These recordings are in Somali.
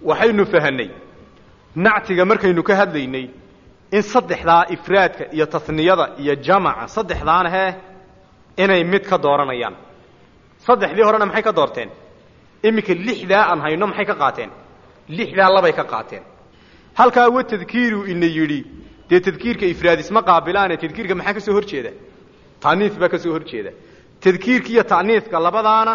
waxaynu fahanay nactiga markaynu ka hadlaynay in saddexdaa ifraadka iyo tasniyada iyo jamaca saddexdaana hee inay mid ka dooranayaan saddexdii horena maxay ka doorteen iminka lixdaa aan hayno maxay ka qaateen lixdaa labay ka qaateen halkaa wa tadkiiru ina yidhi dee tadkiirka ifraad isma qaabilaane tadkiirka maxaa ka soo hor jeeda ta'niis baa ka soo hor jeeda tadkiirka iyo ta'niiska labadaana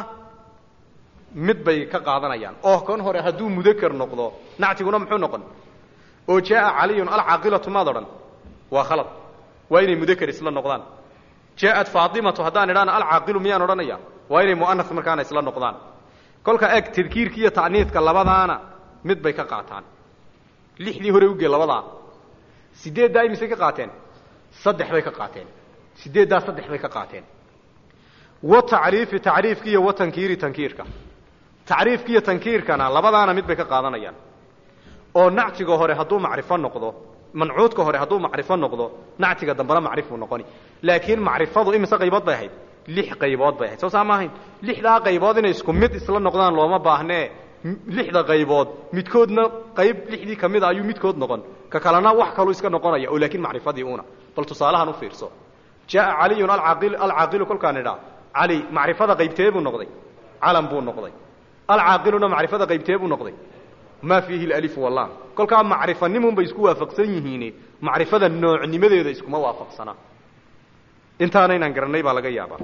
mid bay ka qaadanayaan oo kan hore hadduu mudakar noqdo nactiguna muxuu noqon oo jaaa caliyun alcaaqilatu maad odhan waa khalad waa inay mudakar isla noqdaan jaaءat faatimatu haddaan idhaana alcaaqilu miyaan odhanaya waa inay mu'anas markaana isla noqdaan kolka eg tadkiirka iyo ta'niiska labadaana mid bay ka qaataan lixdii hore ugee labadaa sideeddaa imisay ka qaateen saddex bay ka qaateen sideeddaa saddex bay ka qaateen wa tacriifi tacriifka iyo wa tankiiri tankiirka tacriifka iyo tankiirkana labadaana mid bay ka qaadanayaan oo nactiga hore hadduu macrifo noqdo mancuudka hore hadduu macrifo noqdo nactiga dambena macrifuu noqoni laakiin macrifadu imise qaybood bay ahayd lix qaybood bay ahayd soo saa ma ahayn lixdaa qaybood inay isku mid isla noqdaan looma baahnee lixda qaybood midkoodna qayb lixdii ka mid a ayuu midkood noqon ka kalena wax kaluu iska noqonaya oo laakiin macrifadii una bal tusaalahan u fiirso jaaa caliyun alcaaqil alcaaqilu kolkaan idhaa cali macrifada qaybtee buu noqday calam buu noqday alcaaqiluna macrifada qaybtee buu noqday maa fiihi alif wallam kolkaa macrifanimun bay isku waafaqsan yihiine macrifada noocnimadeeda iskuma waafaqsana intaana inaan garannay baa laga yaabaa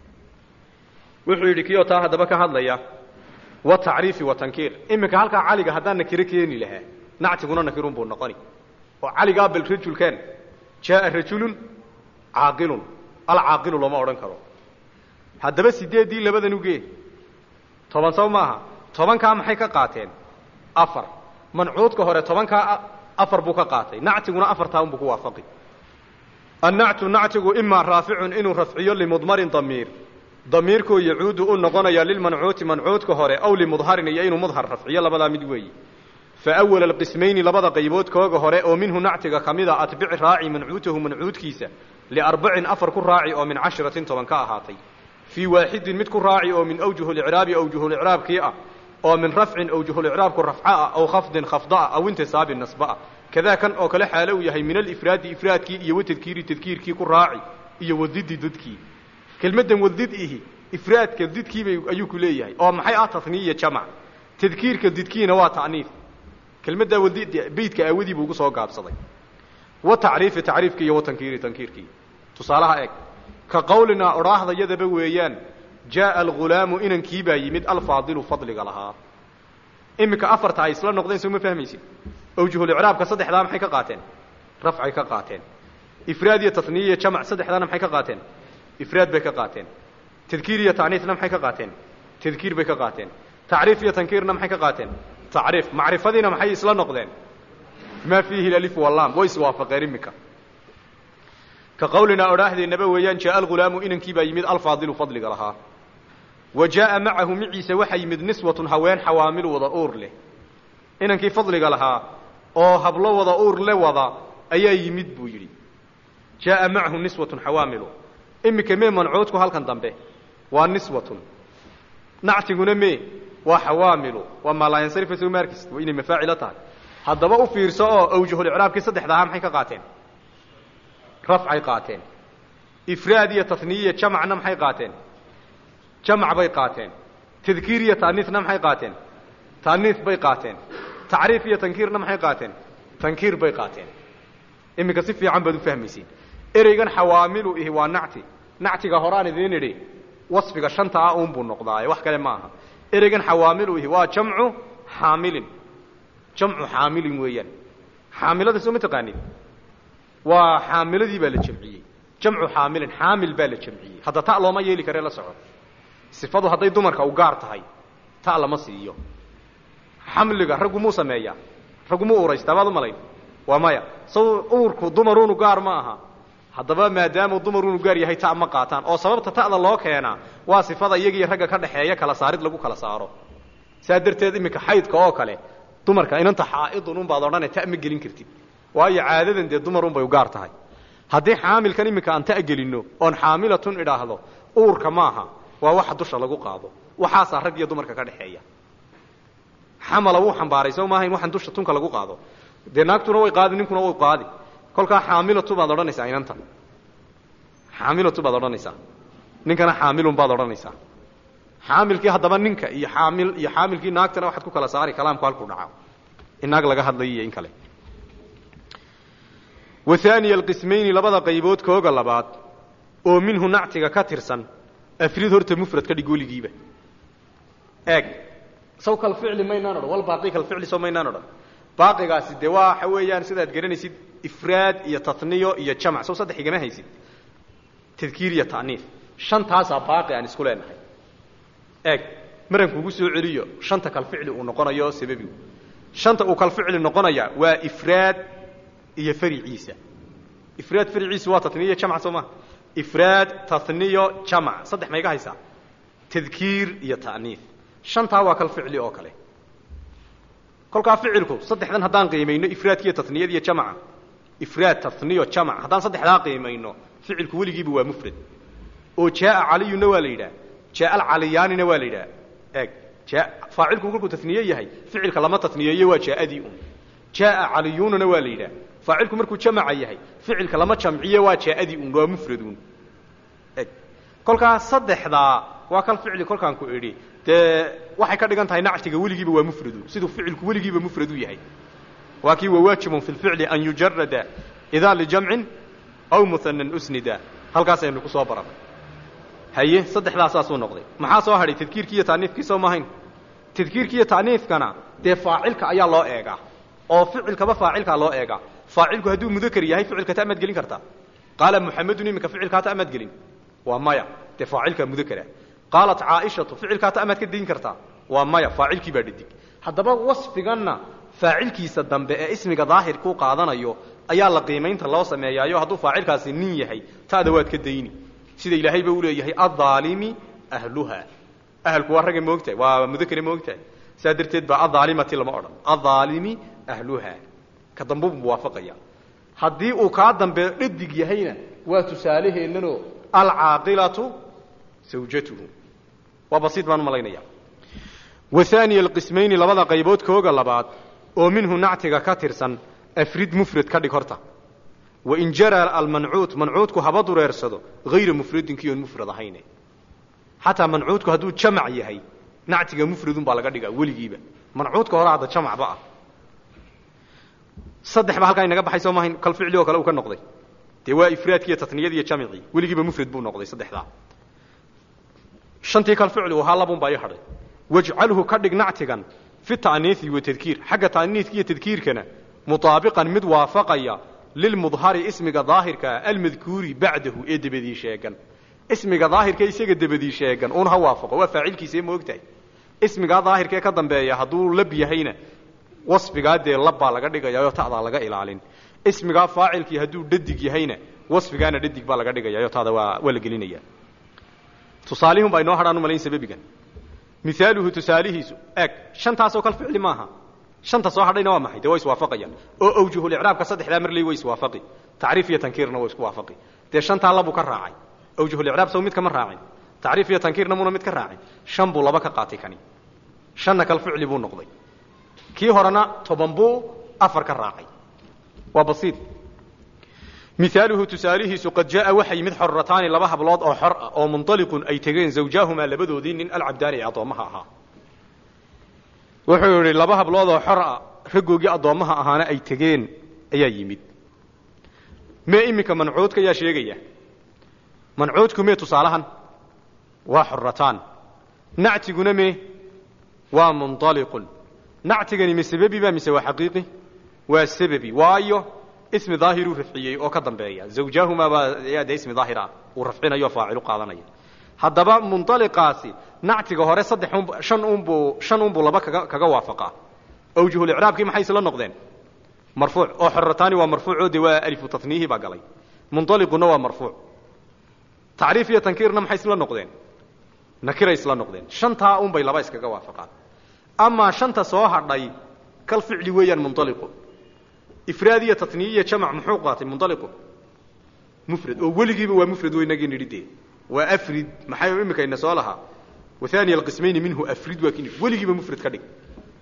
wuxuu yidhi kiyoo taa haddaba ka hadlaya wa tacriifi wa tankiir iminka halkaa caliga haddaan nakiro keeni lahaa nactiguna nakirun buu noqoni oo caligaa bal rajulkan jaaa rajulun caaqilun alcaaqilu looma odhan karo haddaba sideeddii labadan ugee toban saw maaha tobankaa maxay ka qaateen afar mancuudka hore tobankaa afar buu ka qaatay nactiguna afartaa unbuu ku waafaqi annactu nactigu imaa raaficun inuu rafciyo limudmarin damiir damiirkoo yacuudu u noqonaya lilmancuuti mancuudka hore aw limudharin iyo inuu mudhar rafciyo labadaa mid weeyi fa awala alqismayni labada qaybood kooga hore oo minhu nactiga ka mida atbici raaci mancuutahu mancuudkiisa liarbacin afar ku raaci oo min cashiratin toban ka ahaatay fii waaxidin mid ku raaci oo min awjuhulicraabi awjuhulicraabkii ah oo min rafcin awjuhulicraabku rafca ah aw khafdin khafdaah aw intisaabin nasbaah kadaa kan oo kale xaalo uu yahay min alifraadi ifraadkii iyo watadkiiri tadkiirkii ku raaci iyo wadidi dadkii kelmaddan wadid ihi ifraadka didkiibay ayuu ku leeyahay oo maxay ah taniya jamac tadkiirka didkiina waa ta'niif kelmaddaa wadid beydka aawadii buu ugu soo gaabsaday wa tacriifi tacriifkii iyo wa tankiiri tankiirkii tusaalaha eeg ka qawlinaa odhaahdayadaba weeyaan jaaa algulaamu inankii baa yimid alfaadilu fadliga lahaa iminka afarta ay isla noqdeen soo ma fahmaysid awjuhulicraabka saddexdaa maxay ka qaateen rafcay ka qaateen ifraad iyo taniya iyo jamac saddexdaana maxay ka qaateen ifraad bay ka qaateen tadkiir iyo tacniifna maxay ka qaateen tadkiir bay ka qaateen tacriif iyo tankiirna maxay ka qaateen tacriif macrifadiina maxay isla noqdeen maa fiihi alif wallam way iswaafaqeen iminka ka qawlinaa odhaahdeenaba weeyaan jaaa algulaamu inankii baa yimid alfaadilu fadliga lahaa wa jaaa macahu maciise waxaa yimid niswatun haween xawaamil wada uur leh inankii fadliga lahaa oo hablo wada uur le wada ayaa yimid buu yidhi jaaa macahu niswatun xawaamilu iminka mee mancuudku halkan dambe waa niswatun nactiguna mee waa xawaamilu waa maalaayansarifa soo maarkis waa inay mafaacilo tahay haddaba u fiirso oo awjuhulicraabkii saddexda ahaa maxay ka qaateen rafcay qaateen ifraad iyo taniyiya jamacna maxay qaateen jamac bay qaateen tadkiir iyo taaniisna maxay qaateen taaniis bay qaateen tacriif iyo tankiirna maxay qaateen tankiir bay qaateen iminka si fiican baad u fahmaysiin ereygan xawaamilu ihi waa nacti nactiga horaan idiin idhi wasfiga shanta ah uunbuu noqdaaye wax kale ma aha ereygan xawaamilu ihi waa jamcu xaamilin jamcu xaamilin weeyaan xaamilada soo ma taqaanid waa xaamiladii baa la jamciyey jamcu xaamilin xaamil baa la jamciyey hadda ta looma yeeli karee la soco sifadu hadday dumarka u gaar tahay ta lama siiyo xamliga raggu muu sameeyaa raggu muu uraystaa baad u malayn waa maya saw uurku dumaruunu gaar ma aha haddaba maadaamuu dumaruunu gaar yahay ta ma qaataan oo sababta ta'da loo keenaa waa sifada iyagiiyo ragga ka dhexeeya kala saarid lagu kala saaro saa darteed iminka xaydka oo kale dumarka inanta xaa'idun unbaad odhane ta ma gelin kartid waayo caadadan dee dumarun bay u gaar tahay haddii xaamilkan iminka aan ta gelinno oon xaamilatun idhaahdo uurka maaha waa waxa dusha lagu qaado waxaasaa rag iyo dumarka ka dhexeeya xamala wuu xambaaray soo maahayn waxaan dusha tunka lagu qaado dee naagtuna way qaadi ninkuna way qaadi kolkaa xaamilatu baad odhanaysaa inanta xaamilatu baad odhanaysaa ninkana xaamilun baad odhanaysaa xaamilkii haddaba ninka iyo xaamil iyo xaamilkii naagtana waxaad ku kala saari kalaamku halkuu dhaca in naag laga hadlayo iyo in kale wa haaniya alqismayni labada qaybood kooga labaad oo minhu nactiga ka tirsan afrid horta mufrad ka dhig weligiiba eeg saw kal ficli maynaan odhan wal baaqi kal ficli soo maynaan odhan baaqigaasi dee waa waxa weeyaan sidaad garanaysid ifraad iyo tatniyo iyo jamac sow saddex igama haysid tadkiir iyo ta'niif shantaasaa baaqi aan isku leenahay eeg maran kugu soo celiyo shanta kal ficli uu noqonayo sababigu shanta uu kal ficli noqonaya waa ifraad iyo fariciisa ifraad fariciisa waa tatniyo jamac soo ma ifraad tatniyo jamac saddex ma iga haysaa tadkiir iyo ta'niif shantaa waa kal ficli oo kale kolkaa ficilku saddexdan haddaan qiimayno ifraadkiiyo tatniyad iyo jamaca ifraad tatniyo jamac haddaan saddexdaa qiimayno ficilku weligiiba waa mufrad oo jaaa caliyuna waa la yidhaha jaaa alcaliyaanina waa la yidhaha eeg jaa faacilku kolkuu tatniye yahay ficilka lama tatniyeeyo waa jaaadii un jaaa caliyununa waa la yidhaha faacilku markuu jamaca yahay ficilka lama jamciye waa jaaadii un waa mufradun eg kolkaa saddexdaa waa kal ficli kolkaan ku idhi dee waxay ka dhigan tahay nactiga weligiiba waa mufradu siduu ficilku weligiiba mufradu yahay waa kii wawaajibun fi lficli an yujarada idaa lijamcin aw muhanan usnida halkaasaynu ku soo baranay haye saddexdaasaasuu noqday maxaa soo hadhay tadkiirkii iyo taaniifkii soo mahayn tadkiirkii iyo taaniifkana dee faacilka ayaa loo eegaa oo ficilkaba faacilkaa loo eegaa faacilku hadduu mudakar yahay ficilka ta maad gelin kartaa qaala muxamedun iminka ficilkaa ta amaad gelin waa maya dee faacilkaa mudakara qaalat caaishatu ficilkaa ta amaad ka dayin kartaa waa maya faacilkii baa dhadig haddaba wasfiganna faacilkiisa dambe ee ismiga daahirkuu qaadanayo ayaa la qiimaynta loo sameeyaayo hadduu faacilkaasi nin yahay taada waad ka dayni sida ilaahayba u leeyahay aaalimi ahluha ahalku waa ragga moogtahay waa mudakare moogtahay saa darteed baa aaalimati lama odhan aaalimi ahluha ka dambe buu muwaafaqaya haddii uu kaa dambe dhadig yahayna waa tusaalaheennano alcaaqilatu zawjatuhu waa basiid baan u malaynaya wa haaniya alqismayni labada qaybood kooga labaad oo minhu nactiga ka tirsan afrid mufrad ka dhig horta wain jara almancuud mancuudku haba dureersado hayra mufradinki oon mufrad ahayne xataa mancuudku hadduu jamac yahay nactiga mufradun baa laga dhigaa weligiiba mancuudka hore hadda jamacba ah saddex ba halkaa inaga baxay soo maahayn kal ficli oo kale uu ka noqday dee waa ifraadkiiyo tatniyadii iyo jamicii weligiiba mufrad buu noqday saddexdaa shantii kal ficli ahaa labun baa ii hadhay wajcalhu ka dhig nactigan fi ta'niisi wa tadkiir xagga ta'niiska iyo tadkiirkana mutaabiqan mid waafaqaya lilmudhari ismiga daahirkaa almadkuuri bacdahu ee dabadii sheegan ismiga daahirka isaga dabadii sheegan uun ha waafaqo waa faacilkiisa ma ogtahay ismigaa daahirkaee ka dambeeya hadduu lab yahayna wasfigaa dee labbaa laga dhigayaayo ta'daa laga ilaalin ismigaa faacilkii hadduu dhadig yahayna wasfigaana dhadig baa laga dhigayaayo ta'da waa waa la gelinaya tusaalihun baa inoo hadhaan u malayn sababigan mihaaluhu tusaalihiisu eeg shantaasoo kal ficli maaha shanta soo hadhayna waa maxay dee way iswaafaqayaan oo awjuhulicraabka saddexdaa marley way iswaafaqi tacriif iyo tankiirna way isku waafaqi dee shantaa labuu ka raacay awjuhulicraab sow mid kama raacin tacriif iyo tankiirna muuna mid ka raacin shan buu laba ka qaatay kani shanna kal ficli buu noqday kii horena toban buu afar ka raacay waa basiid mihaaluhu tusaalihiisu qad jaaa waxa yimid xorataani laba hablood oo xor ah oo munطaliqun ay tegeen zawjaahumaa labadoodii nin alcabdaani ee addoommaha ahaa wuxuu yidhi laba hablood oo xor ah raggoogii addoommaha ahaana ay tegeen ayaa yimid mee iminka mancuudka ayaa sheegaya mancuudku mee tusaalahan waa xorataan nactiguna mee waa munطaliqun nactigani ma sababi ba mise waa xaqiiqi waa sababi waayo ismi daahiruu rafciyey oo ka dambeeya zawjaahumaa baa yaa dee ismi daahira uu rafcinayo faacilu qaadanaya haddaba munطaliqaasi nactiga hore saddex un shan unbuu shan unbuu laba kaga kaga waafaqaa awjuhulicraabkii maxay isla noqdeen marfuuc oo xorataani waa marfuucoo de waa alifu tatniihi baa galay munطaliquna waa marfuuc tacriif iyo tankiirna maxay isla noqdeen nakiray isla noqdeen shantaa un bay laba iskaga waafaqaan amaa shanta soo hadhay kal ficli weeyaan munطaliqu ifraad iyo tatniye iyo jamac muxuu qaatay munطaliqu mufrad oo weligiiba waa mufrad weynagii nidhi dee waa afrid maxay imika ina soo lahaa wahaaniya alqismayni minhu afrid waa kini weligiiba mufrad ka dhig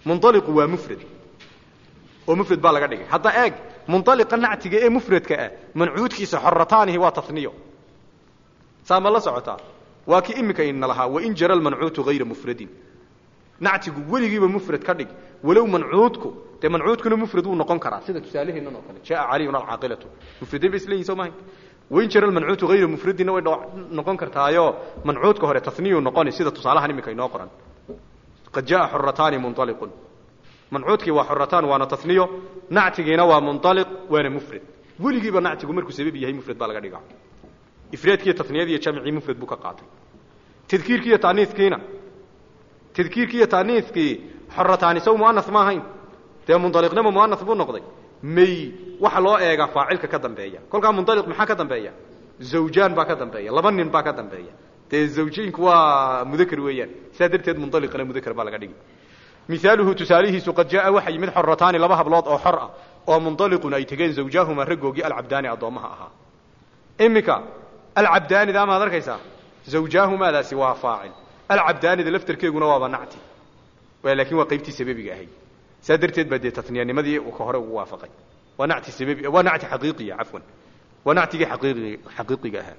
munaliqu waa mufrad oo mufrad baa laga dhigay hadda eeg munaliqa nactiga ee mufradka ah mancuudkiisa xorataanihi waa taniyo saa ma la socotaa waa kii iminka ina lahaa wain jara lmancuutu hayra mufradin nactigu weligiiba mufrad ka dhig walow mancuudku dee mancuudkuna mufrad wuu noqon karaa sida tusaaleheennan oo kale jaa caliyun alcaaqilatu mufradayn bay isleeyihin soo mahay wain jara lmancuutu hayra mufradinna way noqon kartaayo mancuudka hore taniyuu noqoni sida tusaalahan iminka inoo qoran qad jaa xorataani munaliqun mancuudkii waa xorataan waana taniyo nactigiina waa munaliq waana mufrad weligiiba nactigu markuu sabab yahay mufrad baa laga dhigaa ifraadkiiyo taniyadiiyo jamcii mufrad buu ka qaatay tadkiirkiiyo taaniiskiina tadkiirkiiyo taaniiskii xorataani saw muanas ma ahayn dee munaliqnima muanas buu noqday may waxa loo eegaa faacilka ka dambeeya kolkaa munaliq maxaa ka dambeeya zawjaan baa ka dambeeya laba nin baa ka dambeeya dee zawjayinku waa mudakr weeyaan sidaa darteed munaliqana mudakr baa laga dhigi miaaluhu tusaalihiisu qad jaaa waxa yimid xorataani laba hablood oo xor ah oo munaliqun ay tegeen zawjaahuma raggoogii alcabdaani addoommaha ahaa iminka alcabdaanida maad arkaysaa zawjaahumaadaasi waa faacil alcabdaanida laftarkeeguna waaba nacti laakiin waa qaybtii sababiga ahayd saa darteed baa dee taniyanimadii ka hore ugu waafaqay waa nacti sababi waa nacti xaqiiqiya cafwan waa nactigii xaqiiqi xaqiiqiga ahaa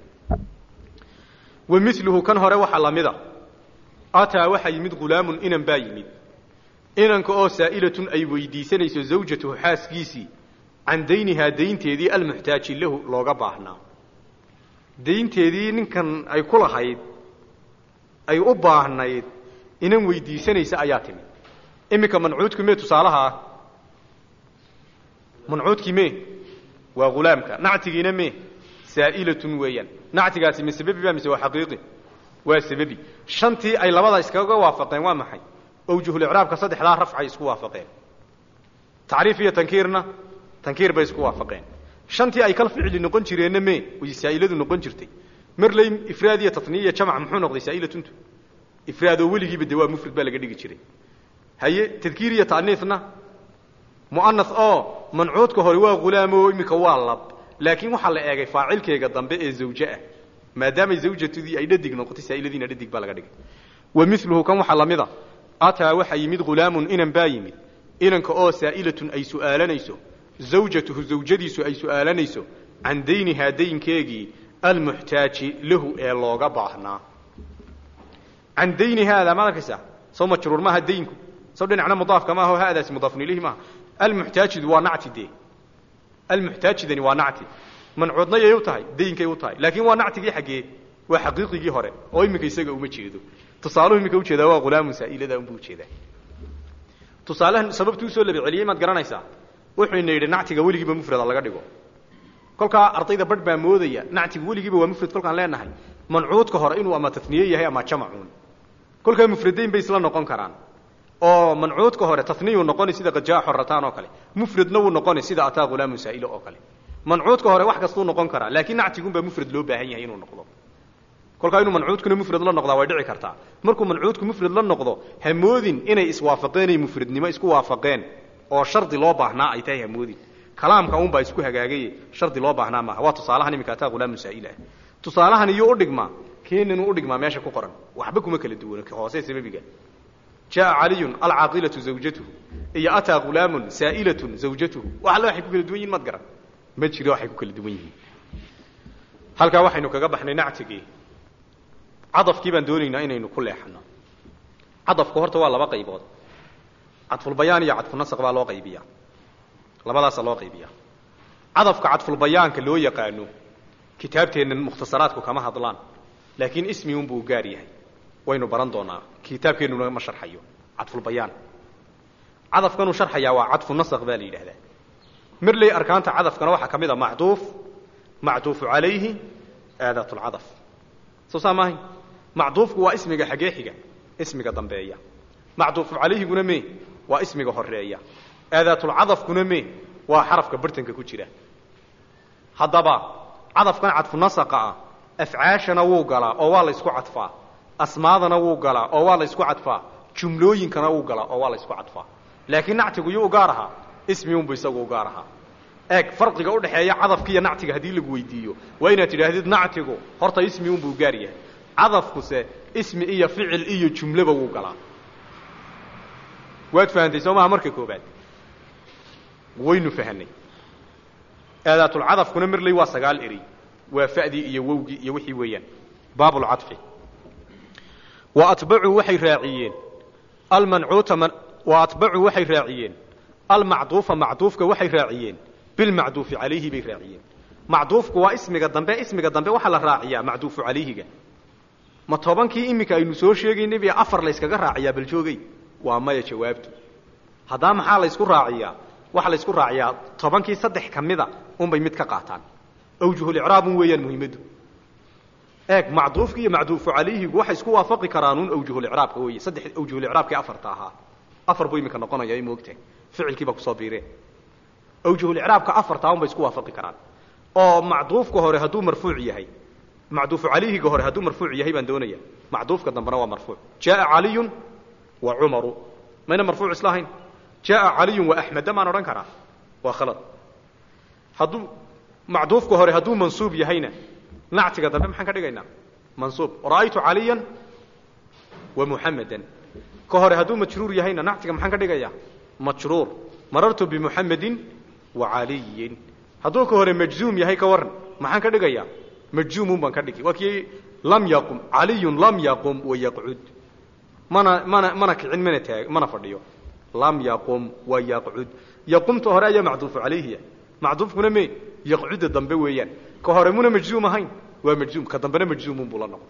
wa miluhu kan hore waxaa lamida ataa waxaa yimid hulaamun inan baa yimid inanka oo saa'ilatun ay weydiisanayso zawjatuhu xaaskiisii can daynihaa daynteedii almuxtaaji lahu looga baahnaa daynteedii ninkan ay ku lahayd ay u baahnayd inan weydiisanaysa ayaa timid iminka mancuudku mee tusaalaha ah mancuudkii mee waa hulaamka nactigiina mee saa'ilatun weeyaan nactigaasi ma sababi ba mise waa xaqiiqi waa sababi shantii ay labada iskaga waafaqeen waa maxay awjuhulicraabka saddexdaa rafcay isku waafaqeen tacriif iyo tankiirna tankiir bay isku waafaqeen shantii ay kal ficli noqon jireenna mee way saa'iladu noqon jirtay marley ifraad iyo tatniya iyo jamc muxuu noqday saa'ilatuntu ifraadoo weligiiba de waa mufrad baa laga dhigi jiray haye tadkiir iyo ta'niisna mu'anas oo mancuudka hore waa ghulaamo iminka waa lab laakiin waxaa la eegay faacilkeega dambe ee zawje ah maadaamay zawjatudii ay dhadig noqotay saa'iladiina dhadig baa laga dhigay wa miluhu kan waxaa lamida ataa waxaa yimid hulaamun inan baa yimid inanka oo saa'ilatun ay su'aalanayso zawjatuhu zawjadiisu ay su'aalanayso can daynihaa daynkeegii almuxtaaji lahu ee looga baahnaa can dayni haada maad arkaysaa soo majruur maaha daynku saw dhinacna mudaafka maaha o haadaasi mudaafun ilayhi maaha almuxtaajidu waa nacti dee almuxtaajidani waa nacti mancuudna yay u tahay daynkay u tahay laakiin waa nactigii xaggee waa xaqiiqigii hore oo iminka isaga uma jeedo tusaaluhu iminka ujeedaa waa hulaamun saa'ilada unbuu ujeedaa tusaalahan sababtu usoo labaceliyey maad garanaysaa wuxuu ina yidhi nactiga weligiiba mufrada laga dhigo kolkaa ardayda barh baa moodaya nactiga weligiiba waa mufrad kolkaan leenahay mancuudka hore inuu ama taniye yahay ama jamacuun kolkaa mufradayn bay isla noqon karaan oo mancuudka hore taniyuu noqoni sida qad jaa xorataan oo kale mufradna wuu noqoni sida ataa hulaamun saa'ilo oo kale mancuudka hore wax kastuu noqon karaa laakiin nactigunbaa mufrad loo baahan yahay inuu noqdo kolkaa inuu mancuudkuna mufrad la noqdaa way dhici kartaa markuu mancuudku mufrad la noqdo hamoodin inay iswaafaqeenay mufradnimo isku waafaqeen oo shardi loo baahnaa ay tahay hamoodin kalaamka unbaa isku hagaagaye shardi loo baahnaa maaha waa tusaalahan iminka ataa hulaamun saa'il ah tusaalahan iyuu udhigmaa keeninuu udhigmaa meesha ku qoran waxba kuma kala duwano hoose sababiga jaa caliyun alcaaqilatu zawjatuhu iyo ataa hulaamun saa'ilatun zawjatuhu wax alle waxay ku kala duwan yihin maad garan ma jiro waxay ku kala duwan yihiin halkaa waxaynu kaga baxnay nactigii cadafkii baan doonaynaa inaynu ku leexano cadafku horta waa laba qaybood cadfulbayaan iyo cadfunasaq baa loo qaybiyaa labadaasa loo qaybiyaa cadafka cadfulbayaanka loo yaqaano kitaabteennan mukhtasaraadku kama hadlaan laakiin ismi unbuu gaar yahay waynu baran doonaa kitaabkeennuna ma sharxayo cadfulbayaan cadafkanuu sharxayaa waa cadfu nasaq baa la yidhahdaa marley arkaanta cadafkana waxaa ka mid a macduuf macduufu calayhi aadaat lcadaf soo saa maahay macduufku waa ismiga xagee xiga ismiga dambeeya macduufu calayhiguna me waa ismiga horeeya aadaatulcadafkuna me waa xarafka bartanka ku jira haddaba cadafkan cadfu nasaqa ah afcaashana wuu galaa oo waa la ysku cadfaa asmaadana wuu galaa oo waa la ysku cadfaa jumlooyinkana wuu galaa oo waa la ysku cadfaa laakiin nactigu yuu u gaar ahaa ismi unbu isagu u gaar ahaa eeg farqiga udhaxeeya cadafka iyo nactiga haddii lagu weydiiyo waa inaad tidhaahdid nactigu horta ismi unbuu gaar yahay cadafkuse ismi iyo ficil iyo jumleba wuu galaa waad fahantay soo maha marka koobaad waynu fahanay aadaatulcadafkuna marley waa sagaal eri waa fa'dii iyo wowgii iyo wixii weeyaan baabulcadfi wa atbacuu waxay raaciyeen almancuuta man wa atbacuu waxay raaciyeen almacduufa macduufka waxay raaciyeen bilmacduufi calayhi bay raaciyeen macduufku waa ismiga dambe ismiga dambe waxaa la raaciyaa macduufu calayhiga ma tobankii iminka aynu soo sheegaynay bay afar layskaga raaciyaa bal joogay waa maya jawaabtu haddaa maxaa laysku raaciyaa waxaa laysku raaciyaa tobankii saddex ka mida unbay mid ka qaataan awjuhulicraabun weeyaan muhiimaddu eeg macduufki iyo macduufu calayhigu waxay isku waafaqi karaanuun awjuhulicraabka weeye saddex awjuhulicraabkii afarta ahaa afar buu iminka noqonaya ma ogtahay ficilkiibaa kusoo biireen awjuhulicraabka afartaa unbay isku waafaqi karaan oo macduufka hore hadduu marfuuc yahay macduufu calayhiga hore hadduu marfuuc yahay baan doonaya macduufka dambena waa marfuuc jaaa caliyun wa cumaru mayna marfuuc isla ahayn jaaa caliyun wa axmeda maan odhan karaa waa khalad hadduu macduufka hore hadduu mansuub yahayna nactiga dambe maxaan ka dhigaynaa mansuub ra'aytu caliyan wa muxamedan ka hore hadduu majruur yahayna nactiga maxaan ka dhigayaa majruur marartu bimuxamedin wa caliyin hadduu ka hore majzuum yahay ka waran maxaan ka dhigayaa majzuumun baan ka dhigi waa kii lam yaqum caliyun lam yaqum wa yaqcud mana mana mana kicin mana taag mana fadhiyo lam yaqum wa yaqcud yaqumta hore ayaa macduufu calayhiya macduufkuna me yaqcuda dambe weeyaan ka hore muna majzuum ahayn waa majzuum ka dambena majzuumun buu la noqon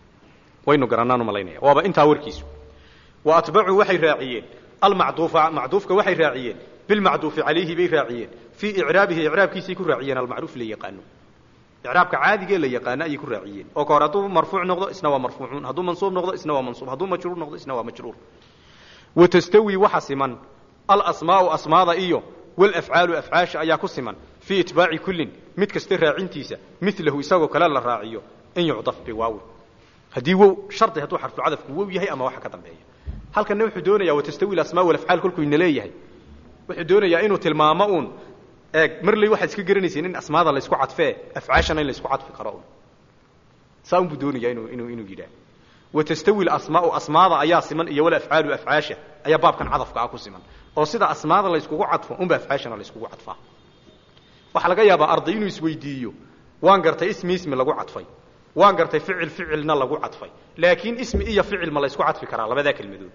waynu garanaan u malaynaya waaba intaa warkiisu wa atbacuu waxay raaciyeen almacduufa macduufka waxay raaciyeen bilmacduufi calayhi bay raaciyeen fii icraabihi icraabkiisay ku raaciyeen almacruuf la yaqaano icraabka caadigee la yaqaano ayay ku raaciyeen oo ka hore hadduu marfuuc noqdo isna waa marfuucuun hadduu mansuub noqdo isna waa mansuub hadduu majruur noqdo isna waa majruur wa tastawi waxa siman alasmaau asmaada iyo walafcaalu afcaasha ayaa ku siman fii itbaaci kullin mid kasta raacintiisa milahu isagoo kale la raaciyo in yucdaf biwaawi haddii wow shardi hadduu xarfulcadafku wow yahay ama waxa ka dambeeya halkanna wuxuu doonayaa watastawi alasmaa walafcaal kolkuu ina leeyahay wuxuu doonayaa inuu tilmaamo uun eeg marley waxaad iska garanayseen in asmaada laysku cadfee afcaashana in laysku cadfi karo un saa unbuu doonayaa inuu inuu inuu yidhaah watastawi alasmaau asmaada ayaa siman iyo walafcaalu afcaasha ayaa baabkan cadafka ah ku siman oo sida asmaada layskugu cadfo unba afcaashana layskugu cadfaa waxaa laga yaabaa arday inuu isweydiiyo waan gartay ismi ismi lagu cadfay waan gartay ficil ficilna lagu cadfay laakiin ismi iyo ficil ma laysku cadfi karaa labadaa kelmadood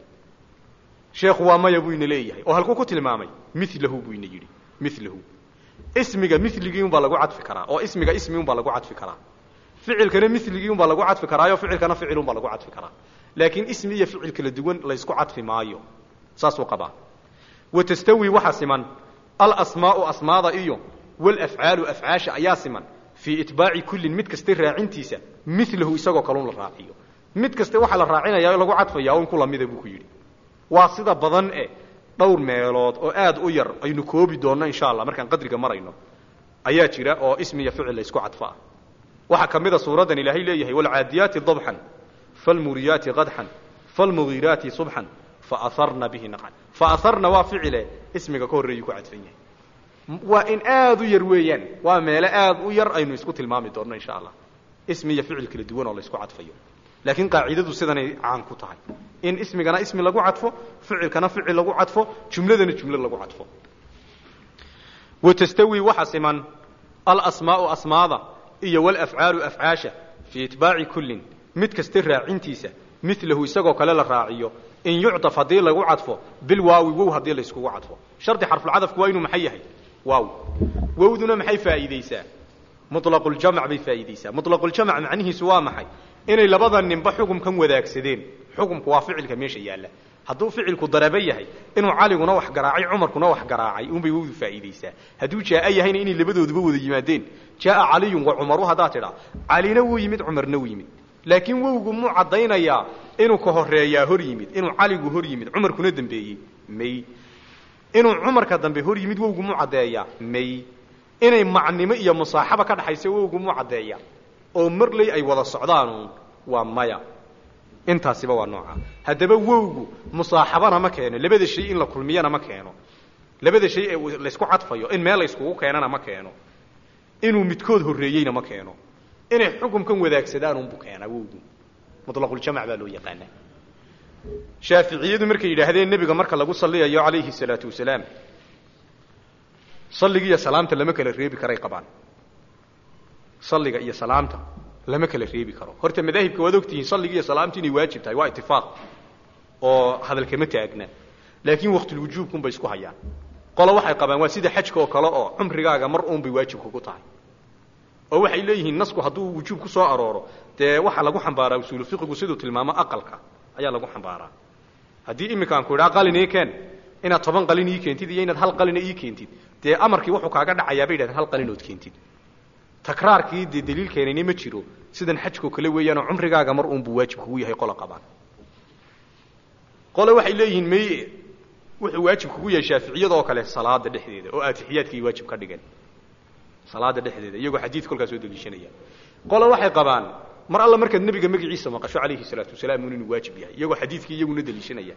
sheekhu waa maya buu ina leeyahay oo halkuu ku tilmaamay milahu buu ina yidhi milahu ismiga miligii unbaa lagu cadfi karaa oo ismiga ismi unbaa lagu cadfi karaa ficilkana miligii unbaa lagu cadfi karaayo ficilkana ficil unbaa lagu cadfi karaa laakiin ismi iyo ficil kala duwan laysku cadfi maayo saasuu qabaa watastawi waxa siman alasmaau asmaada iyo walafcaalu afcaasha ayaa siman fii itbaaci kullin mid kasta raacintiisa milahu isagoo kalun la raaciyo mid kaste waxaa la raacinaya o lagu cadfaya un ku lamida buu ku yidhi waa sida badan e dhowr meelood oo aad u yar aynu koobi doonno insha allah markaan qadriga marayno ayaa jira oo ismi iyo ficil laysku cadfaa waxaa ka mida suuraddan ilaahay leeyahay walcaadiyaati dabxan falmuriyaati qadxan falmugiiraati subxan faaharna bihi naqcan faaharna waa ficile ismiga ka horreeyuu ku cadfan yahay waa in aad u yar weeyaan waa meelo aad u yar aynu isku tilmaami doonno insha allah ismi iyo ficil kala duwan oo laysku cadfayo laakiin qaacidadu sidanay caan ku tahay in ismigana ismi lagu cadfo ficilkana ficil lagu cadfo jumladana jumlo lagu cadfo watastawi waxa siman alasmaau asmaada iyo walafcaalu afcaasha fii itbaaci kullin mid kasta raacintiisa milahu isagoo kale la raaciyo in yucdaf haddii lagu cadfo bilwaawi wow haddii layskugu cadfo shardi xarfulcadafku waa inuu maxay yahay waaw wowduna maxay faa'iideysaa mulaqljamc bay faa'iideysaa mulaqljamc macnihiisu waa maxay inay labada ninba xukumkan wadaagsadeen xukumku waa ficilka meesha yaalla hadduu ficilku darabo yahay inuu caliguna wax garaacay cumarkuna wax garaacay unbay wowdu faa'iideysaa hadduu jaaa yahayna inay labadooduba wada yimaadeen jaaa caliyun wa cumaru haddaad tidhaa calina wuu yimid cumarna wuu yimid laakiin wowgu muu caddaynayaa inuu ka horeeyaa hor yimid inuu caligu hor yimid cumarkuna dambeeyey may inuu cumarka dambe hor yimid wowgu muu caddeeyaa may inay macnimo iyo musaaxaba ka dhaxaysa wowgu muu caddeeyaa oo marley ay wada socdaanuun waa maya intaasiba waa nooca haddaba wowgu musaaxabana ma keeno labada shay in la kulmiyana ma keeno labada shay ee laysku cadfayo in meel layskugu keenana ma keeno inuu midkood horreeyeyna ma keeno inay xukumkan wadaagsadaan unbu keenaa wowgu mulaqljamac baa loo yaqaanaa shaaficiyadu markay yidhaahdeen nebiga marka lagu salliyayo calayhi salaatu wasalaam salliga iyo salaamta lama kala reebi karay qabaan salliga iyo salaamta lama kala reebi karo horta madaahibka waad ogtihiin salliga iyo salaamta inay waajib tahay waa itifaaq oo hadalkama taagna laakiin waqtulwujuubkun bay isku hayaan qolo waxay qabaan waa sida xajka oo kale oo cumrigaaga mar uun bay waajib kugu tahay oo waxay leeyihiin nasku hadduu wujuub ku soo arooro dee waxaa lagu xambaaraa usuulu fiqigu siduu tilmaamo aqalka ayaa lagu xambaaraa haddii iminkaan ku idhaa qalin ii keen inaad toban qalin ii keentid iyo inaad hal qalina ii keentid dee amarkii wuxuu kaaga dhacayaa bay yidhahdeen hal qalinood keentid takraarkii dee daliil keenayna ma jiro sidan xajkao kale weeyaanoo cumrigaaga mar uunbuu waajib kugu yahay qola qabaan qole waxay leeyihiin may wuxuu waajib kugu yahay shaaficiyada oo kale salaada dhexdeeda oo aatixiyaadkii waajib ka dhigeen salaada dhexdeeda iyagoo xadiid kolkaas soo daliishanaya qole waxay qabaan mar alla markaad nebiga magaciisa maqasho calayhi salaatu wasalaam un inuu waajib yahay iyagoo xadiidkii iyaguna daliishanaya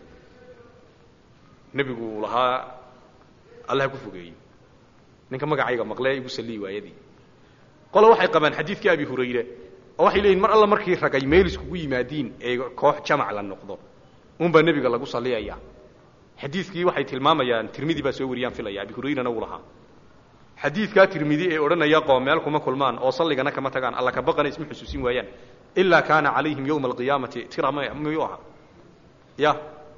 nebigu uu lahaa allah ku fogeeyo ninka magacayga maqlee igu sallii waayadii qole waxay qabaan xadiidkii abi hurayre oo waxay leeyihin mar alla markii ragay meel iskugu yimaadiin ee koox jamac la noqdo unbaa nebiga lagu salliyaya xadiidkii waxay tilmaamayaan tirmidi baa soo wariyaan filaya abi hurayrana uu lahaa xadiidkaa tirmidi ee odhanaya qoom meel kuma kulmaan oo salligana kama tagaan alla ka baqana isma xusuusin waayaan ilaa kaana calayhim yowma alqiyaamati tira m miyuu ahaa ya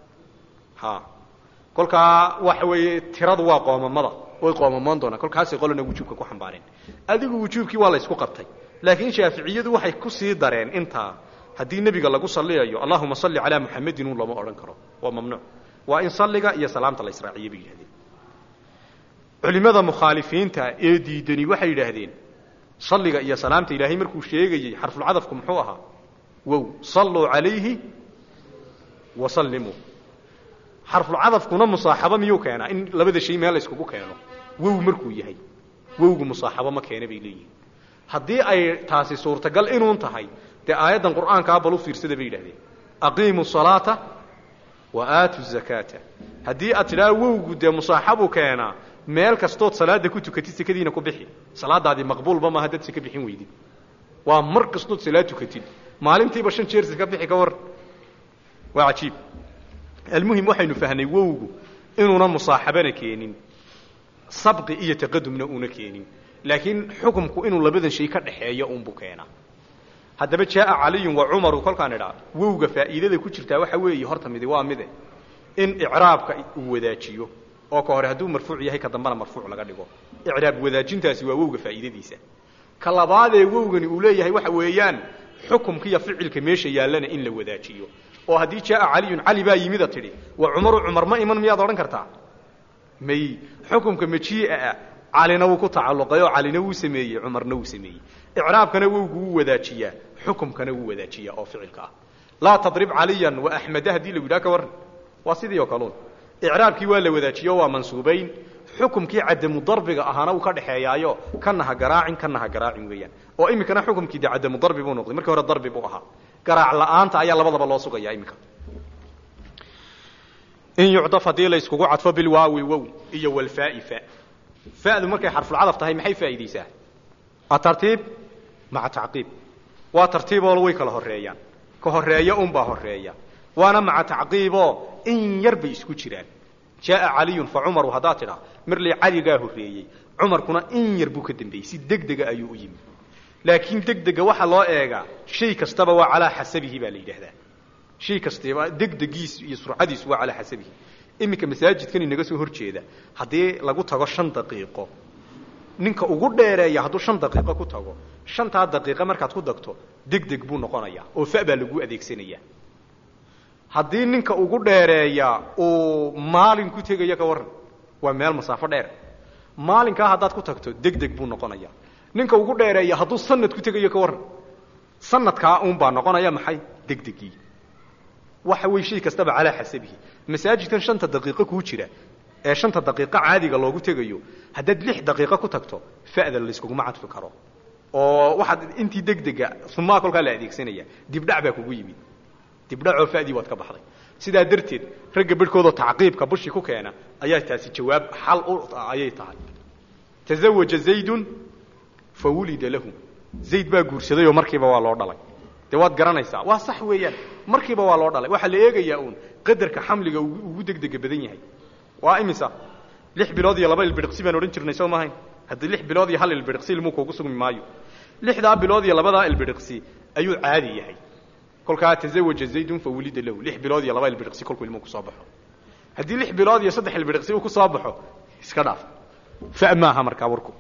ha kolkaa waxa weeye tiradu waa qoomamada way qoomamoon doonaan kolkaasay qolana wujuubka ku xambaareen adigu wujuubkii waa la ysku qabtay laakiin shaaficiyadu waxay ku sii dareen intaa haddii nebiga lagu salliyayo allahuma salli calaa muxamedin un lama odhan karo waa mamnuuc waa in salliga iyo salaamta la israaciye bay yidhahdeen culimada mukhaalifiinta ee diidani waxay yidhaahdeen salliga iyo salaamta ilaahay markuu sheegayey xarfulcadafku muxuu ahaa wow salluu calayhi wa sallimuu xarfulcadafkuna musaaxabo miyuu keenaa in labada shay meel la yskugu keeno wow markuu yahay wowgu musaaxabo ma keena bay leeyihin haddii ay taasi suurtagal inuun tahay dee aayaddan qur'aankaa bal u fiirsada bay yidhahdeen aqiimu salaata wa aatu zakaata haddii aad tidhaha wowgu dee musaaxabuu keenaa meel kastood salaada ku tukatid sekadiina ku bixi salaadaadii maqbuulba maaha dad seka bixin weydid waa mar kastood salaad tukatid maalintiiba shan jeer seka bixi ka war waa cajiib almuhim waxaynu fahnay wowgu inuuna musaaxabana keenin sabqi iyo taqadumna uuna keenin laakiin xukumku inuu labadan shay ka dhaxeeyo unbuu keenaa haddaba jaaa caliyun wa cumaru kolkaan idhaa wowga faa'iidada ku jirtaa waxa weeye horta midi waa mide in icraabka uu wadaajiyo oo ka hore hadduu marfuuc yahay ka dambena marfuuc laga dhigo icraab wadaajintaasi waa wowga faa'iidadiisa ka labaadee wowgani uu leeyahay waxa weeyaan xukumkiiyo ficilka meesha yaallana in la wadaajiyo oo haddii jaaa caliyun cali baa yimida tidhi wa cumaru cumar ma iman miyaad odhan kartaa may xukumka majii'a ah calina wuu ku tacalluqay oo calina wuu sameeyey cumarna wuu sameeyey icraabkana wowgu wuu wadaajiyaa xukumkana wuu wadaajiyaa oo ficilka ah laa tadrib caliyan wa axmeda haddii lagu yidhaha ka warran waa sidii oo kaluun icraabkii waa la wadaajiyo waa mansuubayn xukumkii cadamu darbiga ahaana uu ka dhexeeyaayo kana ha garaacin kana ha garaacin weeyaan oo iminkana xukumkii de cadamu darbi buu noqday markii hore darbi buu ahaa garaac la'aanta ayaa labadaba loo sugaya iminka in yucdaf haddii la yskugu cadfo bilwaawi wow iyo walfaai fa fa'du markay xarfulcadaf tahay maxay faa'iidaysaa atartiib maca tacqiib waa tartiiboo way kala horeeyaan ka horeeya unbaa horeeya waana maca tacqiiboo in yar bay isku jiraan jaaa caliyun fa cumaru haddaad tidhaa marley caligaa horreeyey cumarkuna in yar buu ka dambeeyey si degdega ayuu u yimi laakiin degdega waxaa loo eegaa shay kastaba waa calaa xasabihi baa la yidhaahdaa shay kastaba degdegiis iyo surcadiisu waa calaa xasabihi iminka masaajidkan inaga soo hor jeeda haddii lagu tago shan daqiiqo ninka ugu dheereeya hadduu shan daqiiqo ku tago shantaa daqiiqo markaad ku dagto degdeg buu noqonayaa oo fa baa lagu adeegsanaya haddii ninka ugu dheereeya uu maalin ku tegaya ka warran waa meel masaafo dheer maalinkaa haddaad ku tagto degdeg buu noqonaya ninka ugu dheereeya hadduu sanad ku tegayo ka warran sanadkaa uunbaa noqonaya maxay degdegii waxa wey shay kastaba calaa xasabihi masaajidkan shanta daqiiqo kuu jira ee shanta daqiiqo caadiga loogu tegayo haddaad lix daqiiqo ku tagto fa'da layskuguma cadfi karo oo waxaad intii degdega sumaa kolkaa la adeegsanaya dibdhac baa kugu yimid dibdhacoo fa'dii waad ka baxday sidaa darteed ragga bedhkoodoo tacqiibka bushi ku keena ayaa taasi jawaab xal u ayay tahay tazawaja zaydun fa wulida lahu zayd baa guursaday oo markiiba waa loo dhalay dee waad garanaysaa waa sax weeyaan markiiba waa loo dhalay waxaa la eegayaa uun qadarka xamliga ugu degdega badan yahay waa imisa lix bilood iyo laba ilbidhiqsi baan odhan jirnay soo maahayn haddii lix bilood iyo hal ilbidhiqsi ilmuu kuugu sugmi maayo lixdaa bilood iyo labadaa ilbidhiqsi ayuu caadi yahay kolkaa tazawaja zaydun fa wulida lahu lix bilood iyo laba ilbidhiqsi kolkuu ilmuhu kusoo baxo haddii lix bilood iyo saddex ilbidhiqsi uu kusoo baxo iska dhaaf fa maaha markaa warku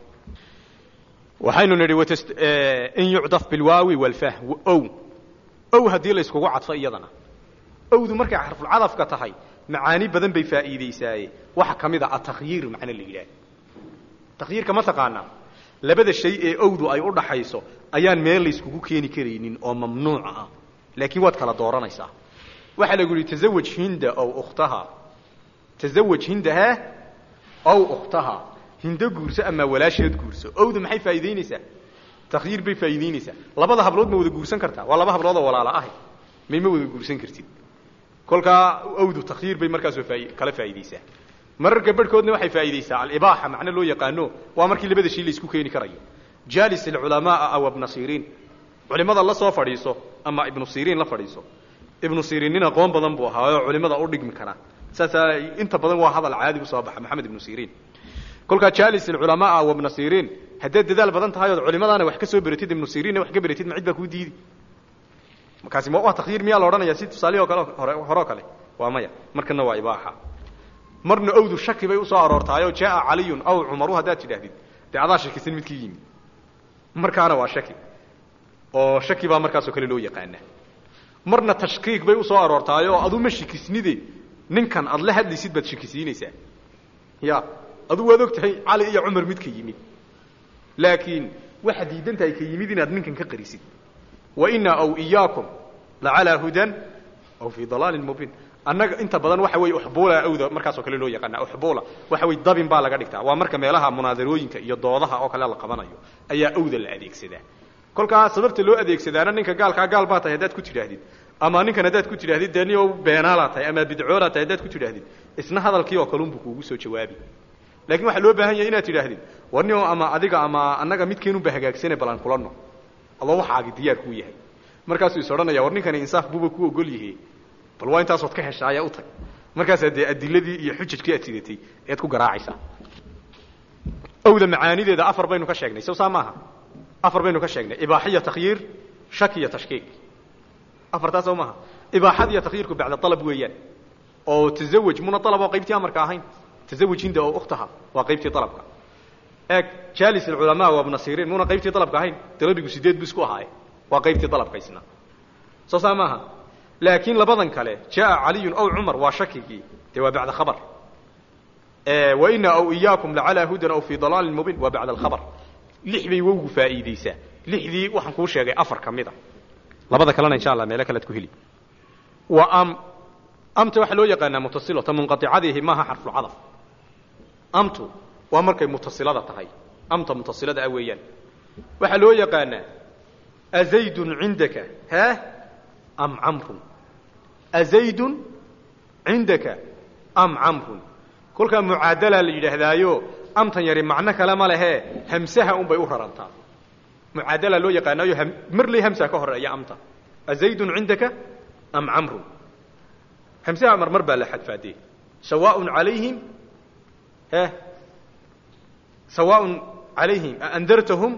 waxaynu nidhi in yucdaf bilwaawi walfah ow ow haddii la iskugu cadfo iyadana owdu markay xarfulcadafka tahay macaani badan bay faa'iidaysaaye waxa ka mid a atakhyiir macno la yidhaah takhyiirka ma taqaanaa labada shay ee owdu ay u dhaxayso ayaan meel layskugu keeni karaynin oo mamnuuca ah laakiin waad kala dooranaysaa waxaa lagu yidhi tazawaj hinda ow ukhtaha tazawaj hindaha ow ukhtaha hindo guurso ama walaasheed guurso owda maxay faa'iidaynaysaa takhyiir bay faa'iidaynaysaa labada hablood ma wada guursan kartaa waa laba hablood oo walaala ahay may ma wada guursan kartid kolkaa owdu takhyiir bay markaasoo faa kala faa'iidaysaa mararka barhkoodna waxay faa'iidaysaa alibaaxa macno loo yaqaano waa markii labada shay la isku keeni karayo jaalis alculamaaa aw ibna siriin culimada la soo fadhiiso ama ibnu siriin la fadhiiso ibnu siriin nin aqoon badan buu ahaa oo culimada u dhigmi karaa saasaa inta badan waa hadal caadi u soo baxa maxamed ibnu siriin kolkaa jaalis alculamaaa wa ibna siriin haddaad dadaal badan tahay ood culimadaana wax ka soo beratid ibnu siriinna wax ka beratid ma cid baa kuu diidi markaasi ma waa takhyiir miyaa la odhanaya si tusaalihii o kale hore horeo kale waa maya markana waa ibaaxa marna owdu shaki bay usoo aroortaayoo jaaa caliyun aw cumaru haddaad tidhaahdid dee adaa shakisan midkii yimi markaana waa shaki oo shaki baa markaasoo kale loo yaqaana marna tashkiik bay usoo aroortaayoo adu ma shikisnide ninkan aad la hadlaysid baad shikisiinaysaa ya adu waad og tahay cali iyo cumar mid ka yimid laakiin waxaad diidan tahay ka yimid inaad ninkan ka qarisid waina aw iyaakum lacalaa hudan aw fii dalaalin mubiin annaga inta badan waxa weeye uxbuula awda markaasoo kale loo yaqaana uxbuula waxa weye dabin baa laga dhigtaa waa marka meelaha munaadarooyinka iyo doodaha oo kale la qabanayo ayaa awda la adeegsadaa kolkaa sababta loo adeegsadaana ninka gaalkaa gaal baa tahay haddaad ku tidhaahdid ama ninkan haddaad ku tidhahdid dee nio beenaalaa tahay ama bidcoolaa tahay haddaad ku tidhahdid isna hadalkii oo kalunbu kuugu soo jawaabi lakiin waxaa loo baahan yahay inaad tidhaahdid war nio ama adiga ama annaga midkeenunba hagaagsane balan kulano adoo waxaagi diyaar kuu yahay markaasuu is odhanaya war ninkani insaaf buuba ku ogol yahe bal waa intaasood ka hesha ayaa u tag markaasaa dee adiladii iyo xujajkii aad sidatay ead ku garaacaysaa owda macaanideeda afar baynu ka sheegnay sow saa maaha afar baynu ka sheegnay ibaaxiya takhyiir shak iyo tashkiik afartaa sow maaha ibaaxada iyo takhyiirku bacda alab weeyaan oo tazawaj muna alab oo qaybtii amarka ahayn tazawaj hinda oo ukhtaha waa qaybtii alabka eeg jaalis alculamaa waa ibna siriin muna qaybtii dalabka ahayn dalabigu sideed bu isku ahaaye waa qaybtii dalabka isna soo saa maaha laakiin labadan kale jaaa caliyun aw cumar waa shakigii dee waa bacda khabar waina aw iyaakum lacalaa hudan aw fii dalaalin mubiin waa bacda alkhabar lix bay wowgu faa'iidaysaa lixdii waxaan kuu sheegay afar ka mid a labada kalena insha allah meelo kalead ku heli wa am amta waxaa loo yaqaanaa mutasilo ta munqaicadiihi maaha xarfulcadaf amtu waa markay mutasilada tahay amta mutasilada ah weeyaan waxaa loo yaqaanaa azaydun cindaka ha am camrun azaydun cindaka am camrun kolkaa mucaadalaa la yidhaahdaayo amtan yari macno kale ma lehe hamsaha un bay u rarantaa mucaadalaa loo yaqaanaayo marley hamsa ka horeeya amta azaydun cindaka am camrun hamsaha marmar baa la xadfaadee sawaaء alayhim he sawaaء alayhim aandartahum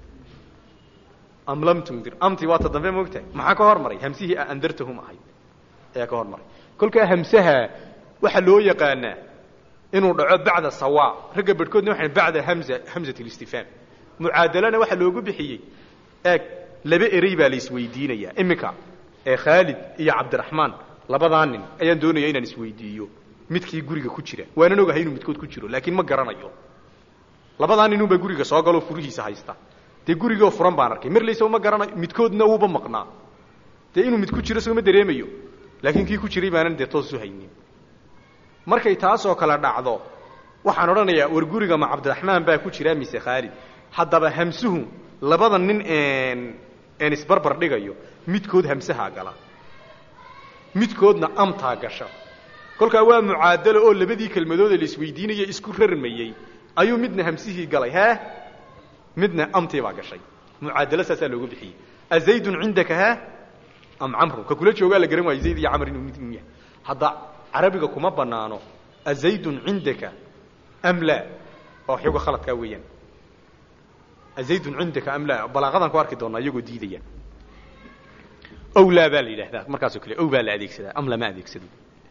am lam tundir amti waa ta dambe moogtahay maxaa ka hormaray hamsihii aandartahum ahayd ayaa ka hormaray kolkaa hamsaha waxaa loo yaqaanaa inuu dhaco bacda sawa ragga barhkoodna waxay bacda hamza hamzat اlistifhaam mucaadalana waxaa loogu bixiyey eeg laba erey baa la isweydiinayaa iminka ee khaalid iyo cabdiraxmaan labadaa nin ayaan doonaya inaan isweydiiyo midkii guriga ku jira waanan ogahay inuu midkood ku jiro laakiin ma garanayo labadaa ninunbaa guriga soo galoo furihiisa haysta dee gurigoo furan baan arkay marlaysa ma garanayo midkoodna uuba maqnaa dee inuu mid ku jiro sooma dareemayo laakiin kii ku jiray baanan dee toosu haynin markay taasoo kale dhacdo waxaan odhanayaa war guriga ma cabdiraxmaan baa ku jira mise khaalid haddaba hamsuhu labada nin een isbarbar dhigayo midkood hamsahaa gala midkoodna amtaa gasha kolkaa waa mucaadalo oo labadii kelmadood ee la isweydiinaya isku rarmayey ayuu midna hamsihii galay hee midna amtii baa gashay mucaadalo saasaa loogu bixiyey azaydun cindaka ha am camrun ka kula joogaa la garan waayo zayd iyo camr inuu mid yahay hadda carabiga kuma banaano azaydun cindaka am laa oo xoga khaladkaa weeyaan azaydun cindaka am laa balaaqadan ku arki doonaa iyagoo diidaya ow laa baa la yidhahdaa markaasoo kale ow baa la adeegsadaa am lama adeegsado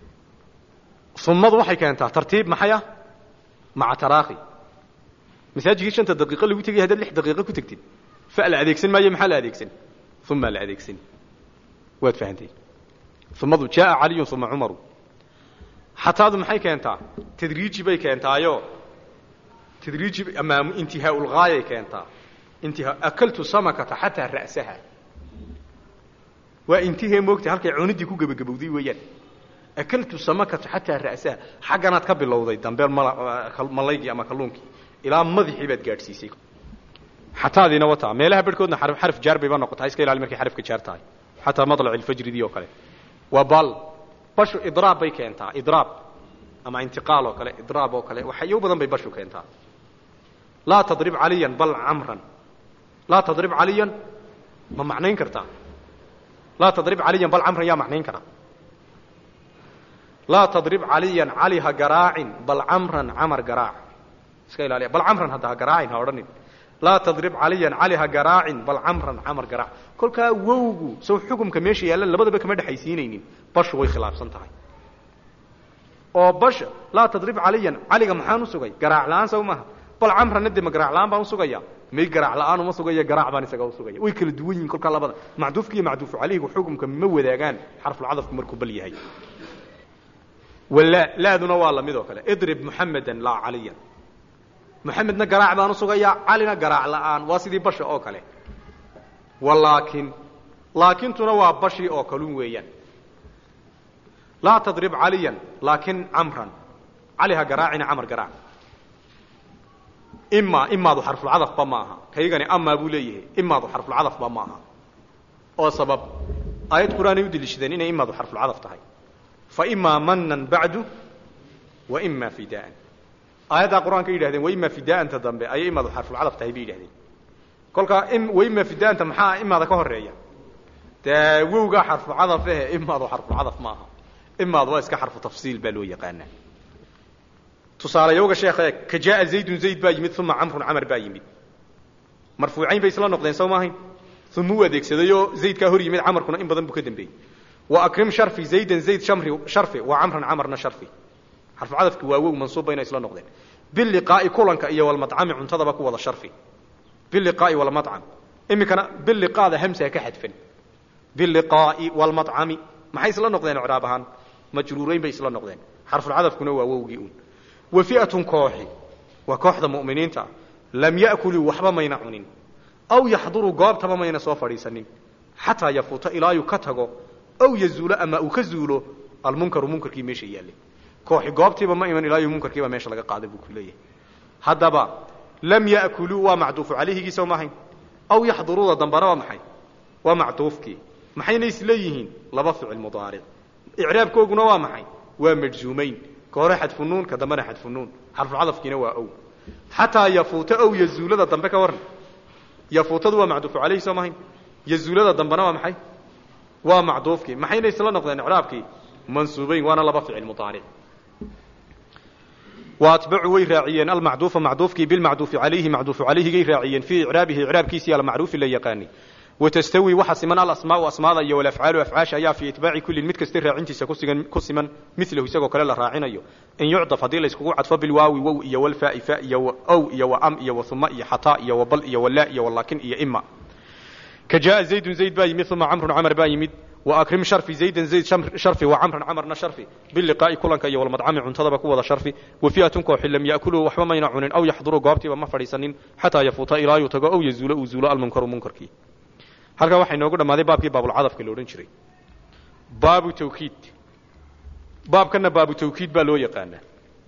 umadu waxay keentaa tartiib maxay ah maca taraakhi masaajigii shanta daqiiqo lagu tegay haddaad lix daqiiqo ku tegtid fa la adeegsan maayo maxaa la adeegsan uma la adeegsan waad fahanteen umadu jaaa caliyun uma cumaru xataadu maxay keentaa tadriiji bay keentaayo tadriiji ama intihaa ulgaayay keentaa intihaa akaltu samakata xataa ra'saha waa intihee moogta halkay cunidii ku gebagabowday weeyaan akaltu samakata xataa ra'saha xagganaad ka bilowday dambe malaygii ama kalluunkii ilaa madaxii baad gaadhsiisay xataadiina wataa meelaha barhkoodna xaraf jaar bayba noqotaa iska ilaali markay xarafka jaar tahay xataa madlac ilfajridii oo kale waa bal bashu idraab bay keentaa idraab ama intiqaal oo kale idraab oo kale waxyo badan bay bashu keentaa laa tadrib caliyan bal camran laa tadrib caliyan ma macnayn kartaa laa tadrib caliyan bal camran yaa macnayn kara laa tadrib caliyan cali ha garaacin bal camran camar garaac iska ilaaliya bal camran hadda ha garaacin ha odhanin laa tadrib caliyan cali ha garaacin bal camran camar garaac kolkaa wowgu sow xukumka meesha yaallan labadaba kama dhexaysiinaynin bashu way khilaafsan tahay oo basha laa tadrib caliyan caliga maxaan usugay garaac la-aan sow maaha bal camranna dee ma garaac la-aan baan usugaya may garaac la-aan uma sugaya garaac baan isaga usugaya way kala duwan yihin kolkaa labada macduufka iyo macduufu caleyhigu xukumka ma wadaagaan xarfulcadafku markuu bal yahay wala laaduna waa lamid oo kale idrib muxamedan laa caliyan muxamedna garaac baan usugayaa calina garaac la-aan waa sidii basha oo kale walaakin laakintuna waa bashii oo kalun weeyaan laa tadrib caliyan laakin camran cali ha garaacina camar garaac imaa imaadu xarfulcadafba ma aha kaygani amaa buu leeyahay imaadu xarfulcadafba ma aha oo sabab aayad qur-aanay u deliishadeen inay imaadu xarfulcadaf tahay fa imaa manan bacdu wa ima fidaan aayaddaa qur-aanka yidhahdeen waima fidaanta dambe ayay imaadu xarfulcadaf tahay bay yidhahdeen kolkaa waima fidaanta maxaa imaada ka horeeya dee wowgaa xarfulcadaf ehe imaadu xarfulcadaf ma aha imaadu waa iska xarfu tafsiil baa loo yaqaanaa tusaalayowga sheekh eeg ka jaaa zaydun zayd baa yimid uma camrun camar baa yimid marfuucayn bay isla noqdeen sow maahayn uma u adeegsadayoo zaydkaa hor yimid camarkuna in badan buu ka dambeeyey wa akrim sharfi zaydan zayd shamri sharfi wa camran camarna sharfi xarfucadafki waa wow mansuubba inay isla noqdeen biliqaa'i kulanka iyo walmadcami cuntadaba ku wada sharfi biliqaa'i walmadcam iminkana biliqaada hamsaa ka xadfan biliqaa'i walmadcami maxay isla noqdeen icraab ahaan majruurayn bay isla noqdeen xarfulcadafkuna waa wowgii uun wa fi'atun kooxi waa kooxda mu'miniinta lam ya'kuluu waxba mayna cunin aw yaxduruu goobtaba mayna soo fadhiisanin xataa yafuuta ilaayuu ka tago aw yazuulo ama uu ka zuulo almunkaru munkarkii meesha yaallay kooxi goobtiiba ma iman ilaayu munkarkiiba meesha laga qaaday buu ku leeyahay haddaba lam ya'kuluu waa macduufu calayhigii sow maahayn aw yaxduruuda dambana waa maxay waa macduufkii maxayna isleeyihiin laba ficil mudaaric icraabkooguna waa maxay waa majzuumayn ka hore xadfunuun ka dambena xadfunuun xarfucadafkiina waa ow xataa yafuuta ow yazuulada dambe ka waran yafuutadu waa macduufu calayhi soo maahayn yazuulada dambena waa maxay waa macduufkii maxayna isla noqdeen icraabkii mansuubayn waana laba ficil mudaaric waatbacuu way raaciyeen almacduufa macduufkii bilmacduufi calayhi macduufu calayhigay raaciyeen fii icraabihi icraabkiisii almacruufi la yaqaanay watastawi waxa siman alasmaau asmaada iyo walafcaalu afcaasha ayaa fii itbaaci kullin mid kasta raacintiisa kusigan ku siman milahu isagoo kale la raacinayo in yucdaf haddii layskugu cadfo bilwaawi wow iyo walfaai fa iyo ow iyo wa am iyo wa uma iyo xataa iyo wabal iyo walaa iyo walaakin iyo ima ka jaaa zaydun zayd baa yimid uma camrun camar baa yimid وأكرم شرفي زيدا زيد شرفي وعمرا عمرنا شرفي باللقاء كلنك iyo والمدعم cuntada ku wada sharfi وفئة koox lam يأكلوا waxba mayna cunin aw yaxduruu goobtiiba ma fadhiisanin xataa yafuuta ilaa yuu tago aw yazuulo uu zuulo almunkaru munkarkii halkaa waxay noogu dhammaaday baabkii baabulcadafka la odhan jiray baabu tawkiid baabkana baabu tawkiid baa loo yaqaanaa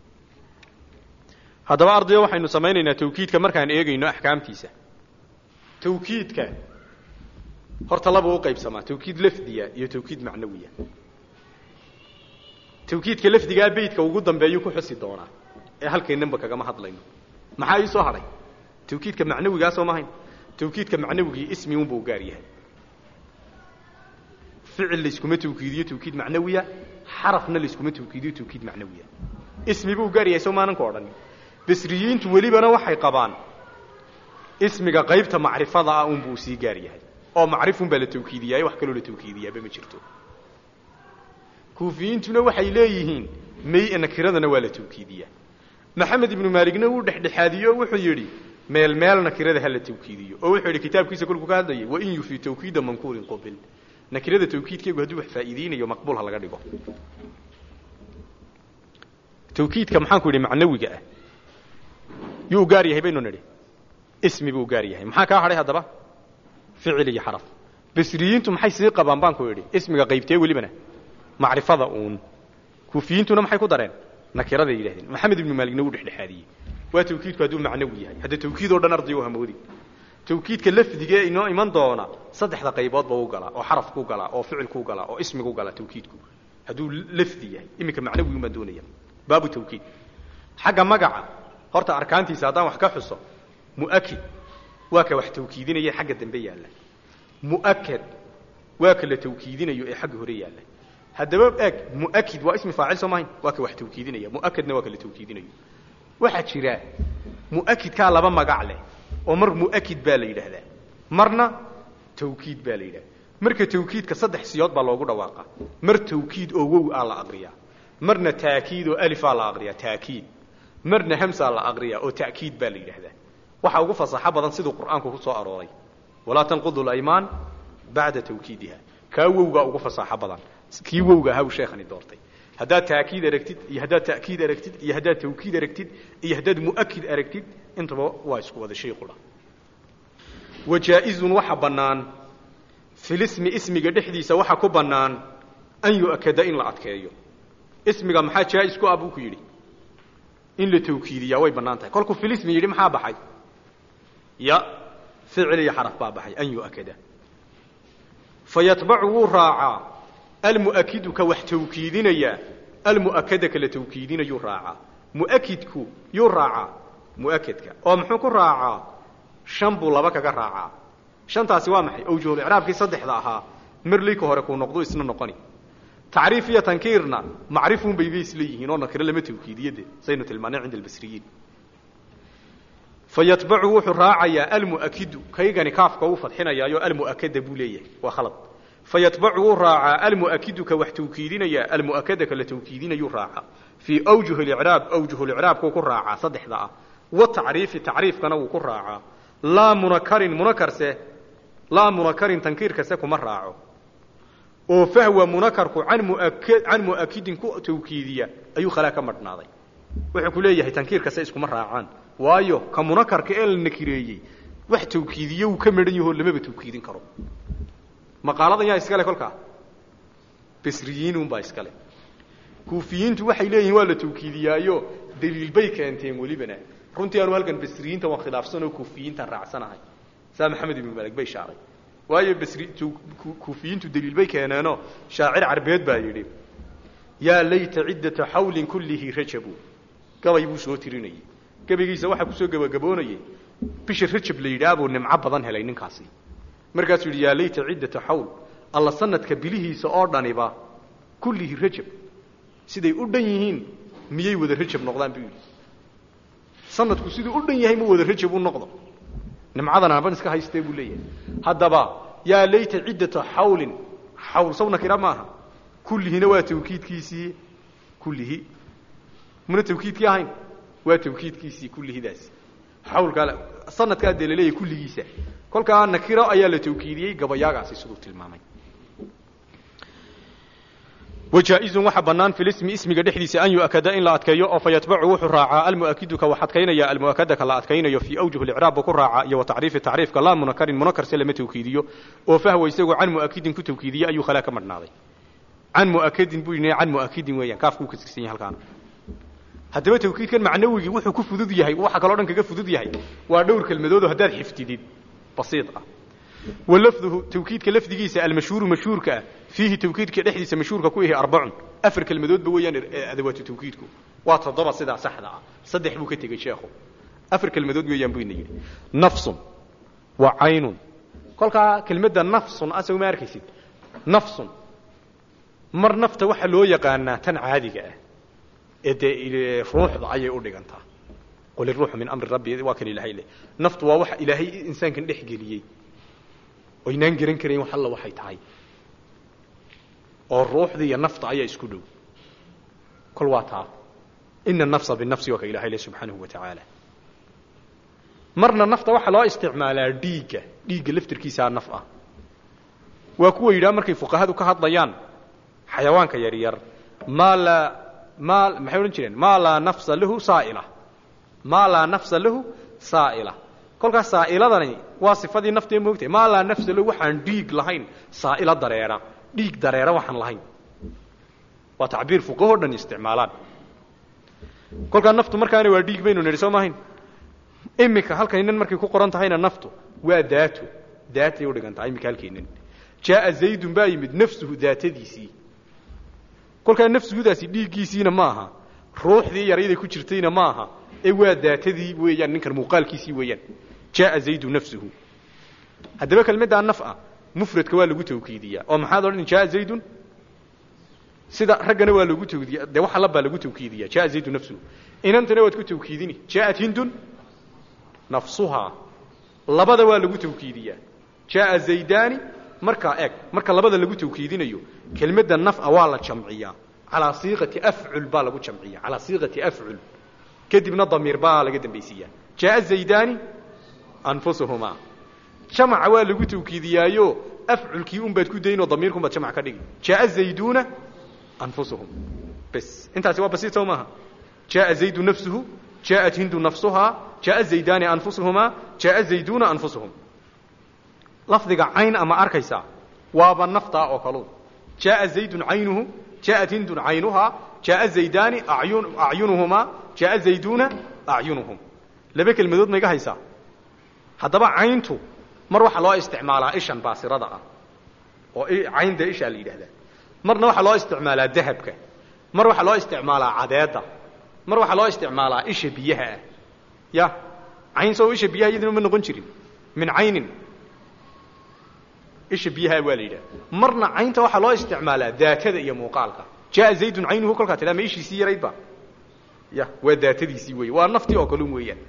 haddaba ardayo waxaynu samaynaynaa tawkiidka markaan eegayno axkaamtiisa tawkiidka horta laba u qaybsamaa tawkiid lafdiya iyo tawkiid macnawiya tawkiidka lafdigaa beydka ugu dambeeyuu ku xusi doonaa ee halkaynanba kagama hadlayno maxaa ii soo hadhay tawkiidka macnawigaasoo mahayn tawkiidka macnawigii ismi unbuu gaar yahay ficil layskuma tawkiidiyo tawkiid macnawiya xarafna layskuma tawkiidiyo tawkiid macnawiya ismi buu gaar yahay soo maalinka odhan basriyiintu welibana waxay qabaan ismiga qaybta macrifada ah unbuu sii gaar yahay oo macrifun baa la tawkiidiyaay wax kaloo la tawkiidiyaaba ma jirto kuufiyiintuna waxay leeyihiin may nakiradana waa la tawkiidiyaa maxamed ibnu maaligna wuu dhexdhexaadiyo wuxuu yidhi meel meel nakirada ha la tawkiidiyo oo wuxuu yidhi kitaabkiisa kolkuu ka hadlayay wain yufi tawkiida mankuurin qubil nakirada tawkiidkeegu hadduu wax faa'iideynayo maqbuul ha laga dhigo tawkiidka maxaan ku yidhi macnawiga ah yuu gaar yahay baynu nidhi ismi buu gaar yahay maxaa kaa hadhay haddaba ficil iyo xaraf basriyiintu maxay sii qabaan baan ku idhi ismiga qaybtee welibana macrifada uun kuufiyiintuna maxay ku dareen nakiraday yidhahdeen maxamed ibnu maaligna wuu dhexdhexaadiyey waa tawkiidku hadduu macnawi yahay hadda tawkiid oo dhan arday u hamoodi tawkiidka lafdigee inoo iman doona saddexda qayboodba u galaa oo xarafku galaa oo ficilku galaa oo ismigu galaa tawkiidku hadduu lafdi yahay iminka macnawigun baan doonaya baabu tawkiid xagga magaca horta arkaantiisa haddaan wax ka xuso mu'akid waa ka wax tawkiidinaya xagga dambe yaalla mu'akad waa ka la tawkiidinayo ee xagga hore yaalla haddaba eeg mu'akid waa ismi faacil soo mahayn waa ka wax tawkiidinaya mu'akadna waa ka la tawkiidinayo waxaa jira mu'akidkaa laba magac leh oo mar mu'akid baa la yidhaahdaa marna tawkiid baa la yidhahda marka tawkiidka saddex siyood baa loogu dhawaaqa mar tawkiid oo wow aa la aqriyaa marna taakiid oo alifaa la aqriyaa taakiid marna hamsaa la aqriyaa oo ta'kiid baa la yidhaahdaa waxaa ugu fasaxo badan siduu qur'aanku ku soo arooray walaa tanqudu laymaan bacda tawkiidiha kaa wowgaa ugu fasaaxo badan kii wowga ahaa uu sheekhani doortay haddaad taakiid aragtid iyo haddaad ta'kiid aragtid iyo haddaad tawkiid aragtid iyo haddaad mu'akid aragtid intaba waa isku wada shay qudha wajaa'izun waxa bannaan filismi ismiga dhexdiisa waxa ku bannaan an yu'akada in la adkeeyo ismiga maxaa jaa'is ku ah buu ku yidhi in la tawkiidiyaa way bannaan tahay kolkuu filismi yidhi maxaa baxay ya ficil iyo xaraf baa baxay an yu'akada fayatbacu wuu raacaa almu'akidu ka wax tawkiidinaya almu'akada ka la tawkiidinayuu raacaa mu'akidku yuu raacaa mu'akadka oo muxuu ku raacaa shan buu laba kaga raacaa shantaasi waa maxay awjuhul icraabkii saddexda ahaa marleyka hore kuu noqdu isna noqoni tacriif iyo tankiirna macrifun bay bay isla yihiin oo nakiro lama tawkiidiyade saynu tilmaanay cinda albasriyiin fayatbacu wuxuu raacayaa almu'akidu kaygani kaafka uu fadxinayaayo almu'akada buu leeyahay waa khalad fayatbacu wuu raacaa almu'akidu ka wax tawkiidinaya almu'akada ka la tawkiidinayuu raacaa fii awjuh licraab awjuh licraabkuu ku raacaa saddexda ah watacriifi tacriifkana wuu ku raacaa laa munakarin munakarse laa munakarin tankiirkase kuma raaco oo fahwa munakarku can muak can mu'akidin ku tawkiidiya ayuu khalaa ka madhnaaday wuxuu ku leeyahay tankiirkase iskuma raacaan waayo ka munakarka ee la nakireeyey wax tawkiidiye wuu ka midhan yahoo lamaba tawkiidin karo maqaaladan yaa iskale kolkaa basriyiinunbaa iskale kuufiyiintu waxay leeyihiin waa la tawkiidiyaayo daliil bay keenteen welibana runtii aanu halkan basriyiinta waan khilaafsan oo kuufiyiintan raacsanahay saa maxamed ibnu malig bay shaaray waayo basri kuufiyiintu daliil bay keeneenoo shaacir carbeed baa yidhi yaa layta ciddata xawlin kullihi rajabu gabay buu soo tirinayey gabaygiisa waxaa kusoo gabagaboonayey bisha rajab la yidhaah buu nimco badan helay ninkaasi markaasuu yidhi yaa layta ciddata xawl alla sanadka bilihiisa oo dhaniba kullihi rajab siday u dhan yihiin miyay wada rajab noqdaan buu yidhi sanadku siduu u dhan yahay ma wada rajab u noqdo nimcadan aban iska haystee buu leeyahay haddaba yaa layta ciddata xawlin xawl saw nakira maaha kullihina waa tawkiidkiisii kullihi muna tawkiidkii ahayn waa tawkiidkiisii kullihidaasi xawlkaa sanadkaa dee laleeyahay kulligiisa kolkaa nakiro ayaa la tawkiidiyey gabayaagaasi siduu tilmaamay wajaa-izun waxa bannaan filismi ismiga dhexdiisa an yu'akada in la adkeeyo oo fa yatbacu wuxuu raacaa almu'akidu ka wax adkaynaya almu'akada ka la adkaynayo fii awjuh licraab buu ku raacaa iyo wa tacriifi tacriifka laa munakarin munakarse lama tawkiidiyo oo fahwa isagoo can mu'akidin ku tawkiidiye ayuu khalaa ka madhnaaday can mu'akadin buu yidhi can mu'akidin weeyaan kaafkuu kasirsan yahay halkaana haddaba tawkiidkan macnawigii wuxuu ku fudud yahay waxa kaloo dhan kaga fudud yahay waa dhowr kelmadood oo haddaad xiftidid basiid ah walafduhu tawkiidka lafdigiisa almashhuuru mashhuurka ah fiihi tawkiidka dhexdiisa mashhuurka ku yahay arbacun afar kelmadoodba weeyaan adawaatu tawkiidku waa toddoba sidaa saxda ah saddex buu ka tegey sheekhu afar kelmadood weeyaan buu ina yidhi nafsun wa caynun kolkaa kelmadda nafsun asagu ma arkaysid nafsun mar nafta waxaa loo yaqaanaa tan caadiga ah ee dee ruuxda ayay u dhigantaa qul iruuxu min amri rabbi waa kan ilahay leh naftu waa waxa ilaahay insaankan dhex geliyey oynaan garan karayn wax alla waxay tahay oo ruuxda iyo nafta ayaa isku dhow kol waa taa ina nafsa binafsi waa ka ilahay leh subxaanahu wa tacaala marna nafta waxaa loo isticmaalaa dhiigga dhiigga laftirkiisaa naf ah waa kuwa yidhaha markay fuqahadu ka hadlayaan xayawaanka yaryar maa laa maa maxay odhan jireen maa laa nafsa lahu saa'ila maa laa nafsa lahu saa'ila kolkaas saa'iladani waa sifadii naftee moogtahay maa laa nafsa lahu waxaan dhiig lahayn saa'ila dareera dhiig dareera waxaan lahayn waa tacbiir fuqahoo dhan isticmaalaan kolkaa naftu markaana waa dhiig baynu nidhi soo maahayn iminka halkaynan markay ku qoran tahayna naftu waa daato daatay u dhigan tahay iminka halkaynan jaaa zaydun baa yimid nafsuhu daatadiisii kolkaa nafsuhudaasi dhiiggiisiina ma aha ruuxdii yarayday ku jirtayna ma aha ee waa daatadii weeyaan ninkan muuqaalkiisii weeyaan jaaa zaydu nafsuhu haddaba kelmaddaa naf ah mufradka waa lagu tawkiidiyaa oo maxaad odhan jaaa zaydun sida raggana waa lagu tawkiidiya dee waxa labaa lagu tawkiidiya jaaa zaydu nafsuhu inantana waad ku tawkiidini jaa'at hindun nafsuhaa labada waa lagu tawkiidiyaa jaaa zaydani markaa eeg marka labada lagu tawkiidinayo kelmadda naf'a waa la jamciyaa calaa siiqati afcul baa lagu jamciya calaa siiqati afcul kadibna damiir baa laga dambaysiiyaa jaaa zaydani anfusuhumaa jamaca waa lagu tawkiidiyaayo afculkii un baad ku daynoo damiirkun baad jamac ka dhigi jaaa zayduuna anfusuhum bes intaasi waa basiid soo maaha jaaa zaydu nafsuhu jaءat hindu nafsuhaa jaءa zaydani anfusuhumaa jaءa zayduuna anfusuhum lafdiga cayn ama arkaysaa waaba naftaa oo kaluun jaءa zaydun caynuhu jaءat hindun caynuhaa jaءa zaydani acyunuhumaa jaءa zayduuna acyunuhum laba kelmadood ma iga haysaa haddaba cayntu mar waxaa loo isticmaalaa ishan baasirada ah oo cayn dee ishaa la yidhahdaa marna waxaa loo isticmaalaa dahabka mar waxaa loo isticmaalaa cadeedda mar waxaa loo isticmaalaa isha biyaha ah ya cayn soo isha biyaha iyaduna ma noqon jirin min caynin isha biyaha waa la yidhaha marna caynta waxaa loo isticmaalaa daatada iyo muuqaalka jaaa zaydun caynuhu kolkaa tidhaa ma ishiisii yarayd ba ya waa daatadiisii wey waa naftii oo kalun weeyaan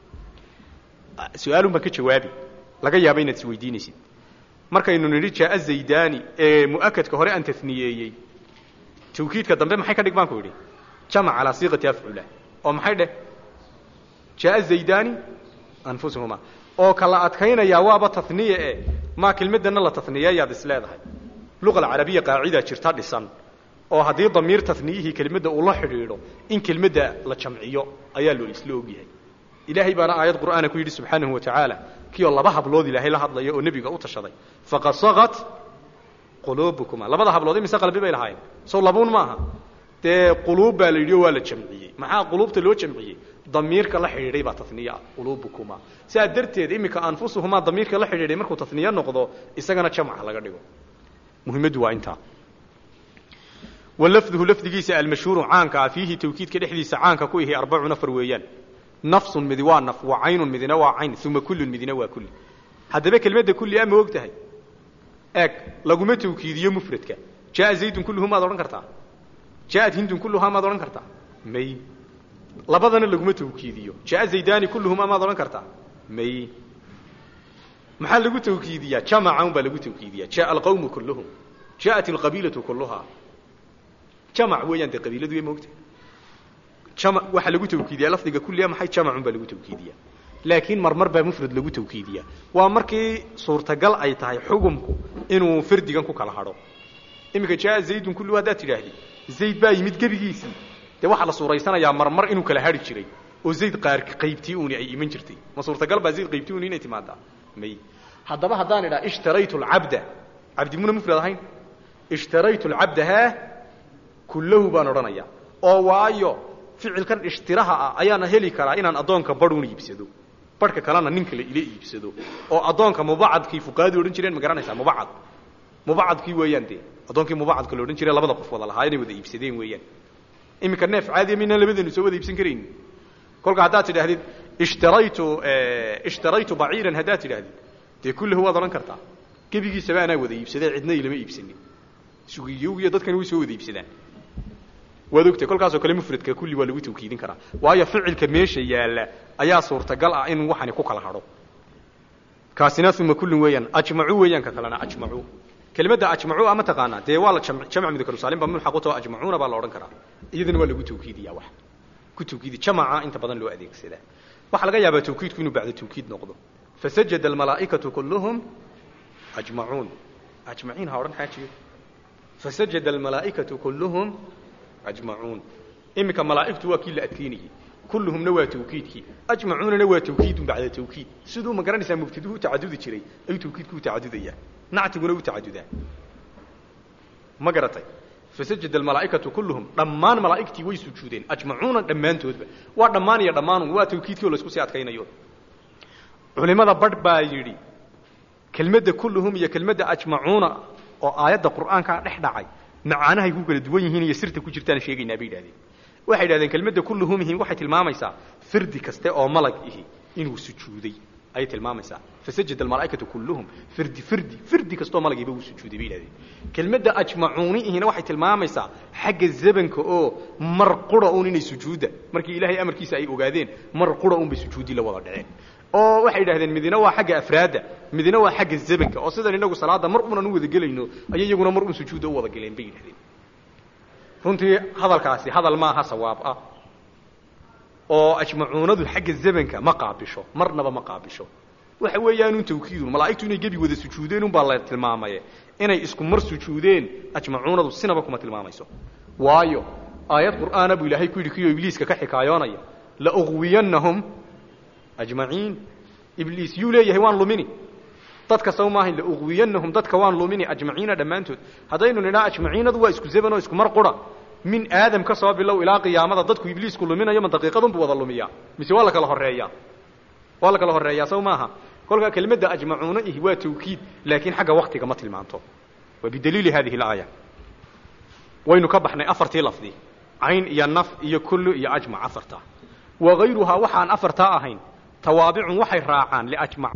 su-aalun baan ka jawaabi laga yaaba inaad is weydiinaysid markaynu nidhi jaaa zaydani ee mu'akadka hore aan taniyeeyey tawkiidka dambe maxay ka dhig baan ku idhi jamac calaa siiqati afcula oo maxay dheh jaaa zaydani anfusuhumaa oo kala adkaynayaa waaba taniye e maa kelmadana la taniyeeyaad is leedahay luqa alcarabiya qaacidaa jirta dhisan oo haddii damiir taniyihii kelmadda uu la xidhiidho in kelmadda la jamciyo ayaa loo isla ogyahay ilaahay baana aayad qur'aana ku yidhi subxaanahu wa tacaala kii oo laba hablood ilaahay la hadlaya oo nebiga u tashaday faqad sakat quluubukuma labada hablood imise qalbi bay lahaayeen sow labuun maaha dee quluub baa la yidhi oo waa la jamciyey maxaa quluubta loo jamciyey damiirka la xidhiidhay baa taniya quluubukuma sidaa darteed iminka anfusuhumaa damiirka la xidhiidhay markuu taniye noqdo isagana jamca laga dhigo muhimaddu waa intaa walafduhu lafdigiisa almashhuuru caanka ah fiihi tawkiidka dhexdiisa caanka ku ihi arbacun afar weeyaan nafsun midi waa naf wa caynun midina waa cayn uma kullun midina waa kulli haddaba kelmadda kulli a ma og tahay eeg laguma tawkiidiyo mufradka jaaa zaydun kulluhu maad odhan kartaa jaءat hindun kulluhaa maad odhan kartaa may labadana laguma tawkiidiyo jaءa zaydani kulluhumaa maad odhan kartaa may maxaa lagu tawkiidiyaa jamaca un baa lagu tawkiidiyaa jaءa alqawmu kulluhum jaءat alqabiilatu kulluhaa jamac weeyaan dee qabiiladu ma ogtahay jama waxaa lagu tawkiidiyaa lafdiga kulliya maxay jamacun baa lagu tawkiidiyaa laakiin marmar baa mufrad lagu tawkiidiyaa waa markii suurtagal ay tahay xugumku inuu fardigan ku kala hadho iminka jaaa zaydun kulluhu haddaad tidhaahdi zayd baa yimid gebigiisii dee waxaa la suuraysanayaa marmar inuu kala hadhi jiray oo zayd qaar qaybtii uuni ay iman jirtay ma suurtagal baa zayd qaybtii uuni inay timaadaa may haddaba haddaan idhaa ishtaraytu alcabda cabdi muna mufrad ahayn ishtaraytu alcabda haa kullahu baan odhanayaa oo waayo ficilkan ishtiraha ah ayaana heli karaa inaan addoonka badhuun iibsado barhka kalena nin kale ila iibsado oo addoonka mubacadkii fuqahadii odhan jireen ma garanaysaa mubacad mubacadkii weeyaan dee addoonkii mubacadka la odhan jiray labada qof wada lahaa inay wada iibsadeen weeyaan iminka neef caadiya maynaan labadeenu soo wada iibsan karaynin kolka haddaad tidhaahdid ishtaraytu ishtaraytu baciiran haddaad tidhaahdid dee kullahu waad odhan kartaa gebigiisaba anaa wada iibsadee cidna ilama iibsanin sugiyowgiyo dadkani way soo wada iibsadaan waad ogtay kolkaasoo kale mufradka kulli waa lagu tawkiidin karaa waayo ficilka meesha yaalla ayaa suurtagal ah in waxani ku kala hadho kaasina uma kullin weeyaan ajmacuu weeyaan ka kalena ajmacuu kelimadda ajmacuu ama taqaanaa dee waa la jamc mudakarusaalim ba mulxaq utao ajmacuuna baa la odhan karaa iyadana waa lagu tawkiidiyaa wax ku tawkiidi jamaca inta badan loo adeegsadaa waxaa laga yaabaa tawkiidku inuu bacda tawkiid noqdo fasajada almalaa'ikatu kulluhum ajmacuun ajmaciin ha odhan xaajiyo fasajada almalaa'ikatu kulluhum ajmacuun iminka malaa'igtu waa kii la adkeynayey kulluhumna waa tawkiidkii ajmacuunana waa tawkiidun bacda tawkiid siduu ma garanaysaa mubtaduhu tacadudi jiray ayuu tawkiidku u tacadudayaa nactiguna u tacadudaa ma garatay fasajada almalaa'ikatu kulluhum dhammaan malaa'igtii way sujuudeen ajmacuuna dhammaantoodba waa dhammaan iyo dhammaanun waa tawkiidkii oo laisku sii adkaynayo culimada badh baa yidhi kelmadda kulluhum iyo kelmadda ajmacuuna oo aayadda qur'aankaa dhex dhacay macaanahay ku kala duwan yihiin iyo sirta ku jirtaan sheegaynaa bay yidhahdeen waxay yidhahdeen kelmadda kulluhumihi waxay tilmaamaysaa firdi kaste oo malag ihi inuu sujuuday ayay tilmaamaysaa fasajada almalaa'ikatu kulluhum firdi firdi firdi kastoo malagiiba uu sujuuday bay yidhahdeen kelmadda ajmacuuni ihina waxay tilmaamaysaa xagga zabanka oo mar qura uun inay sujuudda markii ilaahay amarkiisa ay ogaadeen mar qura uun bay sujuuddii la wada dhaceen oo waxay yidhahdeen midina waa xagga afraadda midina waa xagga zabanka oo sidan inagu salaadda mar unan u wada gelayno ayay iyaguna mar un sujuudda u wada geleen bay yidhahdeen runtii hadalkaasi hadal maaha sawaab ah oo ajmacuunadu xagga zamanka ma qaabisho marnaba ma qaabisho waxa weeyaanun tawkiidun malaa'igtu inay gebi wada sujuudeen unbaa la tilmaamaye inay isku mar sujuudeen ajmacuunadu sinaba kuma tilmaamayso waayo aayad qur'aana buu ilaahay ku yidhi kiyoo ibliiska ka xikaayoonaya lauqwiyannahum ajmaciin ibliis yuu leeyahay waan lumini dadka saw maahayn lauqwiyannahum dadka waan lumini ajmaciina dhammaantood haddaynu nidhaa ajmaciinadu waa isku zaban oo isku mar qura min aadam ka soo bilow ilaa qiyaamada dadku ibliisku luminayo ma daqiiqadunbu wada lumiyaa mise waa la kala horeeyaa waa la kala horeeyaa saw maaha kolkaa kelimadda ajmacuuna ihi waa tawkiid laakiin xagga waktiga ma tilmaanto waa bidaliili hadihi alaaya waynu ka baxnay afartii lafdi cayn iyo naf iyo kullu iyo ajmac afarta wa hayruhaa waxaan afartaa ahayn tawaabicun waxay raacaan liajmac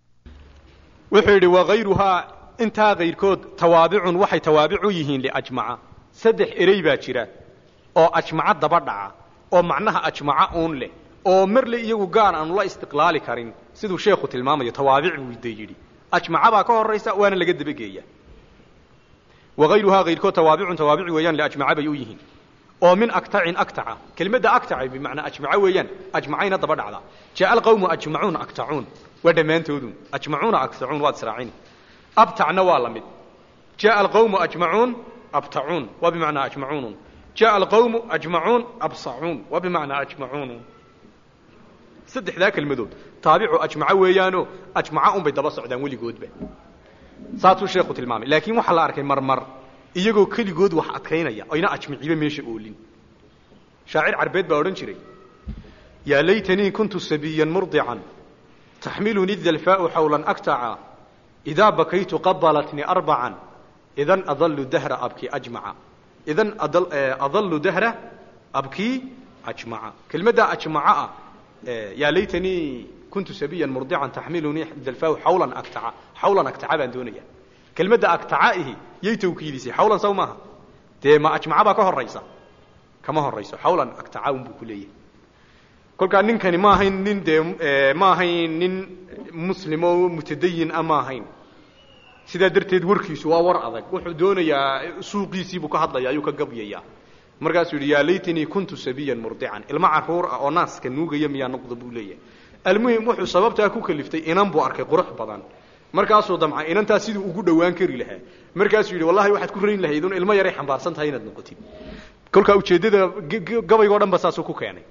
wuxuu yidhi wahayruhaa intaa kayrkood tawaabicun waxay tawaabicu yihiin liajmaca saddex erey baa jira oo ajmaco daba dhaca oo macnaha ajmaco uun leh oo marle iyagu gaar aanu la istiqlaali karin siduu sheekhu tilmaamayo tawaabic buu de yidhi ajmaca baa ka horaysa waana laga dabageeya wahayruhaa kayrkood tawaabicun tawaabici weeyaan liajmaca bay u yihiin oo min aktacin aktaca kelimadda aktaca bimacnaa ajmaco weeyaan ajmacayna daba dhacda jaa alqawmu ajmacuun aktacuun waa dhammaantoodun ajmacuuna aktacuun waad israacini abtacna waa la mid jaa alqawmu ajmacuun abtacuun waa bimacnaa ajmacuunun jaa alqawmu ajmacuun absacuun waa bimacnaa ajmacuunun saddexdaa kelmadood taabicu ajmaco weeyaano ajmaco unbay daba socdaan weligoodba saasuu sheekhu tilmaamay laakiin waxaa la arkay marmar iyagoo keligood wax adkaynaya ayna ajmiciba meesha oolin shaacir carbeed baa odhan jiray yaa laytanii kuntu sabiyan murdican taxmiluni dalfaau xawlan aktaca idaa bakaytu qabalatni arbacan idan adalu dahra abkii ajmaca idan adalu dahra abkii ajmaca kelmaddaa ajmaca ah yaa laytanii kuntu sabiyan murdican taxmilunii dalfaau xawlan aktaca xawlan aktaca baan doonaya kelmadda aktaca ihi yay tawkiidisay xawlan saw maaha dee ma ajmaca baa ka horaysa kama horayso xawlan aktaca un buu ku leeyahay kolkaa ninkani ma ahayn nin dee ma ahayn nin muslim oo mutadayin a ma ahayn sidaa darteed warkiisu waa war adag wuxuu doonayaa suuqiisiibuu ka hadlaya ayuu ka gabyayaa markaasuu yidhi yaa laytanii kuntu sabiyan murdican ilmo caruur ah oo naaska nuugaya miyaa noqda buu leeyahay almuhim wuxuu sababtaa ku kaliftay inan buu arkay qurux badan markaasuu damca inantaa siduu ugu dhowaan kari lahaa markaasuu yidhi wallahi waxaad ku rayn lahayd un ilmo yaray xambaarsan tahay inaad noqotid kolkaa ujeeddada gabaygo dhan ba saasuu ku keenay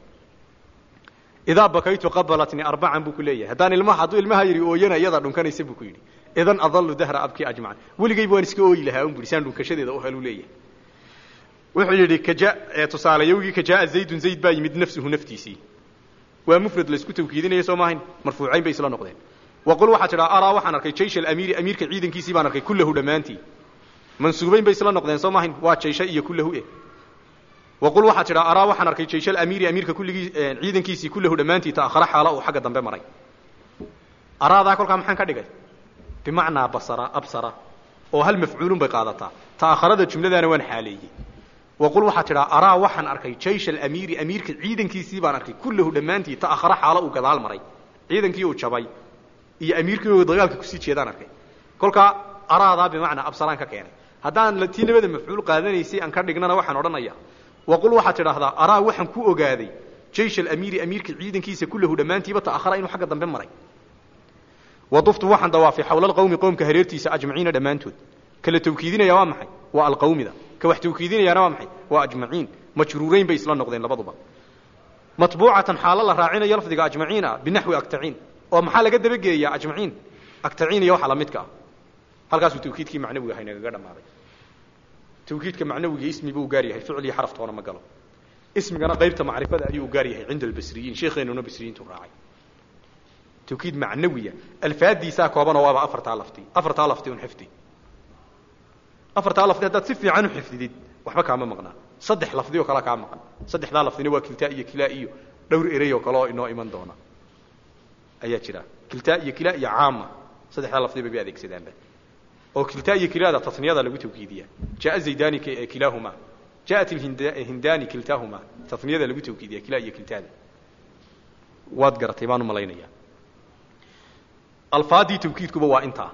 idaa bakaytu qabalatni arbacan buu ku leeyahay haddaan ilmaha hadduu ilmaha yidhi ooyana iyadaa dhunkanaysa buu ku yidhi idan adalu dahra abkii ajmacan weligayba waan iska ooyi lahaa un bui saan dhunkashadeeda u heluu leeyahay wuxuu yidhi kaja tusaalayowgii kajaaa zaydun zayd baa yimid nafsuhu naftiisii waa mufrad laysku tawkiidinaya soo maahayn marfuucayn bay isla noqdeen waqul waxaa tidhaa araa waxaan arkay jaysh alamiiri amiirka ciidankiisii baan arkay kullahu dhammaantii mansuubayn bay isla noqdeen soo maahayn waa jaysha iyo kullahu eh waqul waxaa tidhaa araa waxaan arkay jaysh alamiiri amiirka kulligii ciidankiisii kullahu dhammaantii ta'akhara xaala uu xagga dambe maray araadaa kolkaa maxaan ka dhigay bimacnaa basara absara oo hal mafcuulun bay qaadataa ta'akharada jumladaana waan xaaleeyey waqul waxaa tidhaa araa waxaan arkay jaysh alamiiri amiirka ciidankiisii baan arkay kullahu dhammaantii ta'akhara xaalo uu gadaal maray ciidankii uu jabay iyo amiirkii uu dagaalka kusii jeedaan arkay kolkaa araadaa bimacnaa absalaan ka keenay haddaan tii labada mafcuul qaadanaysay aan ka dhignana waxaan odhanaya waqul waxaad tidhaahdaa araa waxaan ku ogaaday jaysh alamiiri amiirka ciidankiisa kullahu dhammaantiiba ta'akhara inuu xagga dambe maray waduftu waxaan dawaafay xawla alqawmi qowmka hareertiisa ajmaciina dhammaantood kala tawkiidinaya waa maxay waa alqawmida ka wax tawkiidinayaana waa maxay waa ajmaciin majruurayn bay isla noqdeen labaduba matbuucatan xaalo la raacinayo lafdiga ajmaciin ah binaxwi aktaciin oo maxaa laga dabageeyaa ajmaciin aktaciin iyo waxa la midka ah halkaasuu tawkiidkii macnawiga ahay nagaga dhammaaday tawkiidka macnawiga ismi buu gaar yahay ficil iyo xaraf toona ma galo ismigana qaybta macrifada ayuu gaar yahay cinda albasriyiin sheekheenuna basriyiintu raacay tawkiid macnawiya alfaadiisaa koobanoo waaba afartaa lafti afartaa lafti un xifdi afartaa lafdi haddaad si fiican u xifdidid waxba kaama maqnaa saddex lafdi oo kale kaa maqan saddexdaa lafdina waa kiltaa iyo kilaa iyo dhowr erey oo kale oo inoo iman doona ayaa jira kiltaa iyo kilaa iyo caama saddexdaa lafdiba bay adeegsadaanba oo kiltaa iyo kilaada tasniyada lagu tawkiidiya jaa zaydani kilaahuma jaءat hindani kiltaahuma taniyada lagu tawkiidiya kilaa iyo kiltaada waad garatay baan u malaynaya alfaadii tawkiidkuba waa intaa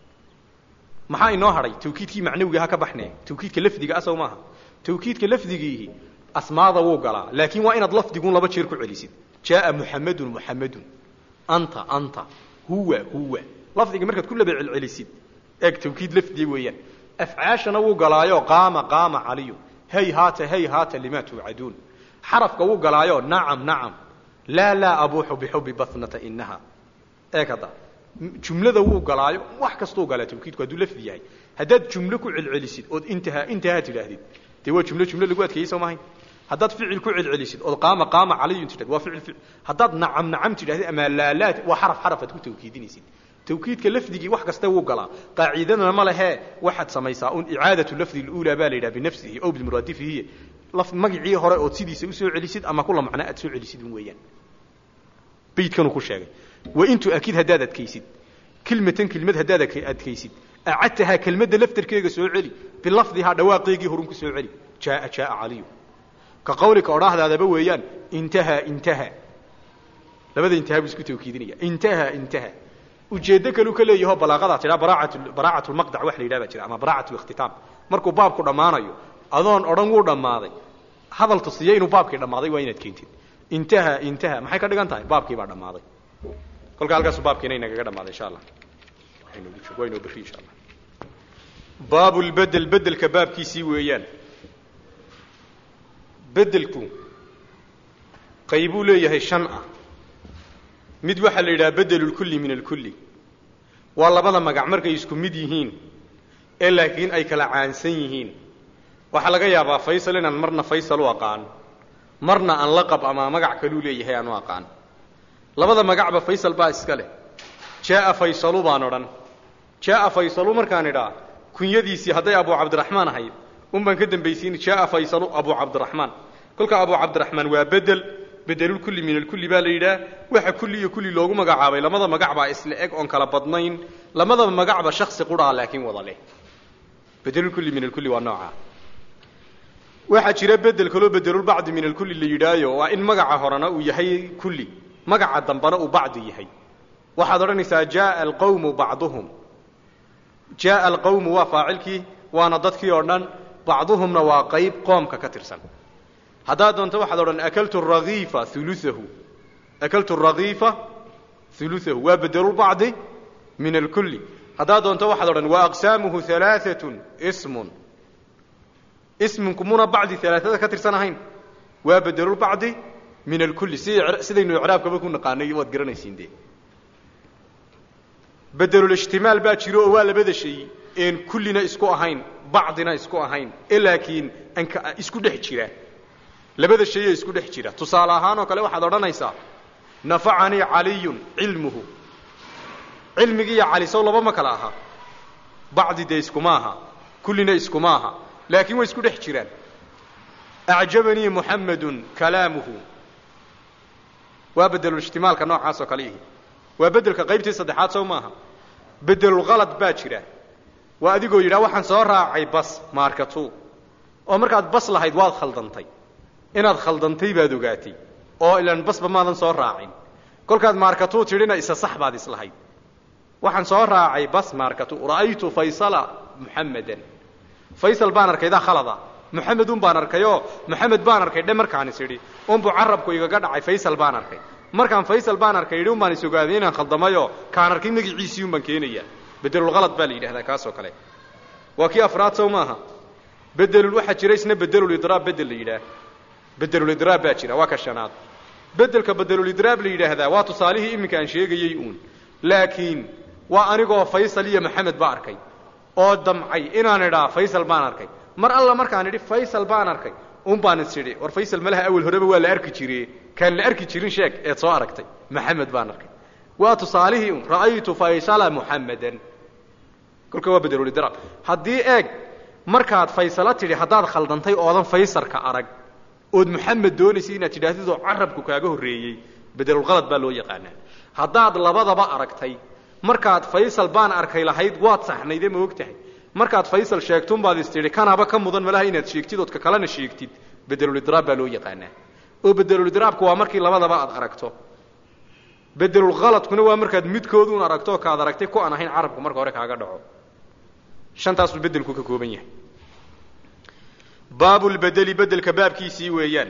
maxaa inoo hadhay tawkiidkii macnawiga ha ka baxne tawkiidka lafdiga asaw maaha tawkiidka lafdigiihi asmaada wuu galaa laakiin waa inaad lafdiguun laba jeer ku celisid jaaa muxamedun muxamedun anta anta huwa huwa lafdiga markaad ku laba celcelisid eeg tawkiid lafdiga weeyaan afcaashana wuu galaayo qaama qaama caliyu hay haata hay haata lima tuucaduun xarafka wuu galaayo nacam nacam laa laa abuuxu bixubi bathnata inaha eeg hadda jumlada wuu galaayo wax kastuu galaa tawkiidku hadduu lafdi yahay haddaad jumlo ku celcelisid ood intahaa intahaa tidhaahdid dee waa jumlo jumlo lagu adkeeyey soo mahayn haddaad ficil ku celcelisid ood qaama qaama caliyun tidhahd waa ficil ficil haddaad nacam nacam tidhahdid ama laalaad waa xaraf xaraf aad ku tawkiidinaysid tawkiidka lafdigii wax kasta wuu galaa qaacidadana ma lehee waxaad samaysaa un icaadatu lafdi اluulaa baa la yidhaha binafsihi ow bimuraadifihi magicii hore ood sidiisa usoo celisid ama kula macnaa aad soo celisid un weeyaan baydkanuu ku sheegay wain tuakid haddaad adkaysid kelmatan kelmad haddaad adkaysid acadtahaa kelmadda laftarkeega soo celi bilafdihaa dhawaaqeegii horun ku soo celi jaaa jaaa caliyu ka qawlika odhaahdaadaba weeyaan intahaa intaha labada intaha buu isku tawkiidinaya intaha intaha ujeeddo kaluu ka leeyaho balaaqadaa tidhaa baraaat baraacat lmaqdac wax la yidhah baa jira ama baraacat likhtitaam markuu baabku dhammaanayo adoon odhan wuu dhammaaday hadal tusiya inuu baabkii dhammaaday waa inaad keentid intaha intaha maxay ka dhigan tahay baabkii baa dhammaaday kolka halkaasu baabkiina inagaga dhamaaday insha allah waa inoo berri insha allah baabu lbedel bedelka baabkiisii weeyaan bedelku qaybuu leeyahay shan ah mid waxaa la yidhaha bedelu lkulli min alkulli waa labada magac markay isku mid yihiin ee laakiin ay kala caansan yihiin waxaa laga yaabaa faysal inaan marna faysal u aqaan marna aan laqab ama magac kaluu leeyahay aan u aqaan labada magacba faysal baa iska leh jaaa faysalu baan odhan jaaa faysalu markaan idhaa kunyadiisii hadday abu cabdiraxmaan ahayd un baan ka dambaysiin jaaa faysalu abu cabdiraxmaan kolka abu cabdiraxmaan waa bedel bedelulkulli min alkulli baa la yidhaah waxa kulli iyo kulli loogu magacaabay lamada magac baa isla eg oon kala badnayn lamadaba magacba shaksi qudhaa laakiin wada leh bedelulkulli min alkulli waa noocaa waxaa jira bedel kaloo bedelulbacdi min alkulli la yidhaayo waa in magaca horena uu yahay kulli magaca dambana uu bacdi yahay waxaad odhanaysaa jaaa alqawmu bacduhum jaaa alqawmu waa faacilkii waana dadkii oo dhan bacduhumna waa qayb qoomka ka tirsan haddaad doonto waxaad odhan akaltu rakiifa uluahu akaltu rakiifa uluahu waa bedelulbacdi min alkulli haddaad doonto waxaad odhan wa aqsaamuhu alaaatun ismun isminku muna bacdi alaaada ka tirsan ahayn waa bedelulbacdi min alkulli si sidaynu icraabkaba ku naqaanay waad garanaysiin dee bedelulijtimaal baa jiro oo waa labada shay een kullina isku ahayn bacdina isku ahayn ee laakiin anka isku dhex jira labada shayee isku dhex jira tusaale ahaan oo kale waxaad odhanaysaa nafacanii caliyun cilmuhu cilmigii iyo cali sow laba ma kala aha bacdi dee iskuma aha kullina iskuma aha laakiin way isku dhex jiraan acjabanii muxamedun kalaamuhu waa bedelulijtimaalka noocaas oo kale ihi waa bedelka qaybtii saddexaad sow maaha bedelulhalad baa jira waa adigoo yidhaha waxaan soo raacay bas markatu oo markaad bas lahayd waad khaldantay inaad khaldantay baad ogaatay oo ilaan basba maadan soo raacin kolkaad markatu tidhina isa sax baad islahayd waxaan soo raacay bas markatu ra'aytu faysala muxamadan faysal baan arkay daa khalada muxamedun baan arkayoo muxamed baan arkay dhe markaan is idhi unbuu carabku igaga dhacay faysal baan arkay markaan faysal baan arkay yidhi un baan is ogaaday inaan khaldamayo kaan arkay magiciisii un baan keenayaa bedelulhalad baa la yidhahdaa kaasoo kale waa kii afraad sow maaha bedelul waxaa jira isna bedelulidraab bedel la yidhaah bedelulidraab baa jira waa ka shanaad bedelka bedelulidraab la yidhaahdaa waa tusaalihii iminka aan sheegayey uun laakiin waa anigoo faysal iyo maxamed ba arkay oo damcay inaan idhaa faysal baan arkay mar alla markaan idhi faysal baan arkay un baan is idhi war faysal malaha awel horeba waa la arki jire kaan la arki jirin sheeg eed soo aragtay maxamed baan arkay waa tusaalihii un ra'aytu faysala muxamadan kolka waa bedelulidraab haddii eeg markaad faysalo tidhi haddaad khaldantay oodan faysarka arag ood muxamed doonaysay inaad tidhaahdid oo carabku kaaga horreeyey bedelulhalad baa loo yaqaanaa haddaad labadaba aragtay markaad faysal baan arkay lahayd waad saxnayde ma og tahay markaad faysal sheegtunbaad is tidhi kanaba ka mudan malaha inaad sheegtid ood ka kalena sheegtid bedelulidraab baa loo yaqaanaa oo bedelulidraabku waa markii labadaba aad aragto bedelulhaladkuna waa markaad midkooduun aragto oo kaad aragtay ku aan ahayn carabku marka hore kaaga dhaco shantaasuu bedelku ka kooban yahay baabulbedeli bedelka baabkiisii weeyaan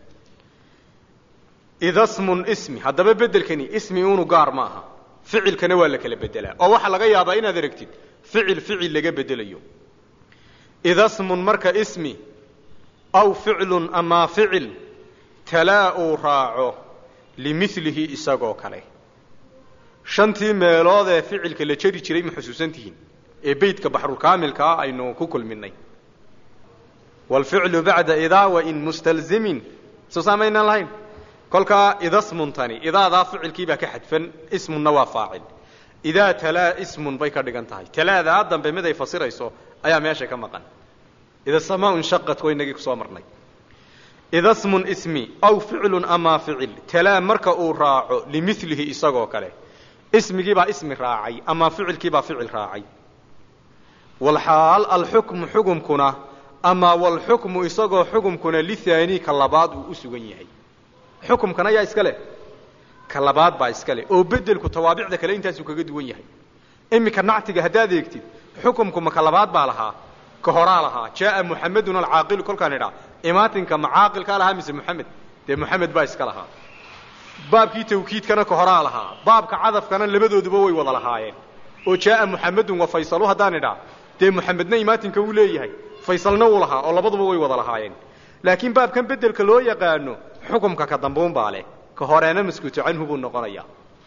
ida smun ismi haddaba bedelkani ismi unu gaar ma aha ficilkana waa la kala bedelaa oo waxaa laga yaabaa inaad aragtid ficil ficil laga bedelayo ida smun marka ismi aw ficlun amaa ficil talaa uu raaco limilihi isagoo kale shantii meelood ee ficilka la jari jiray ma xusuusantihiin ee beytka baxrulkaamilkaa aynu ku kulminay waalficlu bacda idaa wain mustalzimin soo saamaynaan lahayn kolkaa idasmuntani idaadaa ficilkiibaa ka xadfan ismunna waa faacil idaa talaa ismun bay ka dhigan tahay talaadaa dambe mid ay fasirayso ayaa meesha ka maqan ida samaa inshaqat waa inagii kusoo marnay ida smun ismi aw ficlun amaa ficil talaa marka uu raaco limilihi isagoo kale ismigiibaa ismi raacay amaa ficilkiibaa ficil raacay walxaal alxukmu xukumkuna amaa walxukmu isagoo xukumkuna lihaani ka labaad uu u sugan yahay xukumkan ayaa iska leh ka labaad baa iska leh oo bedelku tawaabicda kale intaasuu kaga duwan yahay iminka nactiga haddaad eegtid xukumku ma ka labaad baa lahaa ka horaa lahaa jaaa muxamedun alcaaqilu kolkaan idhaa imaatinka ma caaqilkaa lahaa mise muxamed dee muxamed baa iska lahaa baabkii tawkiidkana ka horaa lahaa baabka cadafkana labadooduba way wada lahaayeen oo jaaa muxamedun wa faysalu haddaan idhaa dee muxamedna imaatinka wuu leeyahay faysalna wuu lahaa oo labaduba way wada lahaayeen laakiin baabkan bedelka loo yaqaano xukumka ka dambuun baa leh ka horeena maskuuto canhu buu noqonayaa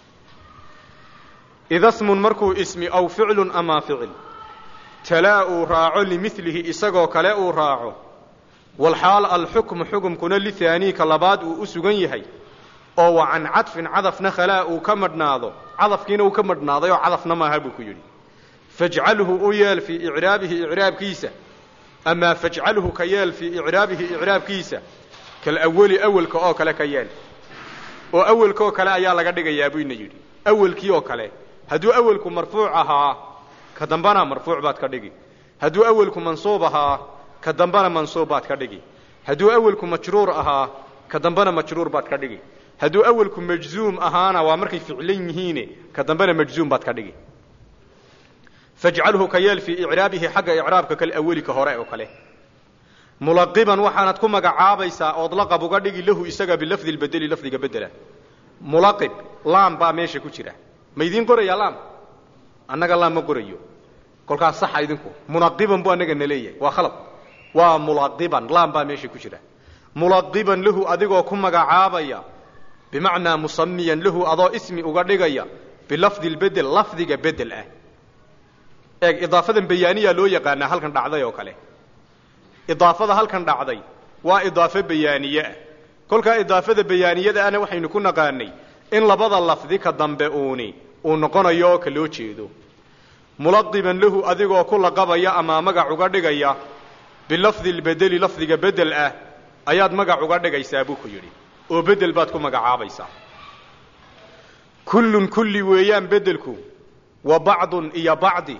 ida smun markuu ismi aw ficlun amaa ficil talaa uu raaco limilihi isagoo kale uu raaco walxaal alxukmu xukumkuna lihaanii ka labaad uu u sugan yahay oo wa can cadfin cadafna khalaa uu ka madhnaado cadafkiina uu ka madhnaaday oo cadafna maaha buu ku yidhi fajcalhu u yeel fii icraabihi icraabkiisa amaa fajcalhu ka yeel fii icraabihi icraabkiisa kalawali awelka oo kale ka yeel oo awelka oo kale ayaa laga dhigayaa buu ina yidhi awelkii oo kale hadduu awelku marfuuc ahaa ka dambana marfuuc baad ka dhigi hadduu awelku mansuub ahaa ka dambana mansuub baad ka dhigi hadduu awelku majruur ahaa ka dambana majruur baad ka dhigi hadduu awelku majzuum ahaana waa markay ficlan yihiine ka dambena majzuum baad ka dhigi fajcalhu ka yeel fii icraabihi xagga icraabka kalaweli ka hore oo kale mulaqiban waxaanad ku magacaabaysaa ood laqab uga dhigi lahu isaga bilafdi lbedeli lafdiga bedela mulaqib laam baa meesha ku jira ma idiin qorayaa laam annaga laam ma qorayo kolkaas saxa idinku munaqiban buu annaga na leeyahay waa khalad waa mulaqiban laam baa meesha ku jira mulaqiban lahu adigoo ku magacaabaya bimacnaa musamiyan lahu adoo ismi uga dhigaya bilafdi lbedel lafdiga bedel ah eeg idaafadan bayaaniyaa loo yaqaanaa halkan dhacday oo kale idaafada halkan dhacday waa idaafo bayaaniye ah kolkaa idaafada bayaaniyada ana waxaynu ku naqaanay in labada lafdi ka dambe uuni uu noqonayo oo ka loo jeedo mulaqiban lahu adigoo ku laqabaya ama magac uga dhigaya bilafdi lbedeli lafdiga bedel ah ayaad magac uga dhigaysaa buu ku yidhi oo bedel baad ku magacaabaysaa kullun kulli weeyaan bedelku wa bacdun iyo bacdi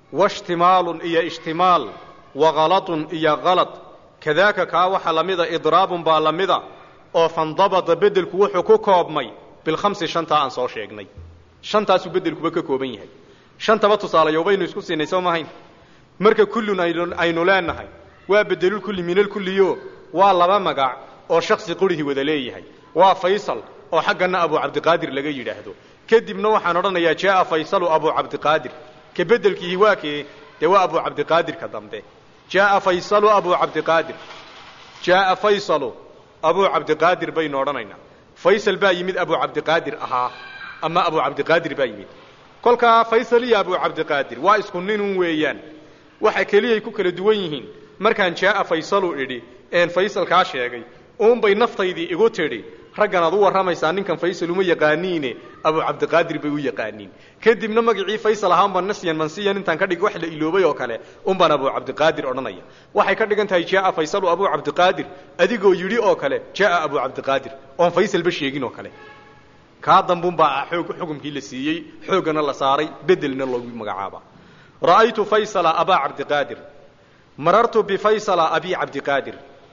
washtimaalun iyo ishtimaal wa halatun iyo halad kadaaka kaa waxa la mida idraabun baa la mida oo fandabada beddelku wuxuu ku koobmay bilkhamsi shantaa aan soo sheegnay shantaasuu beddelkuba ka kooban yahay shantaba tusaalayo baynu isku siinay soo mahayn marka kullun aynu leenahay waa bedelulkulli minalkulliyo waa laba magac oo shaksi qurihii wada leeyahay waa faysal oo xaggana abu cabdiqaadir laga yidhaahdo kadibna waxaan odhanayaa jaaa faysalu abu cabdiqaadir ka bedelkiihi waa kee dee waa abu cabdiqaadirka dambe jaaa faysalu abu cabdiqaadir jaaa faysalu abu cabdiqaadir baynu odhanaynaa faysal baa yimid abu cabdiqaadir ahaa ama abu cabdiqaadir baa yimid kolkaa faysal iyo abu cabdiqaadir waa isku ninun weeyaan waxa keliyay ku kala duwan yihiin markaan jaaa faysalu idhi een faysal kaa sheegay uunbay naftaydii igu tidhi raggan ad u warramaysaa ninkan faysal uma yaqaaniine abu cabdiqaadir bay u yaqaaniin kadibna magacii faysal ahaanbaan nasyan mansiyan intaan ka dhig wax la iloobay oo kale unbaan abu cabdiqaadir odhanaya waxay ka dhigan tahay jaaa faysalu abu cabdiqaadir adigoo yidhi oo kale jaaa abu cabdiqaadir oon faysalba sheegin oo kale kaa dambunbaa xoog xukumkii la siiyey xooggana la saaray bedelna loogu magacaaba ra'aytu faysala abaa cabdiqaadir marartu bifaysala abi cabdiqaadir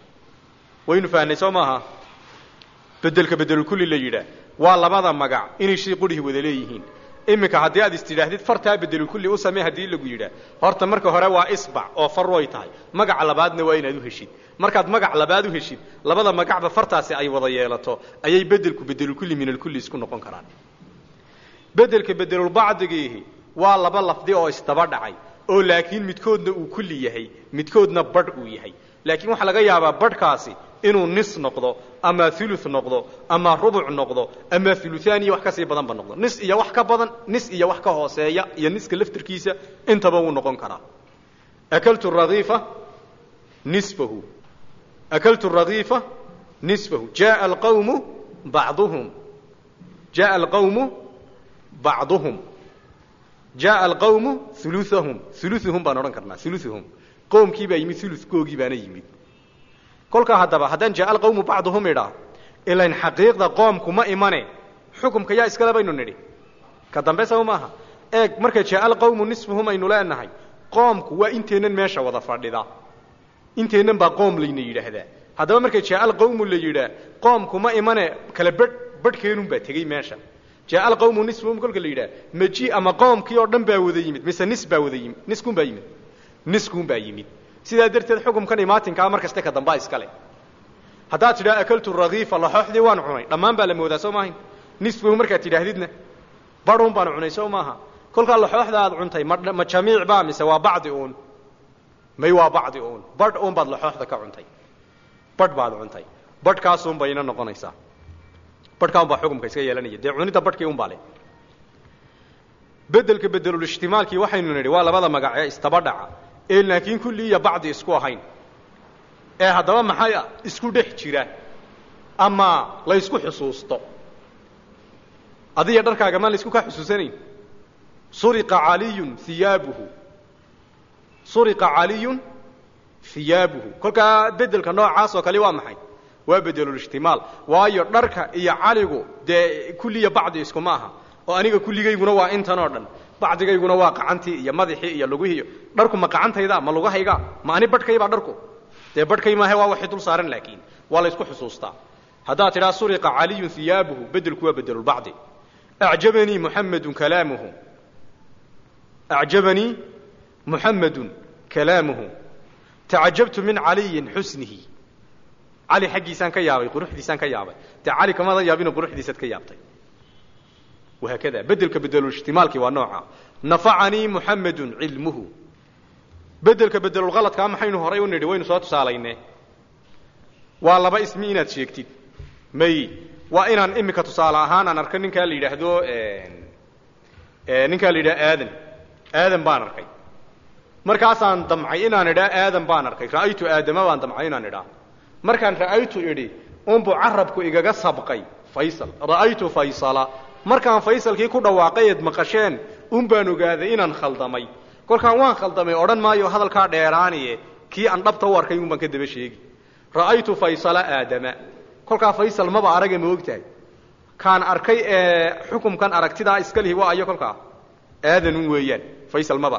waynu fahnay soo maaha bedelka bedelulkulli la yidhaah waa labada magac inay shay qurihii wada leeyihiin iminka haddii aad istidhaahdid fartaa bedelulkulli u samee haddii lagu yidhaah horta marka hore waa isbac oo far way tahay magaca labaadna waa inaad u heshid markaad magac labaad u heshid labada magacba fartaasi ay wada yeelato ayay bedelku bedelulkulli minalkulli isku noqon karaan bedelka bedelulbacdigiihi waa laba lafdi oo isdaba dhacay oo laakiin midkoodna uu kulli yahay midkoodna badh uu yahay laakiin waxaa laga yaabaa badhkaasi inuu nis noqdo ama ulu noqdo ama rubuc noqdo ama uluaan iyo wax kasii badanba noqdo nis iyo wax ka badan nis iyo wax ka hooseeya iyo niska laftirkiisa intaba wuu noqon karaa akaltu raiifa nisbahu akaltu raiifa nisbahu jaa alqawmu bacduhum jaa alqawmu bacduhum jaa alqawmu uluahum uluuhum baan odhan karnaa uluuhum qoomkii baa yimid ulukoogii baana yimid kolkaa haddaba haddaan jaa alqawmu bacduhum idhaa ilayn xaqiiqda qoomku ma imane xukumka yaa iskale baynu nidhi ka dambe saba maaha eeg marka jaa alqawmu nisfuhum aynu leenahay qoomku waa inteennan meesha wada fadhida inteennan baa qoom layna yidhaahdaa haddaba marka jaa alqawmu la yidhaa qoomku ma imane kala bedh badhkeenun baa tegey meesha jaa alqawmu nisfuhum kolka la yidhaha maji ama qoomkii oo dhan baa wada yimid mise nis baa wada yimid niskuun baa yimid niskuun baa yimid sidaa darteed xukumkan imaatinkaa mar kaste ka dambaa iskale haddaad tidhaha akaltu rakiifa laxooxdii waan cunay dhammaan baa la moodaa soo maahayn nisfahu markaad tidhaahdidna badhuun baan cunay soo maaha kolkaa laxooxda aad cuntay ma ma jamiic baa mise waa bacdi uun may waa bacdi uun badh uun baad laxooxda ka cuntay badh baad cuntay badhkaasuun bayna noqonaysaa badhkaa un baa xukumka iska yeelanaya dee cunidda badhkii un baa le bedelka bedelulishtimaalkii waxaynu nidhi waa labada magac ee istaba dhaca ee laakiin kulli iyo bacdi isku ahayn ee haddaba maxay isku dhex jira ama laysku xusuusto adiga dharkaaga maan laysku kaa xusuusanayn suriqa caliyun hiyaabuhu suriqa caliyun hiyaabuhu kolkaa bedelka noocaas oo kale waa maxay waa bedelulishtimaal waayo dharka iyo caligu dee kulli iyo bacdi iskuma aha oo aniga kulligayguna waa intan oo dhan bacdigayguna waa qacantii iyo madaxii iyo lugihiiyo dharku ma qacantayda ma lugahayga ma ani badhkaybaa dharku dee badhkay maahe waa waxay dul saaran laakiin waa laysku xusuustaa haddaad tidhaha suriqa caliyun hiyaabuhu bedelku waa bedelulbacdi acjabanii muxamedun kalaamuhu acjabanii muxamedun kalaamuhu tacajabtu min caliyin xusnihi cali xaggiisaan ka yaabay quruxdiisaan ka yaabay dee cali kamada yaabino quruxdiisaad ka yaabtay wahaakada bedelka bedelulishtimaalkii waa nooca nafacanii muxamedun cilmuhu bedelka bedelulhaladkaa maxaynu horay u nidhi waynu soo tusaalayne waa laba ismi inaad sheegtid may waa inaan imika tusaale ahaan aan arko ninkaa la yidhaahdo ninkaa la yidhaha aadan aadan baan arkay markaasaan damcay inaan idhaa aadan baan arkay ra'aytu aadama baan damcay inaan idhaa markaan ra'aytu idhi unbuu carabku igaga sabqay faysal ra'aytu faysala markaan faysalkii ku dhawaaqay eed maqasheen un baan ogaaday inaan khaldamay kolkaan waan khaldamay odhan maayo hadalkaa dheeraaniye kii aan dhabta u arkay un baan ka daba sheegi ra'aytu faysala aadama kolkaa faysal maba araga ma ogtahay kaan arkay ee xukumkan aragtidaa iska lihi waa ayo kolkaa aadanun weeyaan faysal maba arag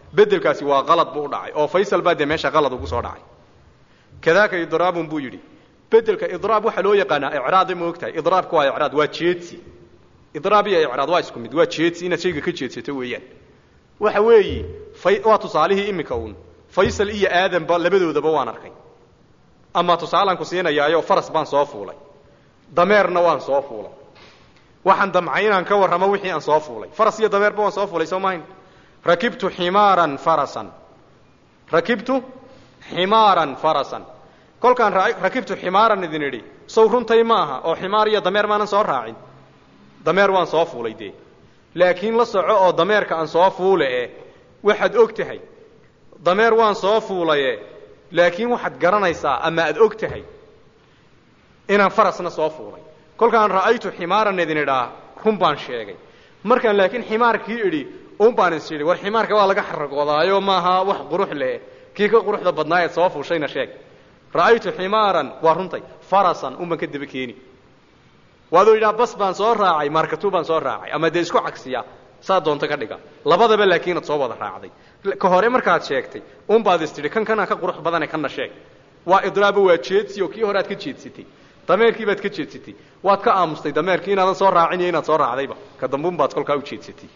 bedelkaasi waa qalad buu u dhacay oo faysal baa dee meesha qalad ugu soo dhacay kadaaka idraabun buu yidhi bedelka idraab waxaa loo yaqaanaa icraada ma ogtahay idraabka waa icraad waa jeedsi idraab iyo icraad waa isku mid waa jeedsi inaad shayga ka jeedsato weeyaan waxa weeyi waa tusaalihii iminka uun faysal iyo aadanba labadoodaba waan arkay ama tusaalaan ku siinayaayo faras baan soo fuulay dameerna waan soo fuulay waxaan damcay inaan ka warramo wixii aan soo fuulay faras iyo dameerba waan soo fuulay soo mahayn rakibtu ximaaran farasan rakibtu ximaaran farasan kolkaan rakibtu ximaaran idin idhi sow runtay ma aha oo ximaar iyo dameer maanan soo raacin dameer waan soo fuulay dee laakiin la soco oo dameerka aan soo fuule e waxaad og tahay dameer waan soo fuulaye laakiin waxaad garanaysaa ama aad og tahay inaan farasna soo fuulay kolkaan ra'aytu ximaaran idin idhaa run baan sheegay markaan laakiin ximaarkii idhi un baan is idhi war ximaarka waa laga xaragoodaayo maaha wax qurux leh kii ka quruxda badnaa eed soo fuushayna sheeg ra'aytu ximaaran waa runtay farasan un baan ka daba keeni waaduu yidhaha bas baan soo raacay markatu baan soo raacay ama dee isku cagsiya saa doonto ka dhiga labadaba laakiinaad soo wada raacday ka hore markaad sheegtay un baad is tidhi kan kanaa ka qurux badane kanna sheeg waa idraabo waa jeedsi oo kii hore aad ka jeedsatay dameerkii baad ka jeedsatay waad ka aamustay dameerkii inaadan soo raacin iyo inaad soo raacdayba ka dambun baad kolkaa u jeedsatay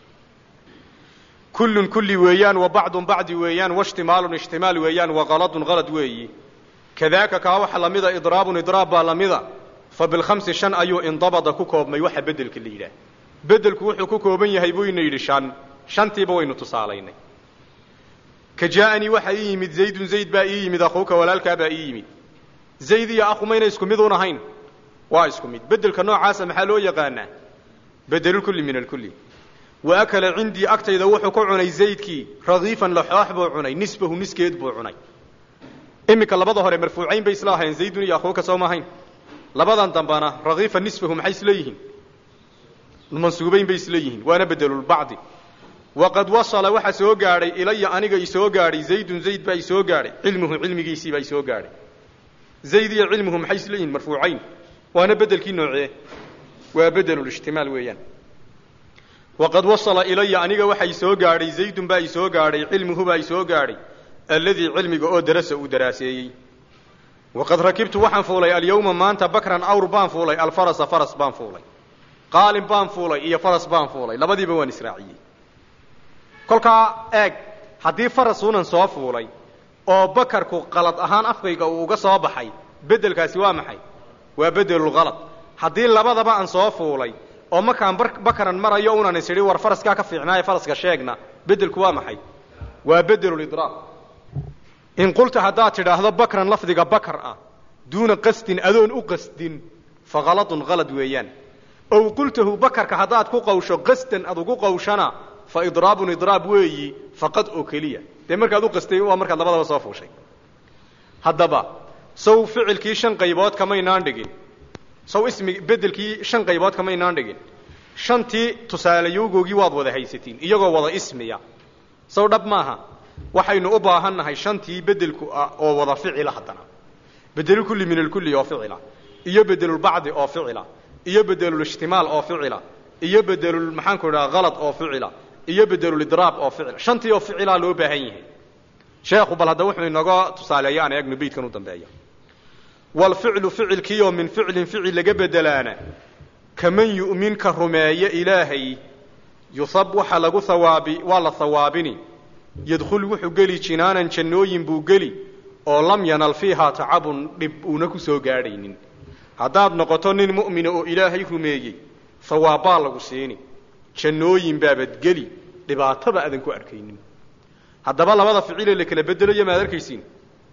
kullun kulli weeyaan wa bacdun bacdi weeyaan waishtimaalun ishtimaal weeyaan wa qaladun qalad weeyi kadaaka kaa waxa lamida idraabun idraab baa lamida fa bilkhamsi shan ayuu indabada ku koobmay waxa bedelka la yidhaah bedelku wuxuu ku kooban yahay buu ina yidhi shan shantiiba waynu tusaalaynay ka jaaanii waxaa ii yimid zaydun zayd baa ii yimid akhuuka walaalkaa baa ii yimid zayd iyo akhu mayna isku mid un ahayn waa isku mid bedelka noocaasa maxaa loo yaqaanaa bedelulkulli min alkulli wa akala cindii agtayda wuxuu ku cunay zaydkii radiifan laxoox buu cunay nisbahu niskeed buu cunay iminka labada hore marfuucayn bay isla ahayn zaydun iyo akhuuka soo maahayn labadan dambana radiifa nisbahu maxay isla yihiin mansuubayn bay isla yihiin waana bedelulbacdi waqad wasala waxaa soo gaadhay ilaya aniga isoo gaadhay zaydun zayd baa isoo gaadhay cilmuhu cilmigiisii baa isoo gaadhay zayd iyo cilmuhu maxay isla yihiin marfuucayn waana bedelkii noocee waa bedelulishtimaal weeyaan waqad wasala ilaya aniga waxaa isoo gaadhay zaydun baa isoo gaadhay cilmuhu baa isoo gaadhay alladii cilmiga oo darasa uu daraaseeyey waqad rakibtu waxaan fuulay alyawma maanta bakran awr baan fuulay alfarasa faras baan fuulay qaalin baan fuulay iyo faras baan fuulay labadiiba waan israaciyey kolkaa eeg haddii farasuunan soo fuulay oo bakarku qalad ahaan afkayga uu uga soo baxay bedelkaasi waa maxay waa bedelulkalad haddii labadaba aan soo fuulay oo markaan bakaran marayo unan is idhi war faraskaa ka fiicnaaye faraska sheegna bedelku waa maxay waa bedelulidraab in qulta haddaad tidhaahdo bakran lafdiga bakar ah duuna qasdin adoon u qasdin fa kaladun kalad weeyaan ow qultahu bakarka haddaad ku qawsho qasdan ad ugu qawshana fa idraabun idraab weeyi faqad oo keliya dee markaad u qastay waa markaad labadaba soo fuushay haddaba saw ficilkii shan qaybood kamaynaan dhigin saw ismi bedelkii shan qaybood kamaynaan dhigin shantii tusaalayowgoogii waad wada haysatiin iyagoo wada ismiya saw dhab maaha waxaynu u baahan nahay shantii bedelku ah oo wada ficila haddana bedelulkulli min alkulli oo ficila iyo bedelulbacdi oo ficila iyo bedelulishtimaal oo ficila iyo bedelul maxaanku idhaha kalad oo ficila iyo bedelulidraab oo ficila shantii oo ficilaa loo baahan yahay sheekhu bal hadda wuxuu inooga tusaaleeya aan eegno beydkan u dambeeya walficlu ficilkiioo min ficlin ficil laga bedelaana kaman yu'min ka rumeeya ilaahay yusab waxa lagu hawaabi waa la hawaabini yadkhul wuxuu geli jinaanan jannooyin buu geli oo lam yanal fiihaa tacabun dhib uuna ku soo gaadhaynin haddaad noqoto nin mu'mina oo ilaahay rumeeyey hawaabbaa lagu siini jannooyin baabad geli dhibaataba aadan ku arkaynin haddaba labada ficilee la kala bedelayo maad arkaysiin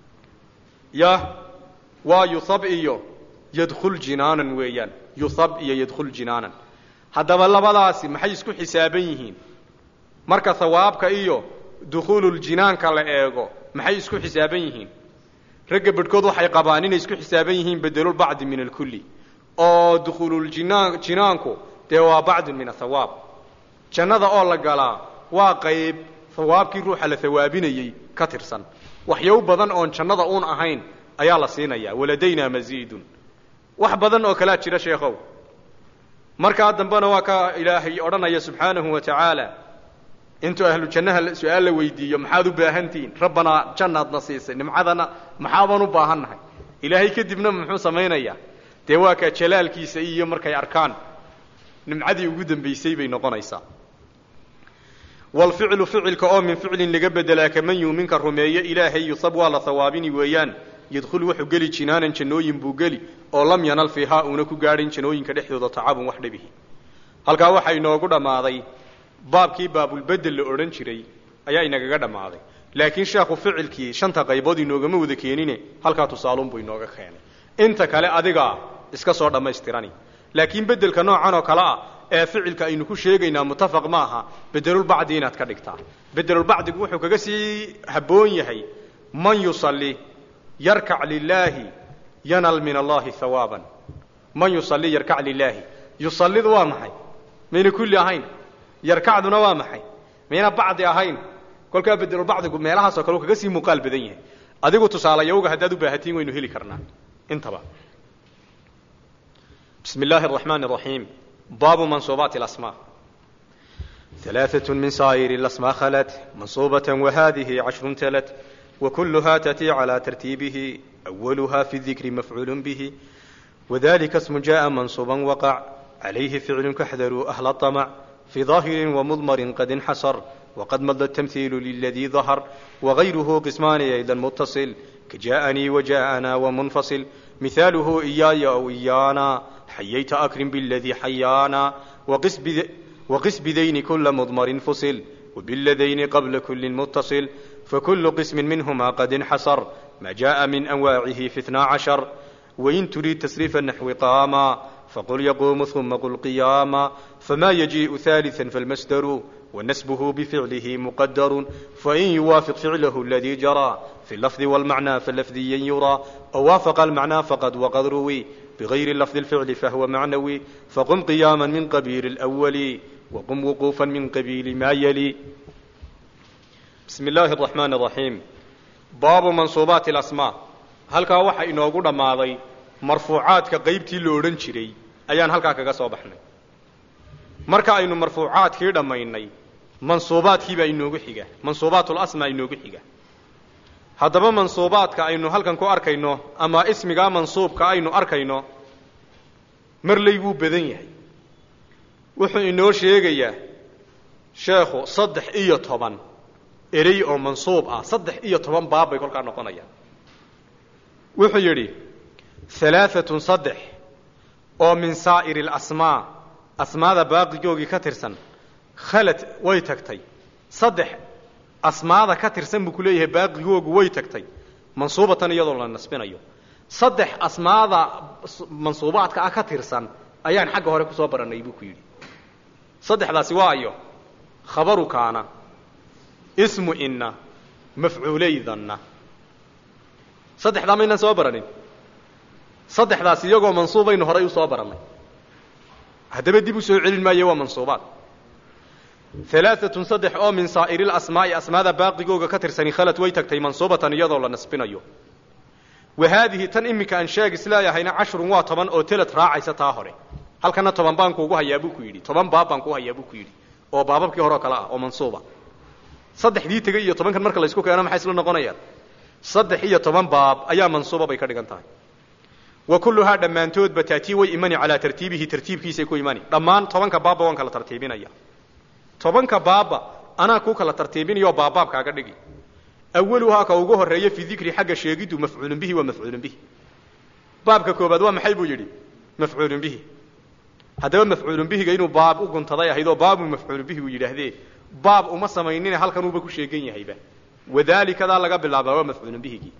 yah waa yuhab iyo yadkhul jinaanan weeyaan yuhab iyo yadkhul jinaanan haddaba labadaasi maxay isku xisaaban yihiin marka hawaabka iyo dukhuululjinaanka la eego maxay isku xisaaban yihiin ragga bedhkood waxay qabaan inay isku xisaaban yihiin bedelulbacdi min alkulli oo dukhuululjinaan jinaanku dee waa bacdun min athawaab jannada oo la galaa waa qayb hawaabkii ruuxa la hawaabinayey ka tirsan waxyaw badan oon jannada uun ahayn ayaa la siinayaa waladaynaa masiidun wax badan oo kalaa jira sheekhow markaa dambena waa ka ilaahay odhanaya subxaanahu wa tacaala intuu ahlu jannaha su-aal la weydiiyo maxaad u baahantihiin rabbanaa jannaadna siisay nimcadana maxaabaan u baahannahay ilaahay kadibna muxuu samaynayaa dee waa kaa jalaalkiisa iyo markay arkaan nimcadii ugu dambaysay bay noqonaysaa walficlu ficilka oo min ficlin laga bedelaa kaman yuuminka rumeeye ilaahay yusab waa la hawaabini weeyaan yadkhulu wuxuu geli jinaanan jannooyin buu geli oo lam yanal fiihaa uuna ku gaadhin jannooyinka dhexdooda tacabun wax dhibihi halkaa waxaa inoogu dhammaaday baabkii baabulbedel la odhan jiray ayaa inagaga dhammaaday laakiin sheekhu ficilkii shanta qaybood inoogama wada keenine halkaa tusaalunbuu inooga keenay inta kale adigaa iska soo dhammaystirani laakiin bedelka noocan oo kale ah ee ficilka aynu ku sheegaynaa mutafaq ma aha bedelulbacdi inaad ka dhigtaa bedelulbacdigu wuxuu kaga sii habboon yahay man yusalli yarkac lilaahi yanal min allahi hawaaban man yusalli yarkac lilaahi yusallidu waa maxay mayna kulli ahayn yarkacduna waa maxay mayna bacdi ahayn kolkaa bedelulbacdigu meelahaasoo kale u kaga sii muuqaal badan yahay adigu tusaalayawga haddaad u baahatiin waynu heli karnaa intaba بسم الله الرحمن الرحيم باب منصوبات الأسماء ثلاثة من سائر الأسماء خلت منصوبة وهذه عشر تلت وكلها تأتي على ترتيبه أولها في الذكر مفعول به وذلك اسم جاء منصوبا وقع عليه فعل كحذروا أهل الطمع في ظاهر ومضمر قد انحصر وقد مضى التمثيل للذي ظهر وغيره قسمان أيضا متصل كجاءني وجاءنا ومنفصل مثاله إياي أو إيانا حييت أكرم بالذي حيانا وقس, بذ... وقس بذين كل مضمر فصل وبالذين قبل كل متصل فكل قسم منهما قد انحصر ما جاء من أنواعه في اثنا عشر وإن تريد تصريف النحو قاما فقل يقوم ثم قل قياما فما يجيء ثالثا فالمصدر ونسبه بفعله مقدر فإن يوافق فعله الذي جرى في اللفظ والمعنى فاللفظيا يرى أو وافق المعنى فقد وقد روي بغير اللفظ الفعل فهو معنوي فقم قياما من قبيل الأول وقم وقوفا من قبيل ما يلي بسم الله الرحمن الرحيم باب منصوبات الأسماء halkaa waxa inoogu dhammaaday marfuucaadka qaybtii la odhan jiray ayaan halkaa kaga soo baxnay marka aynu marfuucaadkii dhammaynay mansuubaadkii baa inoogu xiga mansuubaatul-asmaa inoogu xiga haddaba mansuubaadka aynu halkan ku arkayno ama ismigaa mansuubka aynu arkayno marley wuu badan yahay wuxuu inoo sheegayaa sheekhu saddex iyo toban erey oo mansuub ah saddex iyo toban baab bay kolkaa noqonayaan wuxuu yidhi halaaatun saddex oo min saa'iri alasmaa asmaada baaqigoogii ka tirsan khalad way tagtay saddex asmaada ka tirsan buu ku leeyahay baaqigoogu way tagtay mansuubatan iyadoo la nasbinayo saddex asmaada mansuubaadka ah ka tirsan ayaan xagga hore kusoo barannay buu ku yidhi saddexdaasi waa ayo khabaru kaana ismu inna mafcuulaydanna saddexdaa maynaan soo baranin saddexdaas iyagoo mansuubaynu horay usoo barannay haddaba dib u soo celin maayo waa mansuubaad alaaatun saddex oo min saa'iri lasmaa'i asmaada baaqigooga ka tirsani khalad way tagtay mansuubatan iyadoo la nasbinayo wa haadihi tan iminka aan sheeg isleeyahayna cashrun waa toban oo telad raacaysa taa hore halkana toban baan kuugu hayaa buu ku yidhi toban baab baan kuu hayaa buu ku yidhi oo baababkii hore oo kale ah oo mansuuba saddexdii tegey iyo tobankan marka laysku keeno maxay isla noqonayaan saddex iyo toban baab ayaa mansuuba bay ka dhigan tahay wa kulluhaa dhammaantoodba taatii way imani calaa tartiibihi tartiibkiisay ku imani dhammaan tobanka baabba waan kala tartiibinaya tobanka baabba anaa kuu kala tartiibinayo baabbaabkaaga dhigi awaluhaa ka ugu horreeya fi dikri xagga sheegiddu mafcuulun bihi waa mafcuulun bihi baabka koobaad waa maxay buu yidhi mafcuulun bihi haddaba mafcuulun bihiga inuu baab u guntaday ahayd oo baabu mafcuulun bihi uu yidhaahdee baab uma samaynine halkan uuba ku sheegan yahayba wadaalikadaa laga bilaabaa waa mafcuulun bihigii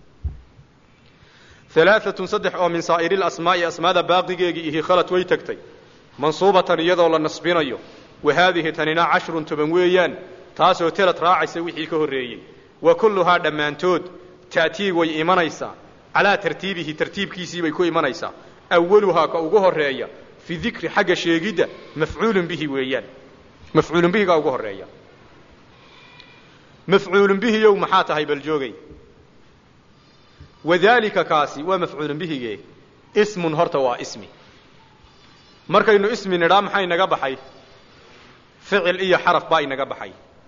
alaaatun saddex oo min saa'iri lasmaa'i asmaada baaqigeegii ihi khalad way tagtay mansuubatan iyadoo la nasbinayo wa haadihi tanina cashrun toban weeyaan taasoo telad raacaysa wixii ka horreeyey wa kulluhaa dhammaantood ta'tii way imanaysaa calaa tartiibihi tartiibkiisii bay ku imanaysaa awaluhaa ka ugu horreeya fi dikri xagga sheegidda mafcuulun bihi weeyaan mafcuulun bihigaa ugu horreeya mafcuulun bihiyow maxaa tahay bal joogay wadaalika kaasi waa mafcuulun bihige ismun horta waa ismi markaynu ismi nidhaa maxaa inaga baxay ficil iyo xaraf baa inaga baxay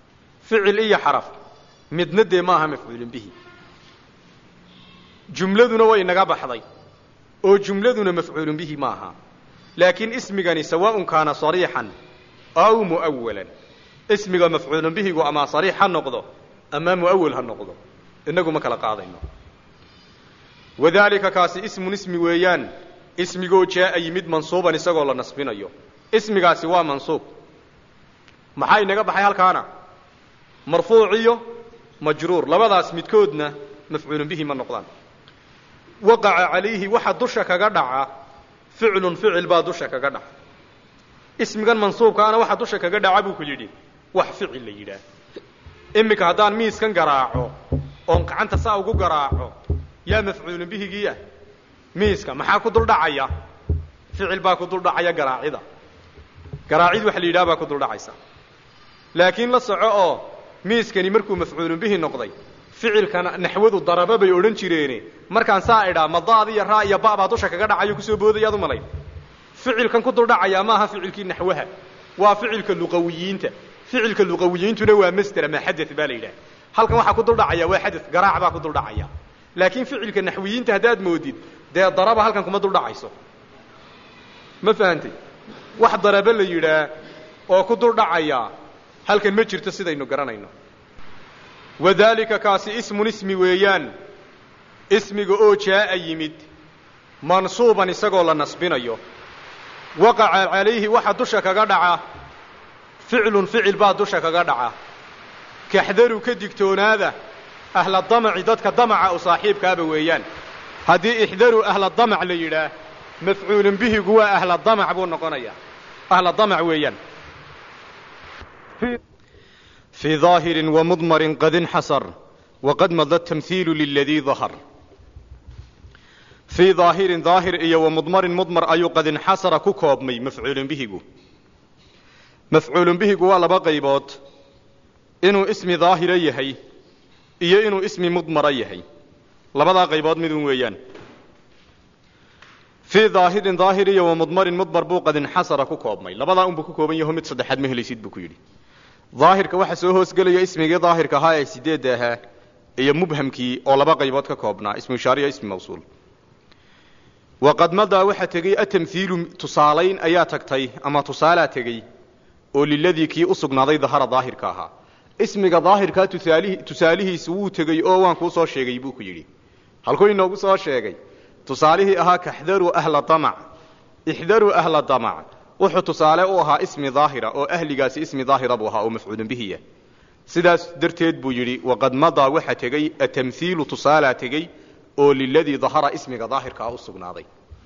ficil iyo xaraf midna dee maaha mafcuulun bihi jumladuna way naga baxday oo jumladuna mafcuulun bihi maaha laakiin ismigani sawaaءun kaana صariixan aw muأwalan ismiga mafcuulun bihigu ama صariix ha noqdo ama muawal ha noqdo inagu ma kala qaadayno wadalika kaasi ismun ismi weeyaan ismigoo jaaa yimid mansuuban isagoo la nasbinayo ismigaasi waa mansuub maxaa inaga baxay halkaana marfuuc iyo majruur labadaas midkoodna mafcuulun bihi ma noqdaan waqaca calayhi waxa dusha kaga dhaca ficlun ficil baa dusha kaga dhaca ismigan mansuubkaana waxa dusha kaga dhaca buu ku yidhi wax ficil la yidhaah iminka haddaan miiskan garaaco oon gacanta saa ugu garaaco yaa mafcuulun bihigiiah miiska maxaa ku duldhacaya ficil baa ku duldhacaya garaacida garaacid waxa la yidhaha baa ku duldhacaysa laakiin la soco oo miiskani markuu mafcuulun bihi noqday ficilkana naxwadu daraba bay odhan jireene markaan saa idhaa madaad iyo raa iyo ba baa dusha kaga dhacayo kusoo boodayaad u malayn ficilkan ku duldhacayaa maaha ficilkii naxwaha waa ficilka luqawiyiinta ficilka luqawiyiintuna waa masder ama xadad baa la yidhaha halkan waxaa ku duldhacaya waa xadad garaac baa ku duldhacaya laakiin ficilka naxwiyiinta haddaad moodid dee daraba halkan kuma duldhacayso ma fahantay wax daraba la yidhaah oo ku duldhacaya halkan ma jirto sidaynu garanayno wadalika kaasi ismun ismi weeyaan ismiga oo jaaa yimid mansuuban isagoo la nasbinayo waqaca calayhi waxa dusha kaga dhaca ficlun ficil baa dusha kaga dhaca kaxdaru ka digtoonaada ahla damaci dadka damaca u saaxiibkaaba weeyaan haddii ixdaru ahla damac la yidhaah mafcuulun bihigu waa ahla damac buu noqonayaa ahla damac weeyaan fii ظaahirin wamudmarin qad inxasar waqad mada tamhiilu liladii dahar fii ظaahirin daahir iyo wamudmarin mudmar ayuu qad inxasara ku koobmay mafcuulun bihigu mafcuulun bihigu waa laba qaybood inuu ismi daahira yahay iyo inuu ismi mudmara yahay labadaa qaybood midun weeyaan fii daahirin daahir iyo wamudmarin mudmar buu qad inxasara ku koobmay labadaa unbuu ku kooban yaho mid saddexaad ma helaysid buu ku yidhi daahirka waxaa soo hoosgelaya ismigii daahirka ahaa ee sideedda ahaa iyo mubhamkii oo laba qaybood ka koobnaa ismu ishaariya ismi mawsuul waqad madaa waxaa tegey atamhiilu tusaalayn ayaa tagtay ama tusaalaa tegey oo liladii kii u sugnaaday dahara daahirka ahaa ismiga daahirkaa tusaalihi tusaalihiisu wuu tegey oo waan kuu soo sheegay buu ku yidhi halkuu inoogu soo sheegay tusaalihii ahaa kaxdaruu ahla damac ixdaruu ahla damac wuxuu tusaale u ahaa ismi daahira oo ahligaasi ismi daahira buu ahaa oo mafcuulun bihiya sidaas darteed buu yidhi waqad madaa waxa tegey atamhiilu tusaalaa tegey oo liladii dahara ismiga daahirkaa u sugnaaday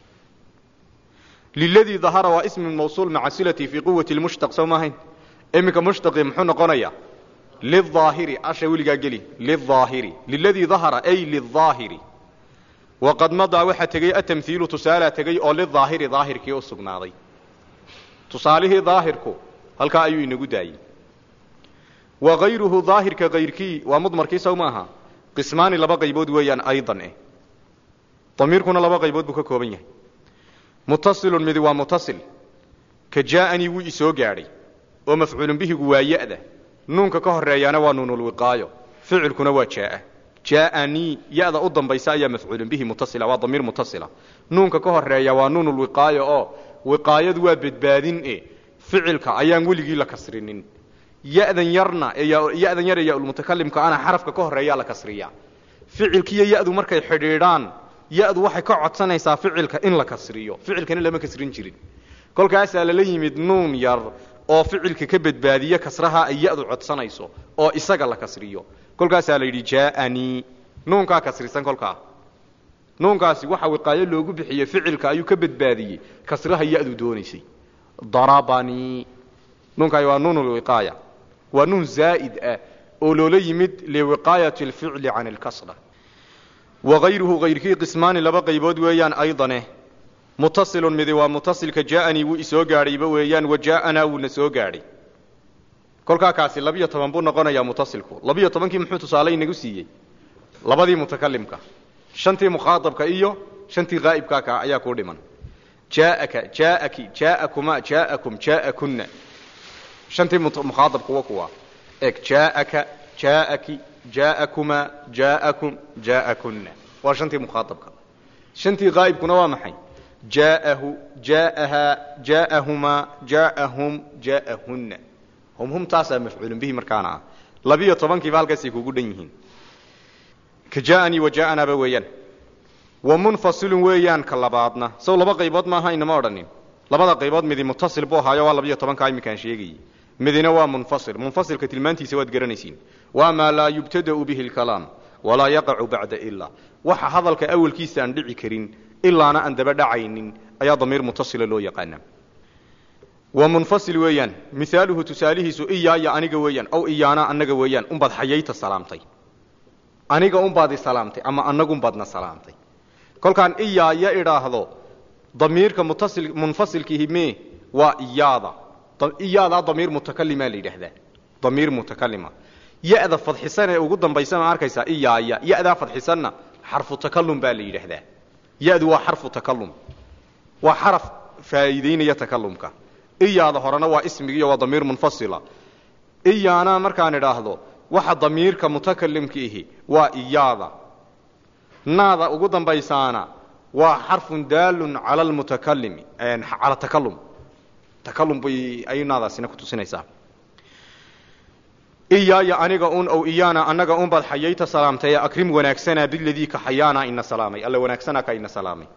liladii dahara waa ismi mawsuul maca silati fii quwati lmushtaq soo maahayn iminka mushtaqii muxuu noqonayaa liaahiri asha weligaa geli liaahiri liladii dahara ay liaahiri waqad madaa waxaa tegey atamhiilu tusaalaa tegey oo lidaahiri daahirkii u sugnaaday tusaalihii daahirku halkaa ayuu inagu daayey wa hayruhu daahirka kayrkii waa mudmarkii sow maaha qismaani laba qaybood weeyaan aydan eh damiirkuna laba qaybood buu ka kooban yahay mutasilun midi waa mutasil ka jaa'anii wuu isoo gaadhay oo mafcuulun bihigu waa ya'da nuunka ka horeeyaana waa nuunulwiqaayo ficilkuna waa jaa'a jaa'anii ya'da u dambaysa ayaa mafcuulun bihi mutasila waa damiir mutasila nuunka ka horeeya waa nuunulwiqaayo oo wiqaayadu waa badbaadin e ficilka ayaan weligii la kasrinin yadan yarna yadan yar ee yaulmutakalimka ana xarafka ka horeeyaa la kasriyaa ficilkiiyo yadu markay xidhiidhaan yadu waxay ka codsanaysaa ficilka in la kasriyo ficilkana lama kasrin jirin kolkaasaa lala yimid nuun yar oo ficilka ka badbaadiye kasraha ay yadu codsanayso oo isaga la kasriyo kolkaasaa la yidhi jaa'anii nuunkaa kasrisan kolkaa nuunkaasi waxa wiqaayo loogu bixiyey ficilka ayuu ka badbaadiyey kasraha yadu doonaysay darabanii nuunkaay waa nuun lwiqaaya waa nuun zaa'id ah oo loola yimid liwiqaayati alficli can alkasra wagayruhu hayrkii qismaani laba qaybood weeyaan aydane mutasilun midi waa mutasilka jaa'anii wuu isoo gaadhayba weeyaan wa jaa'anaa wuuna soo gaadhay kolkaa kaasi labiyo toban buu noqonayaa mutasilku labiyo tobankii muxuu tusaale inagu siiyey labadii mutakalimka shantii mukhaaabka iyo shantii haa'ibkaa kaa ayaa kuu dhiman jaaaka jaaaki jaaakuma jaaakum jaaakunna shantii mukhaaabka wa kuwa eg jaaaka jaaaki jaa'akumaa jaa'akum jaa'akunna waa shantii mukhaaabka shantii qaa'ibkuna waa maxay jaa'ahu jaa'ahaa jaa'ahumaa jaa'ahum jaa'ahunna hum hum taasaa mafcuulun bihi markaana ah labiyo tobankiiba halkaasay kugu dhan yihiin ka jaa'anii wa jaa'anaaba weeyaan wa munfasilun weeyaan ka labaadna sow laba qaybood maaha inama odhanin labada qaybood midi mutasil buu ahaayo waa labiyo tobankaa iminkaan sheegayey midina waa munfasil munfasilka tilmaantiisa waad garanaysiin waa maa laa yubtada'u bihi alkalaam walaa yaqacu bacda ilaa waxa hadalka awalkiisa aan dhici karin ilaana aan daba dhacaynin ayaa damiir mutasila loo yaqaana wa munfasil weeyaan mihaaluhu tusaalihiisu iyaaya aniga weeyaan aw iyaana annaga weeyaan unbaad xayayta salaamtay aniga unbaad i salaamtay ama annagunbaadna salaamtay kolkaan iyaaya idhaahdo damiirka mutasil munfasilkiihi me waa iyaada iyaadaa damiir mutakalimaa la yidhaahdaa damiir mutakalima ya-da fadxisan ee ugu dambaysa ma arkaysaa iyaaya ya-daa fadxisanna xarfu takalum baa la yidhaahdaa ya-du waa xarfu takalum waa xaraf faa'iideynaya takalumka iyaada horena waa ismigiiyo waa damiir munfasila iyaana markaan idhaahdo waxa damiirka mutakalimka ihi waa iyaada naada ugu dambaysaana waa xarfun daalun cala lmutakalimi cala takalum takalum bay ay naadaasina ku tusinaysaa iyaaya aniga un ow iyaana annaga un baad xayayta salaamtay akrim wanaagsanaa biladii ka xayaana ina salaamay alla wanaagsanaa ka ina salaamay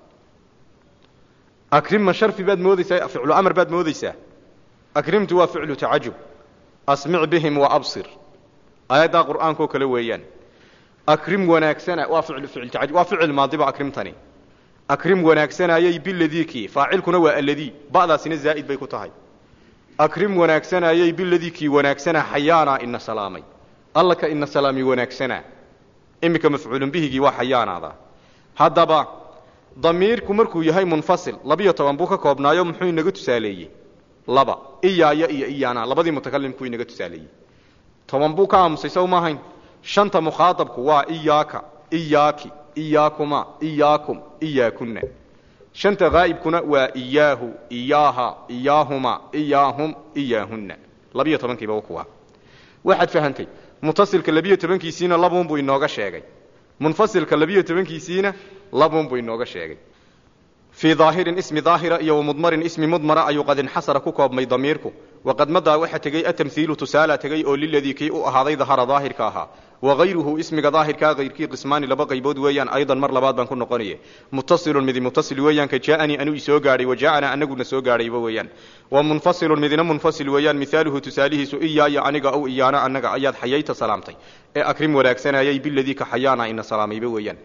akrim ma sharfi baad moodaysaa ficlu amar baad moodaysaa akrimtu waa ficlu tacajub asmic bihim wa absir aayaddaa qur'aankoo kale weeyaan akrim wanaagsana waa ficlu ficil tacajub waa ficil maadiba akrimtani akrim wanaagsanayay biladii faacilkuna waa alladii ba'daasina zaa'id bay ku tahay akrim wanaagsanayay biladii kii wanaagsana xayaana ina salaamay alla ka ina salaami wanaagsanaa iminka mafcuulun bihigii waa xayaanaada haddaba damiirku markuu yahay munfasil labiyo toban buu ka koobnaayo muxuu inaga tusaaleeyey laba iyaaya iyo iyaana labadii mutakalimkuu inaga tusaaleeyey toban buu ka aamusay sow maahayn shanta mukhaaabku waa iyaaka iyaaki iyaakuma iyaakum iyaakunna shanta haa'ibkuna waa iyaahu iyaaha iyaahuma iyaahum iyaahunna labiyo tobankiiba wa kuwa waxaad fahantay mutasilka labiyo tobankiisiina labuunbuu inooga sheegay munfasilka labiyo tobankiisiina labuunbuu inooga sheegay fii daahirin ismi daahira iyo wamudmarin ismi mudmara ayuu qad inxasara ku koobmay damiirku waqad madaa waxa tegey atamhiilu tusaala tegey oo liladii kii u ahaaday dahara daahirka ahaa wagayruhu ismiga daahirkaa hayrkii qismaani laba qaybood weeyaan aydan mar labaad baan ku noqonaye mutasilun midi mutasil weeyaan ka jaaanii anuu isoo gaadhay wa jaaanaa anaguna soo gaadhayba weeyaan wa munfasilun midina munfasil weeyaan mihaaluhu tusaalihiisu iyaaya aniga ow iyaana annaga ayaad xayayta salaamtay ee akrim wanaagsanayay biladii ka xayaana ina salaamayba weeyaan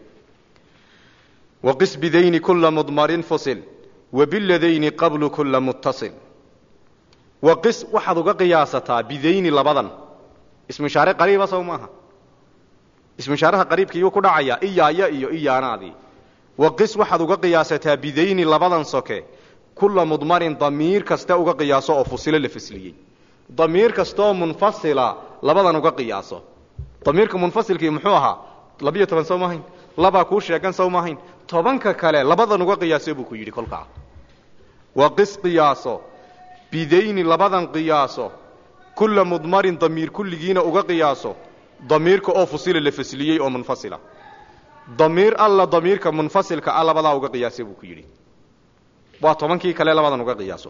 waqis bidayni kula mudmarin fusil wabiladayni qablu kula muttasil waqis waxaad uga qiyaasataa bidayni labadan ismushaare qariiba sow maaha ismushaaraha qariibka iyuu ku dhacayaa iyaaya iyo iyaanaadii waqis waxaad uga qiyaasataa bidayni labadan soke kula mudmarin damiir kasta uga qiyaaso oo fusilo la fasliyey damiir kastaoo munfasila labadan uga qiyaaso damiirka munfasilkii muxuu ahaa labiyo toban sow maahayn labaa kuu sheegan sow maahayn tobanka kale labadan uga qiyaaso buu ku yidhi kolkaa waqis qiyaaso bidayni labadan qiyaaso kula mudmarin damiir kulligiina uga qiyaaso damiirka oo fusila la fasliyey oo munfasila damiir alla damiirka munfasilka a labadaa uga qiyaasa buu ku yidhi waa tobankii kale labadan uga qiyaaso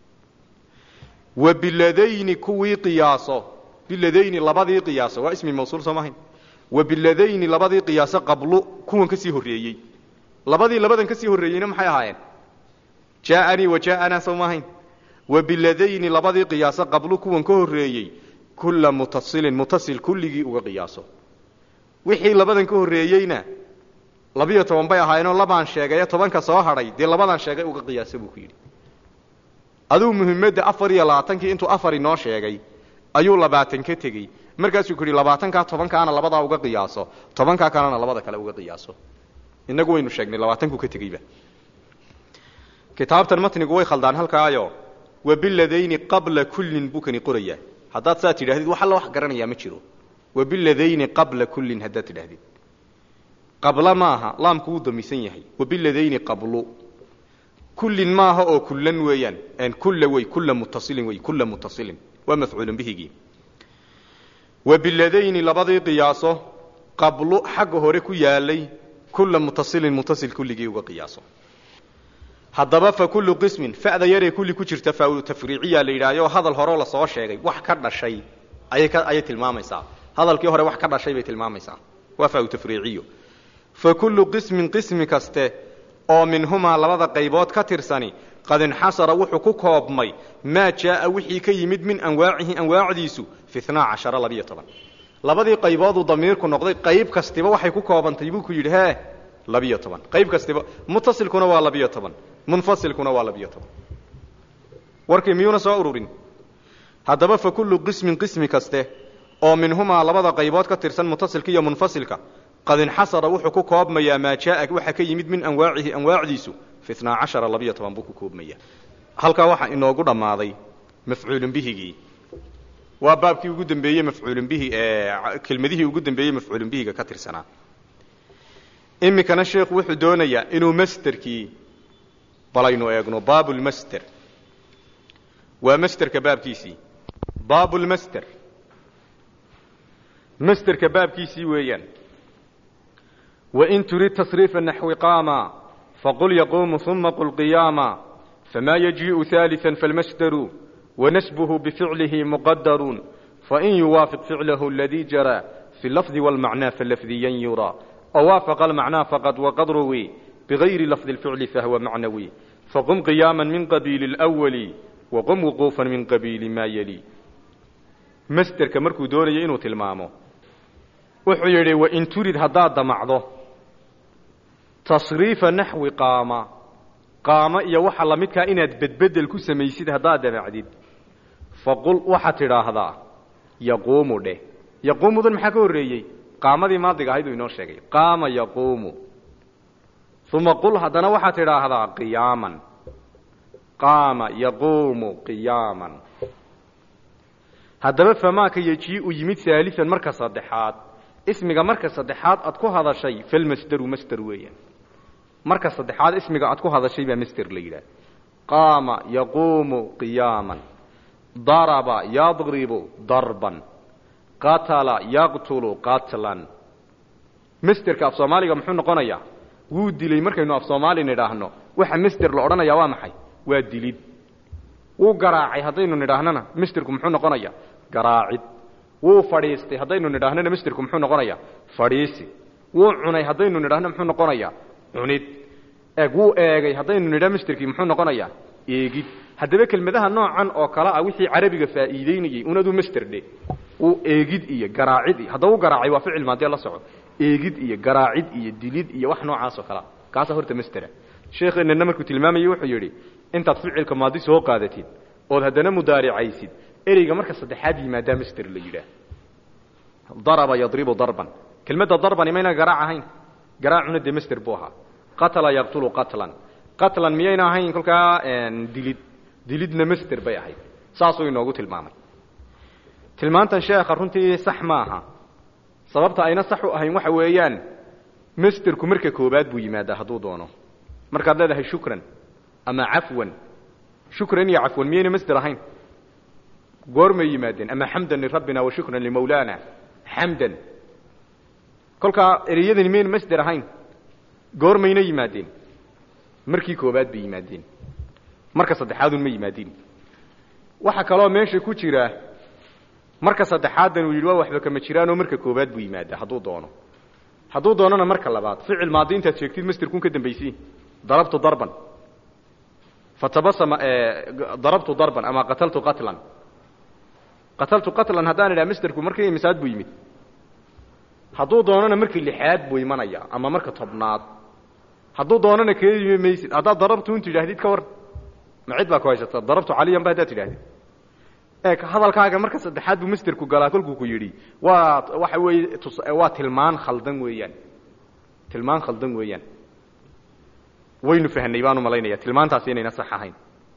wa biladayni kuwii qiyaaso biladayni labadii qiyaaso waa ismi mawsuul soo maahayn wa biladayni labadii qiyaaso qablu kuwan ka sii horreeyey labadii labadan ka sii horreeyeyna maxay ahaayeen jaaanii wa jaaanaa soo maahayn wa biladayni labadii qiyaaso qablu kuwan ka horreeyey kula mutasilin mutasil kulligii uga qiyaaso wixii labadan ka horreeyeyna labiyo toban bay ahaayeenoo labaan sheegaye tobanka soo hadhay dee labadan sheegay uga qiyaasa buu ku yidhi aduu muhimmadda afar iyo labaatankii intuu afar inoo sheegay ayuu labaatan ka tegey markaasuu ku yidhi labaatankaa tobankaana labadaa uga qiyaaso tobankaa kalena labada kale uga qiyaaso innagu waynu sheegnay labaatankuu ka tegeyba kitaabtan matnigu way khaldaan halkaayo wabiladayni qabla kullin buu kani qorayaa haddaad saa tidhahdid wax alla wax garanayaa ma jiro wabiladayni qabla kullin haddaad tidhahdid qabla maaha laamku wuu damisan yahay wabiladayni qablu kullin maaha oo kullan weeyaan kulla wey kulla muttasilin wey kulla muttasilin waa mafcuulun bihigii wa biladayni labadii qiyaaso qablu xagga hore ku yaalay kulla mutasilin mutasil kulligii uga qiyaaso haddaba fa kullu qismin fa'da yaree kulli ku jirta faa tafriiciyaa la yidhaahyo hadal horeo lasoo sheegay wax ka dhashay ayay ka ayay tilmaamaysaa hadalkii hore wax ka dhashay bay tilmaamaysaa waa faa tafriiciyo fa kullu qismin qismi kaste oo minhumaa labada qaybood ka tirsani qad inxasara wuxuu ku koobmay maa jaaa wixii ka yimid min anwaacihi anwaacdiisu fi inaa cashara labiyo toban labadii qaybooduu damiirku noqday qayb kastiba waxay ku koobantay buu ku yidhi hee labiyo toban qayb kastiba mutasilkuna waa labiyo toban munfasilkuna waa labiyo toban warkii miyuuna soo ururin haddaba fa kullu qismin qismi kaste oo minhumaa labada qaybood ka tirsan mutasilka iyo munfasilka qad inxasara wuxuu ku koobmayaa maa jaaa waxa ka yimid min anwaacihi anwaacdiisu fi inaa cashara labiyo toban buu ku koobmaya halkaa waxaa inoogu dhammaaday mafcuulun bihigii waa baabkii ugu dambeeyey mafcuulun bihi ee kelmadihii ugu dambeeyey mafcuulun bihiga ka tirsanaa iminkana sheekhu wuxuu doonayaa inuu masterkii balaynu eegno baabulmaster waa masterka baabkiisii baabulmaster masterka baabkiisii weeyaan wain turid tasriifa naxwi qaama faqul yaquumu uma qul qiyaama famaa yajiiءu ثaaliثa falmasderu wanasbuhu bificlihi muqadaruun fain yuwaafiq ficlahu aladii jaraa fi lafdi wاlmacnaa falafdiyan yuraa aw waafaqa almacnaa faqad waqad ruwi bigayri lafdi اlficli fahwa macnawi faqum qiyaama min qabiili اlأwali waqum wuquufa min qabiili maa yali masderka markuu doonaya inuu tilmaamo wuxuu yidhi wain turid haddaad damacdo tasriifa naxwi qaama qaamo iyo waxa la midkaa inaad bedbedel ku samaysid haddaad damacdid faqul waxaad tidhaahdaa yaquumu dheh yaquumudan maxaa ka horreeyey qaamadii maadiga ahayd uu inoo sheegay qaama yaquumu uma qul haddana waxaad tidhaahdaa qiyaaman qaama yaquumu qiyaaman haddaba famaaka yejii'u yimid haalian marka saddexaad ismiga marka saddexaad aad ku hadashay falmasderu masder weeyaan marka saddexaad ismiga aad ku hadashay baa masder la yidhaah qaama yaquumu qiyaaman daraba yadribu darban qatala yaqtulu qatlan masderka af soomaaliga muxuu noqonayaa wuu dilay markaynu af soomaali nidhaahno waxa masder la odhanayaa waa maxay waa dilid wuu garaacay haddaynu nidhaahnana masderku muxuu noqonayaa garaacid wuu fadhiistay haddaynu nidhaahnana masderku muxuu noqonayaa fadhiisi wuu cunay haddaynu nidhaahno muxuu noqonayaa cunid eeg wuu eegay haddaynu nidhaa masderkii muxuu noqonayaa eegid haddaba kelmadaha noocan oo kale ah wixii carabiga faa'iideynayey unaduu masder dhe wuu eegid iyo garaacid iyo haddaba u garaacay waa ficil maadee la soco eegid iyo garaacid iyo dilid iyo wax noocaas oo kalea kaasa horta masdera sheekheenana markuu tilmaamayey wuxuu yidhi intaad ficilka maadi soo qaadatid ood haddana mudaaricaysid ereyga marka saddexaad yimaadaa masder la yidhaah daraba yadribu darban kelmadda darbani mayna garaac ahayn garaacuna dee masder buu ahaa qatala yaqtulu qatlan qatlan miyayna ahayn kolkaa dilid dilidna masder bay ahayd saasuu inoogu tilmaamay tilmaantan sheekha runtii sax ma aha sababta ayna sax u ahayn waxa weeyaan masderku marka koobaad buu yimaadaa hadduu doono markaad leedahay shukran ama cafwan shukran iyo cafwan miyayna masder ahayn goormay yimaadeen ama xamdan lirabbina wa shukran limawlaana xamdan kolkaa ereyadani miyayna masder ahayn goormayna yimaadeen markii koobaad bay yimaadeen marka saddexaadun ma yimaadeen waxaa kaloo meesha ku jira marka saddexaadan uu yidhi waa waxba kama jiraanoo marka koobaad buu yimaadaa hadduu doono hadduu doonona marka labaad ficil maadi intaad sheegtid masderkun ka dambaysi darabtu darban fatabasama darabtu darban ama qataltu qatlan qataltu qatlan haddaan idhaha masderku markii imisaad buu yimid hadduu doonona markii lixaad buu imanaya ama marka tobnaad hadduu doonana kee yimi maysid haddaad darabtu intu yidhahdid ka war ma cid baa ku haysata darabtu caliyan ba haddaad tidhahdid eeg hadalkaaga marka saddexaad buu masderku galaa kolkuu ku yidhi waa waxa weeye tus waa tilmaan khaldan weeyaan tilmaan khaldan weeyaan waynu fahnay baanu malaynaya tilmaantaasi inayna sax ahayn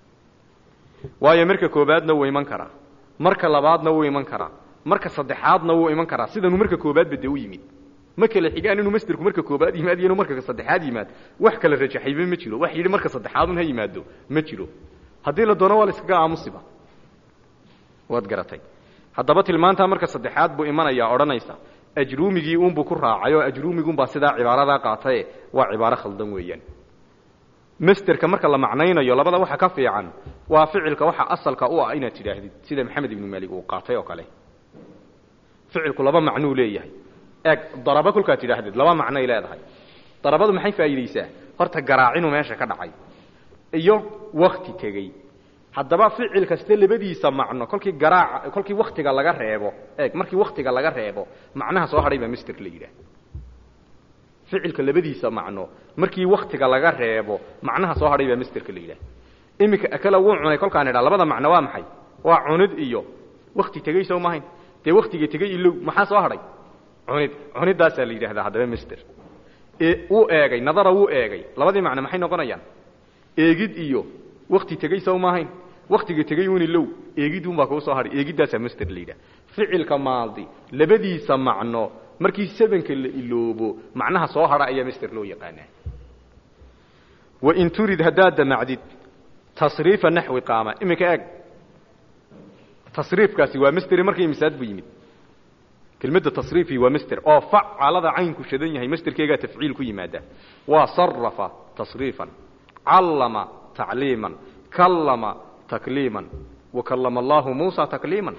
waayo marka koobaadna wuu iman karaa marka labaadna wuu iman karaa marka saddexaadna wuu iman karaa sidanuu marka koobaadba dee u yimid ma kala xigaan inuu masderku marka koobaad yimaad iyo inuu marka saddexaad yimaad wax kala rajaxayba ma jiro wax yidhi marka saddexaadun ha yimaado ma jiro haddii la doono waa la iskaga aamusiba waad garatay haddaba tilmaantaa marka saddexaad buu imanayaa odhanaysa ajruumigii uunbuu ku raacay oo ajruumiguunbaa sidaa cibaaradaa qaataye waa cibaaro khaldan weeyaan masterka marka la macnaynayo labada waxa ka fiican waa ficilka waxa asalka u ah inaad tidhaahdid sida maxamed ibnu maalig uu qaatay oo kale ficilku laba macnuu leeyahay eeg darabo kolkaad tidhaahdid laba macnoay leedahay darabadu maxay faa'iidaysaa horta garaacinuu meesha ka dhacay iyo wakti tegey haddaba ficil kaste labadiisa macno kolkii garaaca kolkii waktiga laga reebo eeg markii waktiga laga reebo macnaha soo hadhay baa mister la yidhaah ficilka labadiisa macno markii waktiga laga reebo macnaha soo hadhay baa misterka la yidhaah iminka akala wuu cunay kolkaan idhaa labada macno waa maxay waa cunid iyo wakti tegey soo mahayn dee waktiga tegey ilow maxaa soo hadhay cunid cunidaasaa la yidhahdaa haddaba mister wuu eegay nadara wuu eegay labadii macno maxay noqonayaan eegid iyo wakti tegey sow maahayn waktiga tegey un ilow eegidunbaa kuu soo hadhay eegiddaasaa master la yidhaha ficilka maaldi labadiisa macno markii sebenka la iloobo macnaha soo hadha ayaa master loo yaqaanaa wain turid haddaad damacdid tasriifa naxwi qaama iminka eeg tasriifkaasi waa masteri markii misaad bu yimid kelmadda tasriifi waa master oo facalada caynku shadan yahay masterkeegaa tafciil ku yimaada waa sarafa tasriifan callama tacliiman kallama takliiman wa kallama allaahu muusa takliiman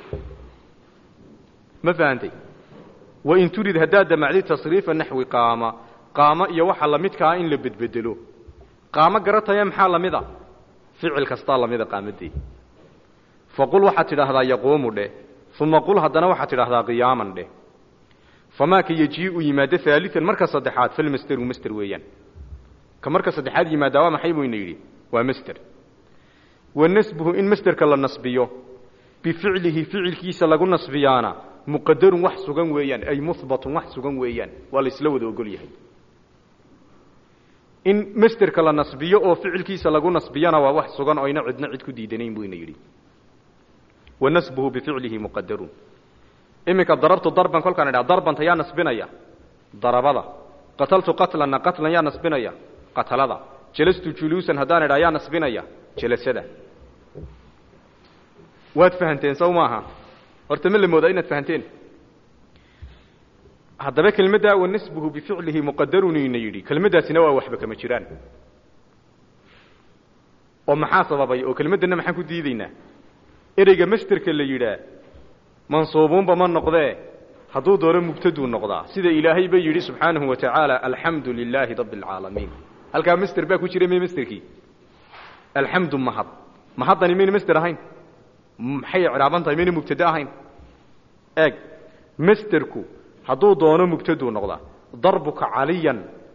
ma fahantay wain turid haddaad damacdid tasriifa naxwi qaama qaamo iyo waxa lamidkaa in la bedbedelo qaamo garataya maxaa lamid a ficil kastaa lamida qaamadee faqul waxaad tidhaahdaa yaquumu dheh uma qul haddana waxaad tidhahdaa qiyaaman dheh famaaka yejiiu yimaado aalian marka saddexaad falmasteru master weeyaan ka marka saddexaad yimaadaa waa maxay buyna yidhi waa master wa nasbuhu in masterka la nasbiyo bificlihi ficilkiisa lagu nasbiyaana muqadarun wax sugan weeyaan ay muhbatun wax sugan weeyaan waa laysla wada ogol yahay in masterka la nasbiyo oo ficilkiisa lagu nasbiyana waa wax sugan oo ayna cidna cid ku diidanayn buyna yidhi wa nasbuhu bificlihi muqadarun iminka darabtu darban kolkaan idhaha darbanta yaa nasbinaya darabada qataltu qatlanna qatlan yaa nasbinaya qatalada jalastu juluusan haddaan idhaha yaa nasbinaya jalasada waad fahanteen sow maaha horta ma la moodaa inaad fahanteen haddaba kelmaddaa wa nasbuhu bificlihi muqadarun ina yidhi kelmaddaasina waa waxba kama jiraan oo maxaa sababay oo kelmaddanna maxaan ku diidaynaa ereyga masterka la yidhaa mansuubuunba ma noqdee hadduu doono mubtaduu noqdaa sida ilaahay ba yidhi subxaanahu wa tacaala alxamdu lilaahi rabbi alcaalamiin halkaa master baa ku jira may masterkii alxamdu mahad mahaddani mayna master ahayn maxay icraaban tahay mayna mubtade ahayn eeg masterku hadduu doono mubtaduu noqdaa darbuka caliyan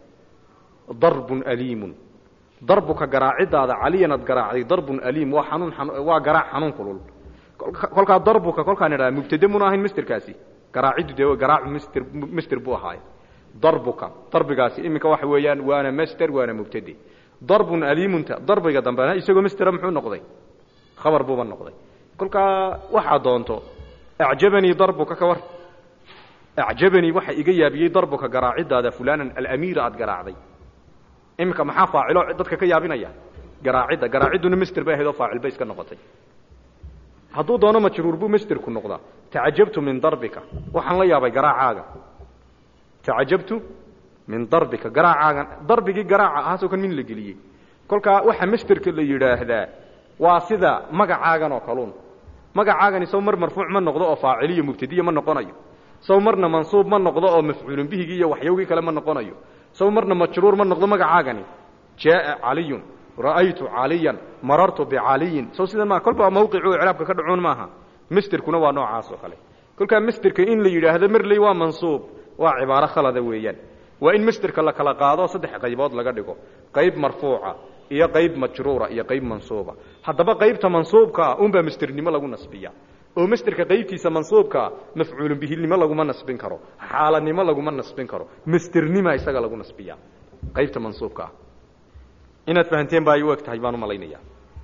darbun aliimun darbuka garaacidaada caliyan ad garaacday darbun aliim waa xanuun waa garaac xanuun kulul kolkaa darbuka kolkaan idhaha mubtade muna ahayn masterkaasi garaaciddu dee garaacu master master buu ahaaye darbuka darbigaasi iminka waxa weeyaan waana master waana mubtade darbun aliimunta darbiga dambena isagoo mastera muxuu noqday khabar buuba noqday kolkaa waxaa doonto acjabanii darbuka ka war acjabanii waxa iga yaabiyey darbuka garaacidaada fulanan alamiira aad garaacday iminka maxaa faacilo dadka ka yaabinaya garaacidda garaacidduna master bay ahayd oo faacil bay iska noqotay hadduu doono majruur buu masterku noqdaa tacajabtu min darbika waxaan la yaabay garaacaaga tacajabtu min darbika garaacaagan darbigii garaaca ahaasoo kan min la geliyey kolkaa waxa masterka la yidhaahdaa waa sida magacaagan oo kaluun magacaagani sow mar marfuuc ma noqdo oo faaciliyo mubtadiya ma noqonayo sow marna mansuub ma noqdo oo mafcuulun bihigii iyo waxyowgii kale ma noqonayo sow marna majruur ma noqdo magacaagani jaaa caliyun ra'aytu caliyan marartu bicaliyin sow sidan maa kolba mawqicu icraabka ka dhacoon maaha masterkuna waa noocaas oo kale kolkaa masterka in la yidhaahdo marley waa mansuub waa cibaaro khalada weeyaan waa in masterka la kala qaado saddex qaybood laga dhigo qayb marfuuca iyo qayb majruura iyo qayb mansuuba haddaba qaybta mansuubkaa unbaa masternimo lagu nasbiya oo masterka qaybtiisa mansuubkaa mafcuulun bihinimo laguma nasbin karo xaalanimo laguma nasbin karo masternima isaga lagu nasbiya qaybta mansuubkaa inaad fahanteen ba ay u eg tahay baan u malaynaya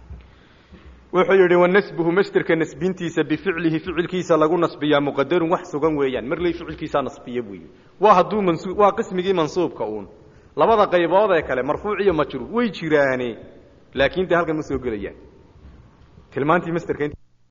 wuxuu yidhi wanasbuhu masterka nasbintiisa bificlihi ficilkiisa lagu nasbiyaa muqadarun wax sugan weeyaan marley ficilkiisaa nasbiya buu yidhi waa hadduu mansu waa qismigii mansuubka uun labada qaybood ee kale marfuuc iyo majruur way jiraane laakiin dee halkan ma soo gelayaan tilmaantii masterka